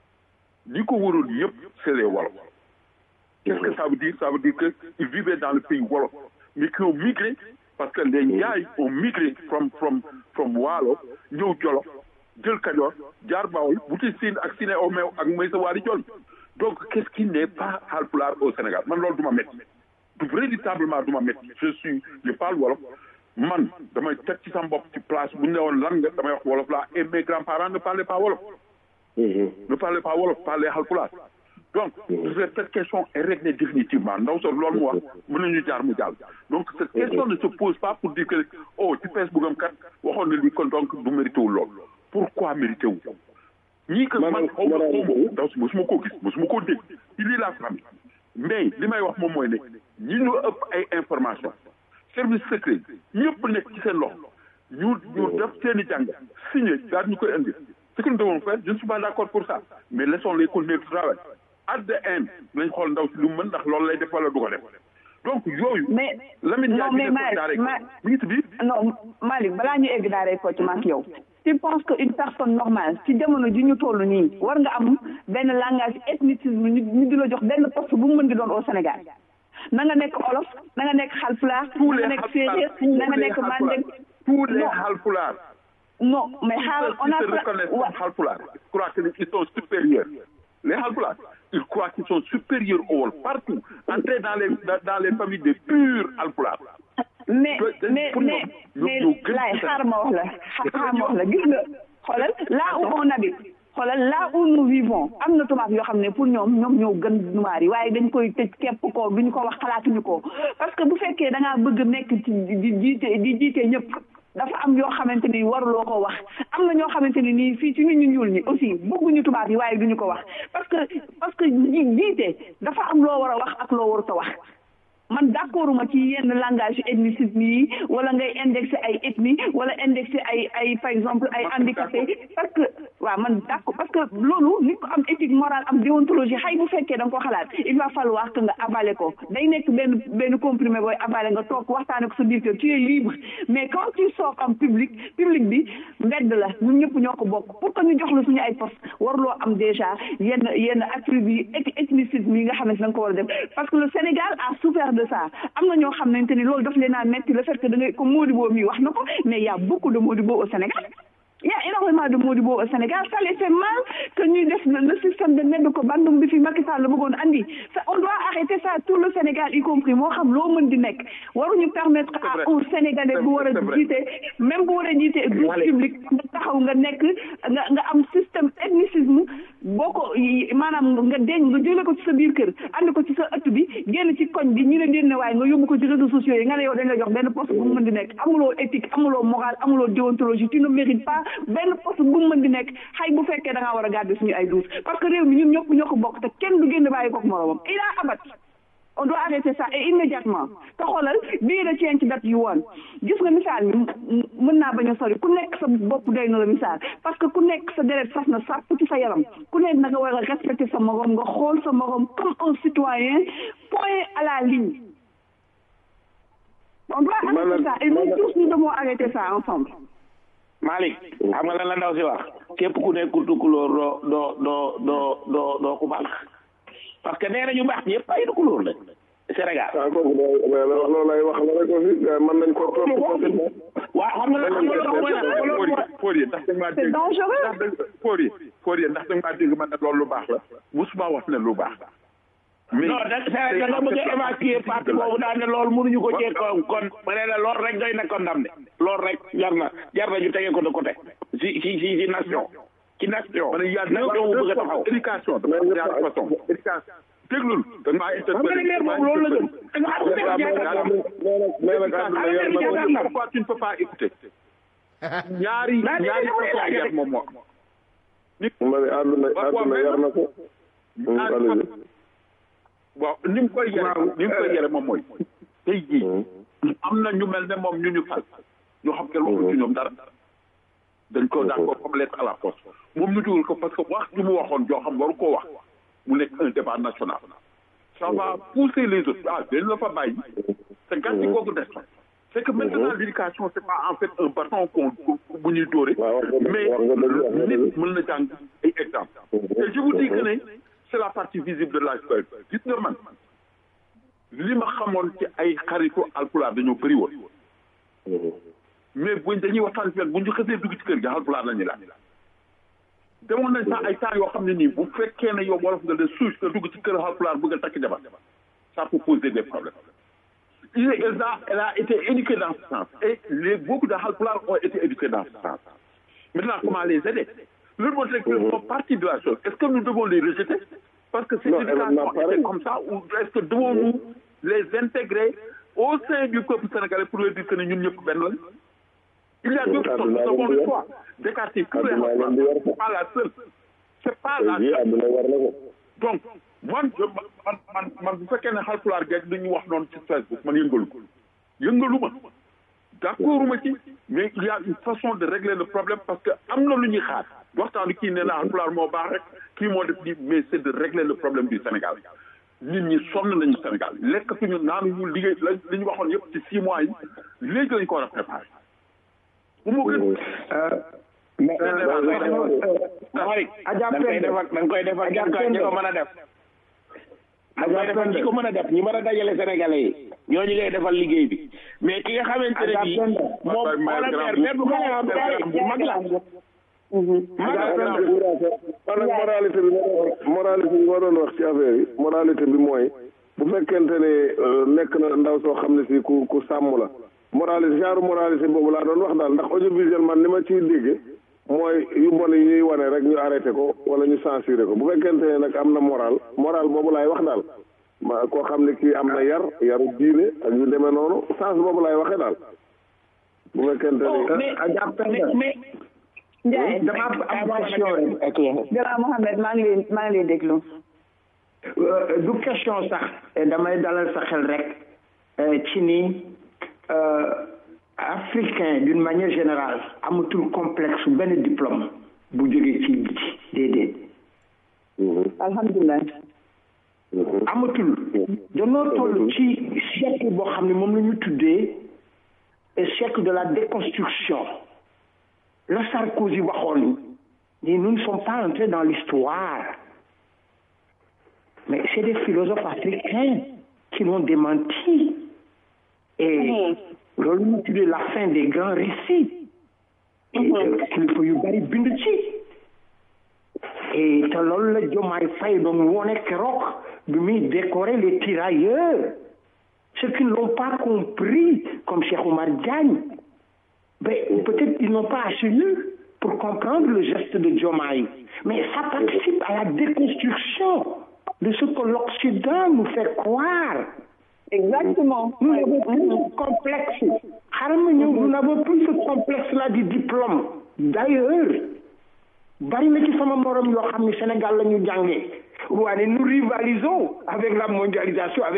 ñi ko waroon yëpp c'est les Wolof qu'est-ce que ça veut dire ça veut dire que ils vivaient dans le pays Wolof mais qui ont migré parce que les Njaay ont migré from from from Waalo ñëw Jolof jël Kajoor jaar Bawol wuti Siin ak Sine au meew ak Maysa Waali Jol donc qu'est-ce qui n'est pas Haalpulaar au Sénégal man loolu du ma métti du véritablement du ma métti je suis je parle wolof man damay teg ci sama bopp ci place bu ñu ne woon lan nga damay wax wolof laa et mes grands-parents ne parlaient pas wolof ne parlaient pas wolof parlaient halpulaar donc cette question est réglée définitivement ndaw so loolu mu wax mën nañu jaar mu jàll donc cette question ne se pose pas pour dire que oh ci Facebook am kat waxoon na lii kon donc du mérité wu lool pourquoi mérité wu ko ñii que man xaw ma xaw ma ndaw si mosuma koo gis mosuma koo dégg ci lii laa xam mais li may wax moom mooy ne ñi ñu ëpp ay information service secret ñëpp nekk ci seen loxo ñu ñu def seen i jàng signé daal ñu koy indi ce que nous devons faire je ne suis pas d'accord pour ça mais laissons-les continuer de travail at the end nañ xool ndaw si lu mu mën ndax loolu lay def wala du ko def donc yooyu. mais Lamine non Ndiaye mais bi Malick nekkoon Ma mi ngi ci biir. non Malick balaa ñu egg daaray Kocc ma ak yow tu penses que une personne normale ci jamono ji ñu toll nii war nga am benn langage ethnicisme ñu ñu di la jox benn poste bu mu mën di doon au Sénégal na nga nekk olof na nga nekk xalpulaar tous na les nga nekk Halpulaar séeréer tous na nga les nekk Halpulaar mandeng tous les Non. Halpulaar. non mais xaaral on a Ceux qui se reconnaissent comme Halpulaar je crois qu'ils sont supérieurs les Halpulaar ils croient qu'ils sont supérieurs aux Wolof partout entrer dans les dans, dans les familles de purs Halpulaar mais Peut- mais pour mais ñoom, mais ñoo gën laay ci xaar ma wax la xaar ma wax la gis nga xoolal là où on habite xoolal là où nous vivons am na tubaab yoo xam ne pour ñoom ñoom ñoo gën numaar yi waaye dañ koy tëj képp ko duñu ko wax xalaatuñu ko parce que bu fekkee da ngaa bëgg nekk ci di jiite di jiite ñëpp dafa am yoo xamante ni waruloo ko wax am na ñoo xamante ni nii fii ci ñun ñu ñuul ñi aussi bëgguñu tubaab yi waaye duñu ko wax parce que parce que ji- jiite dafa am loo war a wax ak loo warut a wax man d'accord ma ci yenn langage ethnicisme yi wala ngay indexé ay ethnie wala indexé ay ay par exemple ay handicapé parce que waaw man d'accord parce que loolu nit ko am éthique morale am déontologie xëy bu fekkee da nga ko xalaat il va falloir que nga avaler ko day nekk benn benn comprimé booy avaler nga toog waxtaane ko sa biir kër tu es libre mais quand tu sors en public public bi mbedd la ñun ñëpp ñoo ko bokk pour que ñu jox la suñu ay poste warloo am déjà yenn yenn attributs yi eth- ethnicisme yi nga xam ne da nga ko war a def parce que le Sénégal a souffert de ça am na ñoo xamante ni loolu daf leen a metti le fait que da ngay comme Modibo mi wax na ko mais il y a beaucoup de Modibo au Sénégal il y a énormément de Modibo au Sénégal ça les fait mal que ñuy def le le système de nedd ko bandum bi fi Macky Sall la bëggoon andi ça on doit arrêter ça tout le Sénégal y compris moo xam loo mën di nekk waruñu permettre vrai. à un Sénégalais bu war a C'est vrai. jiite même bu war a jiite douche publique nga taxaw nga nekk nga nga am système ethnicisme boo ko yi- maanaam nga denc nga jëlee ko ci sa biir kër andi ko ci sa ëtt bi génn ci koñ bi ñu ne génne waaye nga yóbbu ko ci réseaux sociaux yi nga ne yow dañ la jox benn poste bu mu mën di nekk amuloo éthique amuloo morale amuloo déontologie tu ne mérites pas benn poste bu mu mën di nekk xay bu fekkee da ngaa war a garder suñu ay douce parce que réew mi ñun ñëpp ñoo ko bokk te kenn du génn bàyyi kook moroomam il a abat on doit arrêter ça et immédiatement te xoolal bii da change that you want gis nga misaal mi mën naa bañ a sori ku nekk sa bopp doy na la misaal parce que ku nekk sa deret fas na sàpp ci sa yaram ku nekk na nga war a respecter sa morom nga xool sa morom comme un citoyen point à la ligne on doit arrêter ça et nous tous nous devons arrêter ça ensemble Malick xam nga lan la ndaw si wax képp ku nekkul tukulóor doo doo doo doo doo doo ku baax parce que nee na ñu baax ñëpp ay tukulóor la Sénégal. ah kooku mais loolu lay wax la rek aussi mën nañ ko topp facilement. waaw xam nga xam nga loolu mooy lan Fodé ndax da nga maa dégg ndax Fodé Fodé ndax da nga maa dégg man ne loolu lu baax la musuma wax ne lu baax la. mais non da da nga bëgg a évacuer parti boobu daal ne loolu mënuñu ko cee kon kon ma ne la loolu rek doy na condamné loolu rek jar na jar na ñu tege ko de côté si si si si nation ci nation. ma ne y a nation bu bëgg a taxaw éducation dafa am ñaari façon éducation déglul da nga maa interpellé leer boobu loolu la gëm da nga xam ne pourquoi tu ne peux pas écouter ñaari ñaari façon yar moom moo nit ma ne àdduna àdduna yar na ko waaw ni mu koy yere ni mu koy yere moom mooy tey jii am na ñu mel ne moom ñu ñu fal ñu xam kenn waxul ci ñoom dara dañ ko daan ko comme lettre à la poste moom ñu dugal ko parce que wax ñu mu waxoon joo xam waru koo wax mu nekk un débat national ça va pousser les autres ah dañ la fa bàyyi te gàcce googu des fa c'est que maintenant l'éducation c'est pas en fait un bâton qu'on bu ñuy dóore mais nit mën na jàng ay exemple et je vous dis que ne c'est la partie visible de l'iceberg gis nga man li ma xamoon ci ay xaritu alpulaar dañoo bëri woon mais buñ dañuy waxtaan ci bu ñu xësee dugg ci kër gi alpulaar la ñuy laaj demoon nañ sax ay temps yoo xam ne nii bu fekkee ne yow wolof nga de souche nga dugg ci kër alpulaar bëgg a takk jabar ça peut poser des problèmes il elle a elle a été éduquée dans ce sens et les beaucoup de alpulaar ont été éduqués dans ce sens maintenant comment les aider leur montrer qu'ils font partie de la chose est-ce que nous devons les rejeter parce que cette éducation était comme ça ou est-ce que devons-nous les intégrer au sein du peuple sénégalais pour leur dire que ñun ñëpp benn lañ il y a d'autres choses nous avons le choix d'écarter tous les Haalpulaar c'est pas la seule c'est pas la seule donc man man man man bu fekkee ne Haalpulaar geeg li ñu wax noonu ci Facebook man yëngalu ko yëngalu ma d'accord ma ci mais il y a une façon de régler le problème parce que am na lu ñuy xaar waxtaanu kii ne la Haalpulaar moo baax rek kii moo def lii mais c'est de régler le problème du Sénégal nit ñi sonn nañu Sénégal lekkatuñu naanuñu liggéey la li ñu waxoon yëpp ci six mois yi léegi lañu ko war a préparer bu mu gën mais Malick da nga koy defar da nga koy defar ñi ko ñi ko mën a def da nga koy defar ñi ko mën a def ñi mën a dajale sénégalais yi ñooñu ngay defal liggéey bi mais ki nga xamante ne bii moom wala père père bu mag la man nag moralité bi moralité bi ma doon wax ci affaire yi moralité bi mooy bu fekkente ne nekk na ndaw soo xam ne si ku ku sàmm la moralité genre moralité boobu laa doon wax daal ndax audiovisuel man ni ma ciy dégg mooy yu bon yi ñuy wane rek ñu arrêté ko wala ñu censuré ko bu fekkente ne nag am na moral moral boobu laay wax daal ma koo xam ne kii am na yar yaru diine ak yu demee noonu sens boobu laay waxee daal bu fekkente ne mais Ndiaye dama am question rek. Grand Mohamed maa ngi lay maa ngi lay déglu. du question sax damay dalal sa xel rek ci ni africain d'une manière générale amatul complexe benn diplôme bu jógee ci biti déedéet. alhamdulilah. amatul. danoo toll ci siècle boo xam ne moom la ñu tuddee siècle de la déconstruction. la Sarkozy waxoon ni nous ne sommes pas entrés dans l'histoire mais c'est des philosophes africains qui l'ont démenti et loolu ñu tuddee la fin des grands récits kilifa yu bari bind ci et te loolu la Diomaye Faye doon wone keroog bi muy décorer les tirailleurs ceux qui ne l'ont pas compris comme Cheikh Oumar Diagne mais peut-être ils n'ont pas assez lu pour comprendre le geste de Diomaye. Mais ça participe à la déconstruction de ce que l'Occident nous fait croire. Exactement. Nous n'avons plus ce complexe. Nous n'avons plus ce complexe-là du diplôme. D'ailleurs, bari na ci sama morom yoo xam ne Sénégal la ñu jàngee waaye nous rivalisons avec la mondialisation avec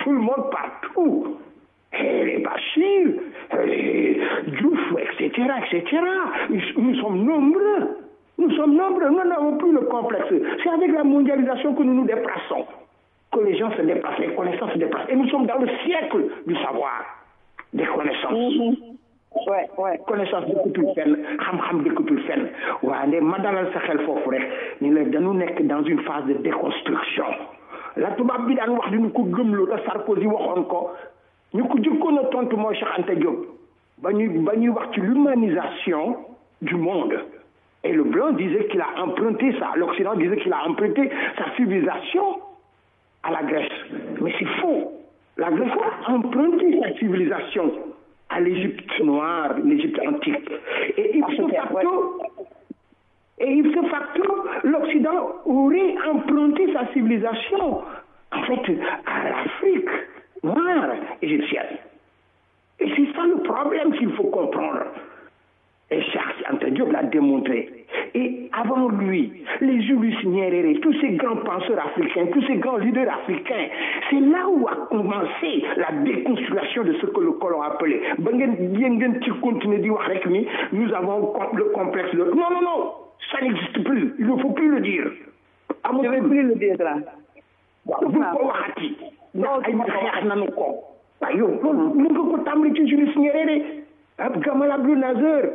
tout le monde partout. Et les Bachir, les Diouf, etc., etc. Nous, nous sommes nombreux. Nous sommes nombreux. Nous n'avons plus le complexe. C'est avec la mondialisation que nous nous déplaçons, que les gens se déplacent, les connaissances se déplacent. Et nous sommes dans le siècle du savoir, des connaissances. ouais ouais connaissance dëkkatul fenn xam-xam dëkkatul fenn waaye nde ma dalal sa xel foofu rek ni la dañu nekk dans une phase de déconstruction la tubaab bi daan wax di ñu ko gëmloo te Sarkozy waxoon ko ñu ko jëkkoon a tontu mooy Cheikh Anta Diop ba ñuy ba ñuy wax ci l'humanisation du monde et le blanc disait qu'il a emprunté ça l'Occident disait qu'il a emprunté sa civilisation à la Grèce mais c'est faux la Grèce a emprunté sa civilisation à l'Égypte noire, l'Égypte antique. Et ipso facto, et ipso facto, l'Occident aurait emprunté sa civilisation, en fait, à l'Afrique noire égyptienne. Et c'est ça le problème qu'il faut comprendre. Et Charles Anta Diop l'a démontré. Et avant lui, les Julius Nyerere, tous ces grands penseurs africains, tous ces grands leaders africains, c'est là où a commencé la déconstruction de ce que le colon appelait. ba ngeen yéen ngeen ci continuer di wax rek ni nous avons le complexe de. non non non ça n'existe plus il ne faut plus le dire. je vais plus le dire là. waaw bu ko waxati. ndax ay xeex nañu ko. waaw yow loolu mën nga ko tàmbali ci Julius Nyerere ab Gamal Abdel Nasser.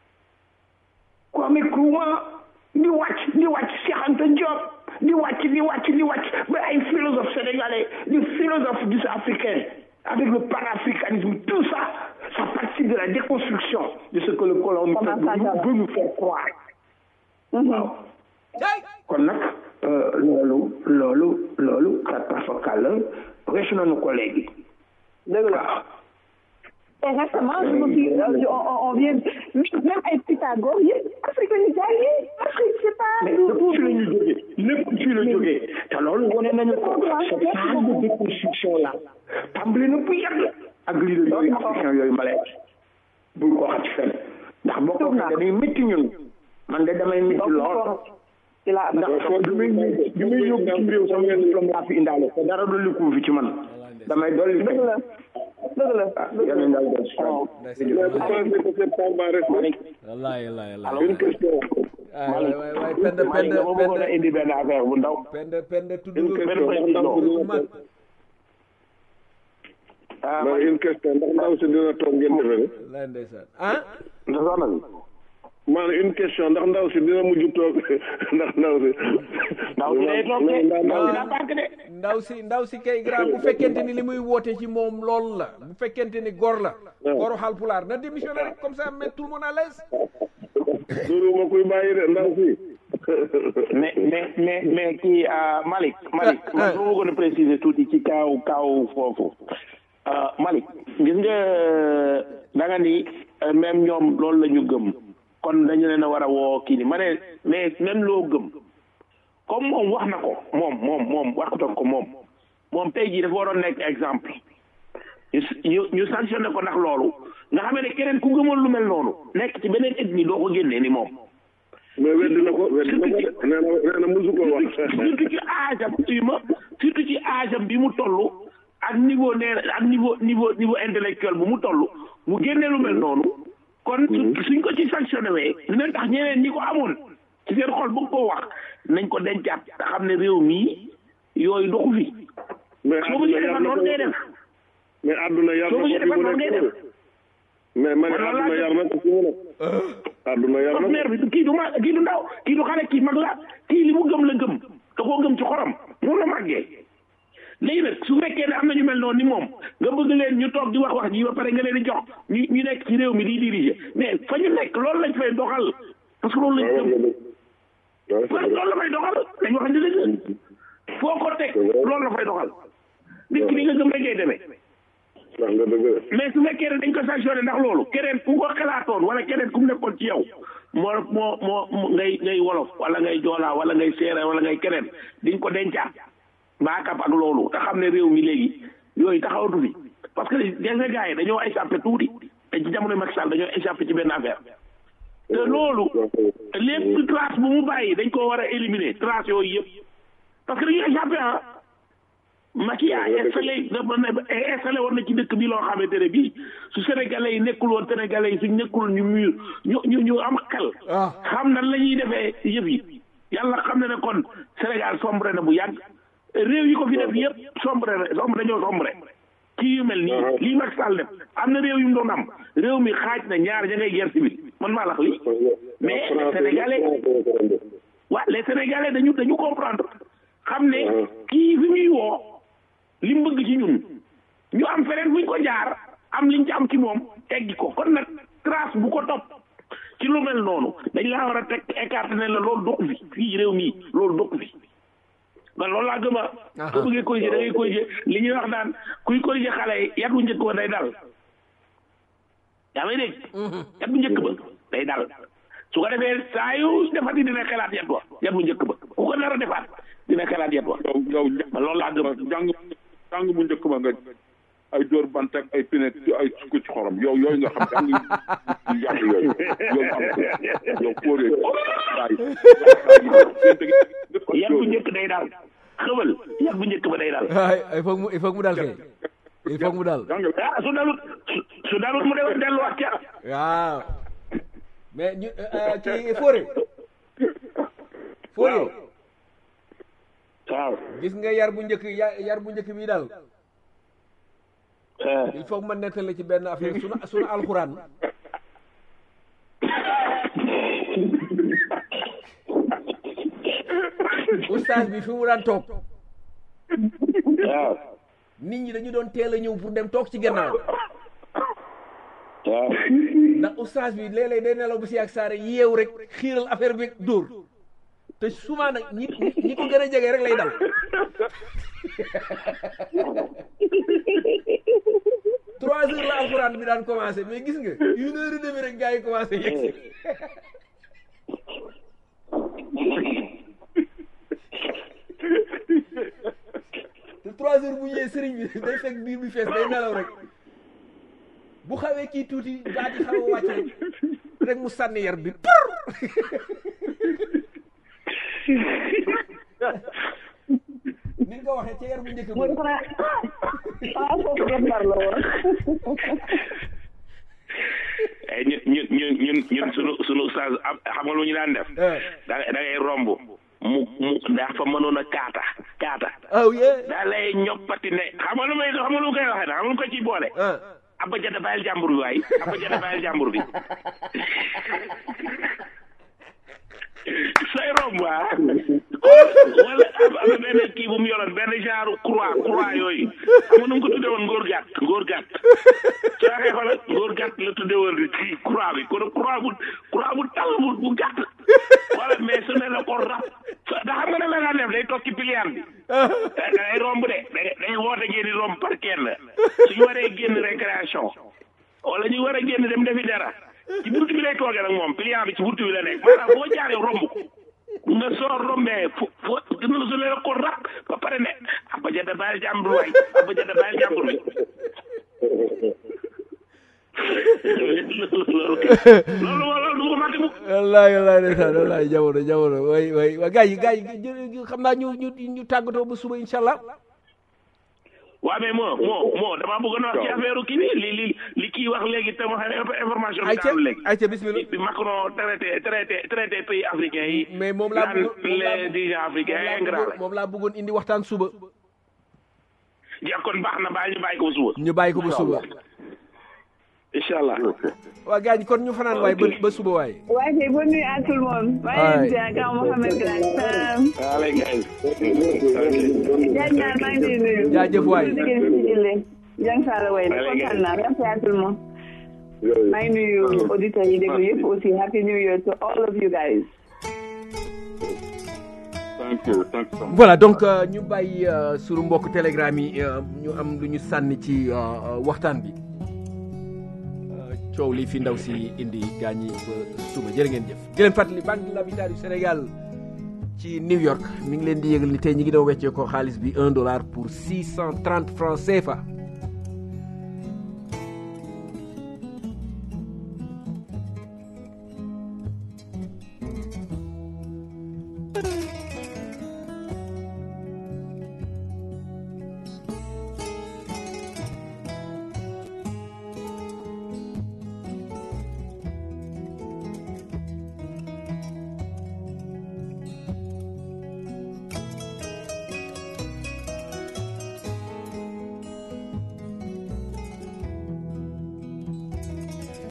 Kwame Nkrumah di wàcc di wàcc Cheikh Anta Diop di wàcc di wàcc di wàcc ba ay philosophes sénégalais des philosophes du africains avec le panafricanisme tout ça ça participe de la déconstruction de ce que le colon nous veut nous faire croire waaw kon nag loolu loolu loolu katafakal la weesu nañu ko léegi dëgg la Exactement, je me suis, euh, on, on vient, même avec Pythagore, il est africanisé, Afrique, c'est pas... mais lépp fi la ñu jógee lépp fi la jógee te loolu wane nañu ko cette phase de déconstruction là tàmbali na bu yàgg ak leader yooyu africain yooyu ma lay bul ko waxati fenn ndax boo ko waxee dañuy métti ñun man de damay métti lool ndax bi muy bi muy yóbbu ci réew sama yenn diplôme laa fi indaale te dara dolli ko fi ci man damay dolli dëgg la dëgg la yàlla na daal wallaay wallaay wallaay une question waay waay waay pend Malick pend dama bëggoon a pend indi benn affaire bu ndaw pend pend tudd une nga question ndax ndaw si ku dina mag ah man une question ndax ndaw si dina toog ngeen defee ne wallaay ndeysaan ah ndax soxna si maanaam une question ndax ndaw si dina mujj toog ndax ndaw si ndaw si day toog de ndaw si daa barke de ndaw si ndaw si kay grand bu fekkente ni li muy woote ci moom lool la bu fekkente ni gor la goru Haalpulaar na démissionné rek comme ça mettre tout le monde à l'aise duru ma kuy bàyyi de ndaw si mais mais mais mais kii Malick Malick man su ma bëggoon a préciser tuuti ci kaaw kaaw foofu Malick gis nga da nga ni même ñoom loolu la ñu gëm kon dañu leen a war a woo kii ni ma ne mais même loo gëm comme moom wax na ko moom moom moom wax ko moom moom tey jii dafa waroon nekk exemple ñu ñu ñu sanctionné ko ndax loolu nga xam ne keneen ku gëmoon lu mel noonu nekk ci beneen ethnie doo ko génnee ni moom. mais weddi na ko weddi na ko de nee na nee na musu ko wax surtout ci âge am ma surtout ci âge am bi mu toll ak niveau nee ak niveau niveau niveau intellectuel bu mu toll mu génnee lu mel noonu kon suñ ko ci sanctionné wee dina tax ñeneen ñi ko amoon ci seen xol bëgg koo wax nañ ko dencaat te xam ne réew mii yooyu doxu fi mais soo ko ci defar noonu ngay def mais àdduna yar soo na ko ci ko fi defar mu noonu ngay nekk def mais man Man loolu àdduna laa yar na ko fi mu nekk àdduna yar na kon maire bi kii du ma kii du ndaw kii du xale kii mag la kii li mu gëm la gëm da koo gëm ci xorom moom la màggee léegi nag su fekkee ne am na ñu mel noonu ni moom nga bëgg leen ñu toog di wax wax ji ba pare nga leen di jox ñu ñu nekk ci réew mi di diriger mais fa ñu nekk loolu lañ fay doxal parce que loolu lañ gëm parce que loolu la fay doxal dañ wax ni dëgg foo ko teg loolu la fay doxal nit ki li nga gëm rek ngay demee ndax nga dëgg de mais su fekkee ne dañ ko sanctionné ndax loolu keneen ku ko xalaatoon wala keneen ku mu nekkoon ci yow moo moo moo ngay ngay wolof wala ngay joolaa wala ngay séeréer wala ngay keneen diñ ko dencaat baakab ak loolu te xam ne réew mi léegi yooyu taxawatu fi parce que gis nga gars yi dañoo échappé tuuti te ci jamono Macky Sall dañoo échappé ci benn affaire te loolu lépp trace bu mu bàyyi dañ koo war a éliminer trace yooyu yëpp parce que dañuy échappé ah Macky a installé dafa ne installé woon na ci dëkk bi loo xamante ne bii su sénégalais yi nekkul woon sénégalais yi suñ nekkul ñu mur ñu ñu ñu am xel xam nan la ñuy defee yëf yi yàlla xam na ne kon Sénégal sombre na bu yàgg réew yi ko fi def yëpp sombre na sombre dañoo sombre ci yu mel nii lii Macky Sall def am na réew yu mu doon am réew mi xaaj na ñaar ña ngay guerre civile man maa lax lii mais les sénégalais waa les sénégalais dañu dañu comprendre xam ne kii fi muy woo li mu bëgg ci ñun ñu am feneen fuñ ko jaar am liñ ci am ci moom teggi ko kon nag trace bu ko topp ci lu mel noonu dañ laa war a teg écarté ne la loolu dokk fi fii réew mii loolu dokk fi man loolu laa gëm a soo bëggee corriger da ngay corriger li ñuy wax daan kuy corriger xale yi yat bu njëkk ba day dal yaa may dégg yat bu njëkk ba day dal su ko defee saa yu defati dina xelaat yat wa yat bu njëkk ba ku ko nar a defaat dina xelaat yat wa yow yow man loolu laa gëm jàng jàng bu njëkk ba nga ay dóor bant ak ay pinet ay sukk ci xorom yow yooyu nga xam jàng yu yàgg yooyu yooyu am yow kóoree yat bu njëkk day dal xëbal yat bu njëkk ba day dal il faut mu il faut mu dal kay il faut mu dal ah su dalut su dalut mu dem delluwaat ca waaw mais ñu ci Fodé Fodé waaw gis nga yar bu njëkk yar bu njëkk bi daal il faut ma nettal la ci benn affaire sunu sunu alxuraan oustaz bi fi mu daan toog waaw nit ñi dañu doon teel a ñëw pour dem toog ci gannaaw waaw ndax oustaz bi léeg-léeg day nelaw bu si ak saare yeew rek xiiral affaire bi dóor te souvent nag ñi ñi ko gën a jege rek lay dal trois heures la alxuraan bi daan commencé mais gis nga une heure et demie rek gars yi commencé yegg te trois heures bu ñëwee sëriñ bi day fekk biir bi fees day nelaw rek bu xawee kii tuuti baat yi xaw a wàcc rek rek mu sànni yar bi pour ni nga ko waxee ca yar bu njëkk mooy xanaa xanaa foofu jàmbar la woon ay ñun ñun ñun ñun ñun sunu sunu ustaas am xam nga lu ñu daan def da da ngay romb mu mu daa fa mënoon a kaata kaata oh yeah daa lay ñoppati ne xam nga lu may xam nga lu koy waxee nag xam nga lu ko ciy boole abba jada bàyyil jàmbur bi waay abba jada bàyyil jàmbur bi say romb waa wala am am benn kii bu mu yoroon benn genre croix croix yooyu xam nga nu mu ko tuddee woon ngóor gàtt ngóor gàtt soo waxee xoolal ngóor gàtt la tuddee woon ci croix bi kon croix bu croix bu tall bu bu gàtt wala mais su ne la ko rab da xam nga ne la daan def day toog ci pilier bi da ngay romb de day day woote ngeen di romb par kenn suñu waree génn récréation wala ñu war a génn dem defi dara ci buntu bi lay toogee nag moom client bi ci buntu bi la nekk maanaam boo jaaree romb ko nga soo rombee fo fo dina la sonné ko rak ba pare ne abba jada bàyyil jàmbur waay abba jada bàyyil jàmbur bi loolu loolu du ko fàtte mukk wallaay wallaay ndeysaan wallaay jamono jamono way way waa gars yi gars yi xam naa ñu ñu ñu tàggatoo ba suba incha allah waaw mais moo moo moo damaa bëggoon a wax ci affaire kii bi li li li kii wax léegi te ma xam information bi daal léegi ayca bismillah bi Macron traité traité traité pays africains yi mais moom laa naan bëggoon les dirigeants africains ingrats moom laa bëggoon indi waxtaan suba ja kon baax na bàyyi ñu bàyyi ko ba suba ñu bàyyi ko ba suba incha allah waa gars yi kon ñu fanaan waay ba ba suba waay waaye kay bonne nuit à tout le monde maa ngi leen di ziar Grand Mohamed Grand allez guys Diagne Niang maa ngi lay nuyu jaajëf waay Su diggee si Jille Diagne Sall way kontaan naa merci à tout le monde maa ngi nuyu auditeurs yi déglu yëpp aussi happy new year to all of you guys thank you thank you so much. voilà donc euh, ñu bàyyi euh, sunu mbokk telegram yi euh, ñu am lu ñu sànni ci waxtaan bi coow li fi ndaw si indi gaañ yi ba suba jërë ngeen jëf di leen fàttali banque de l'habitat du Sénégal ci New York mi ngi leen di yëgal ni tey ñi ngi doon weccee ko xaalis bi un dollar pour six cent trente francs CFA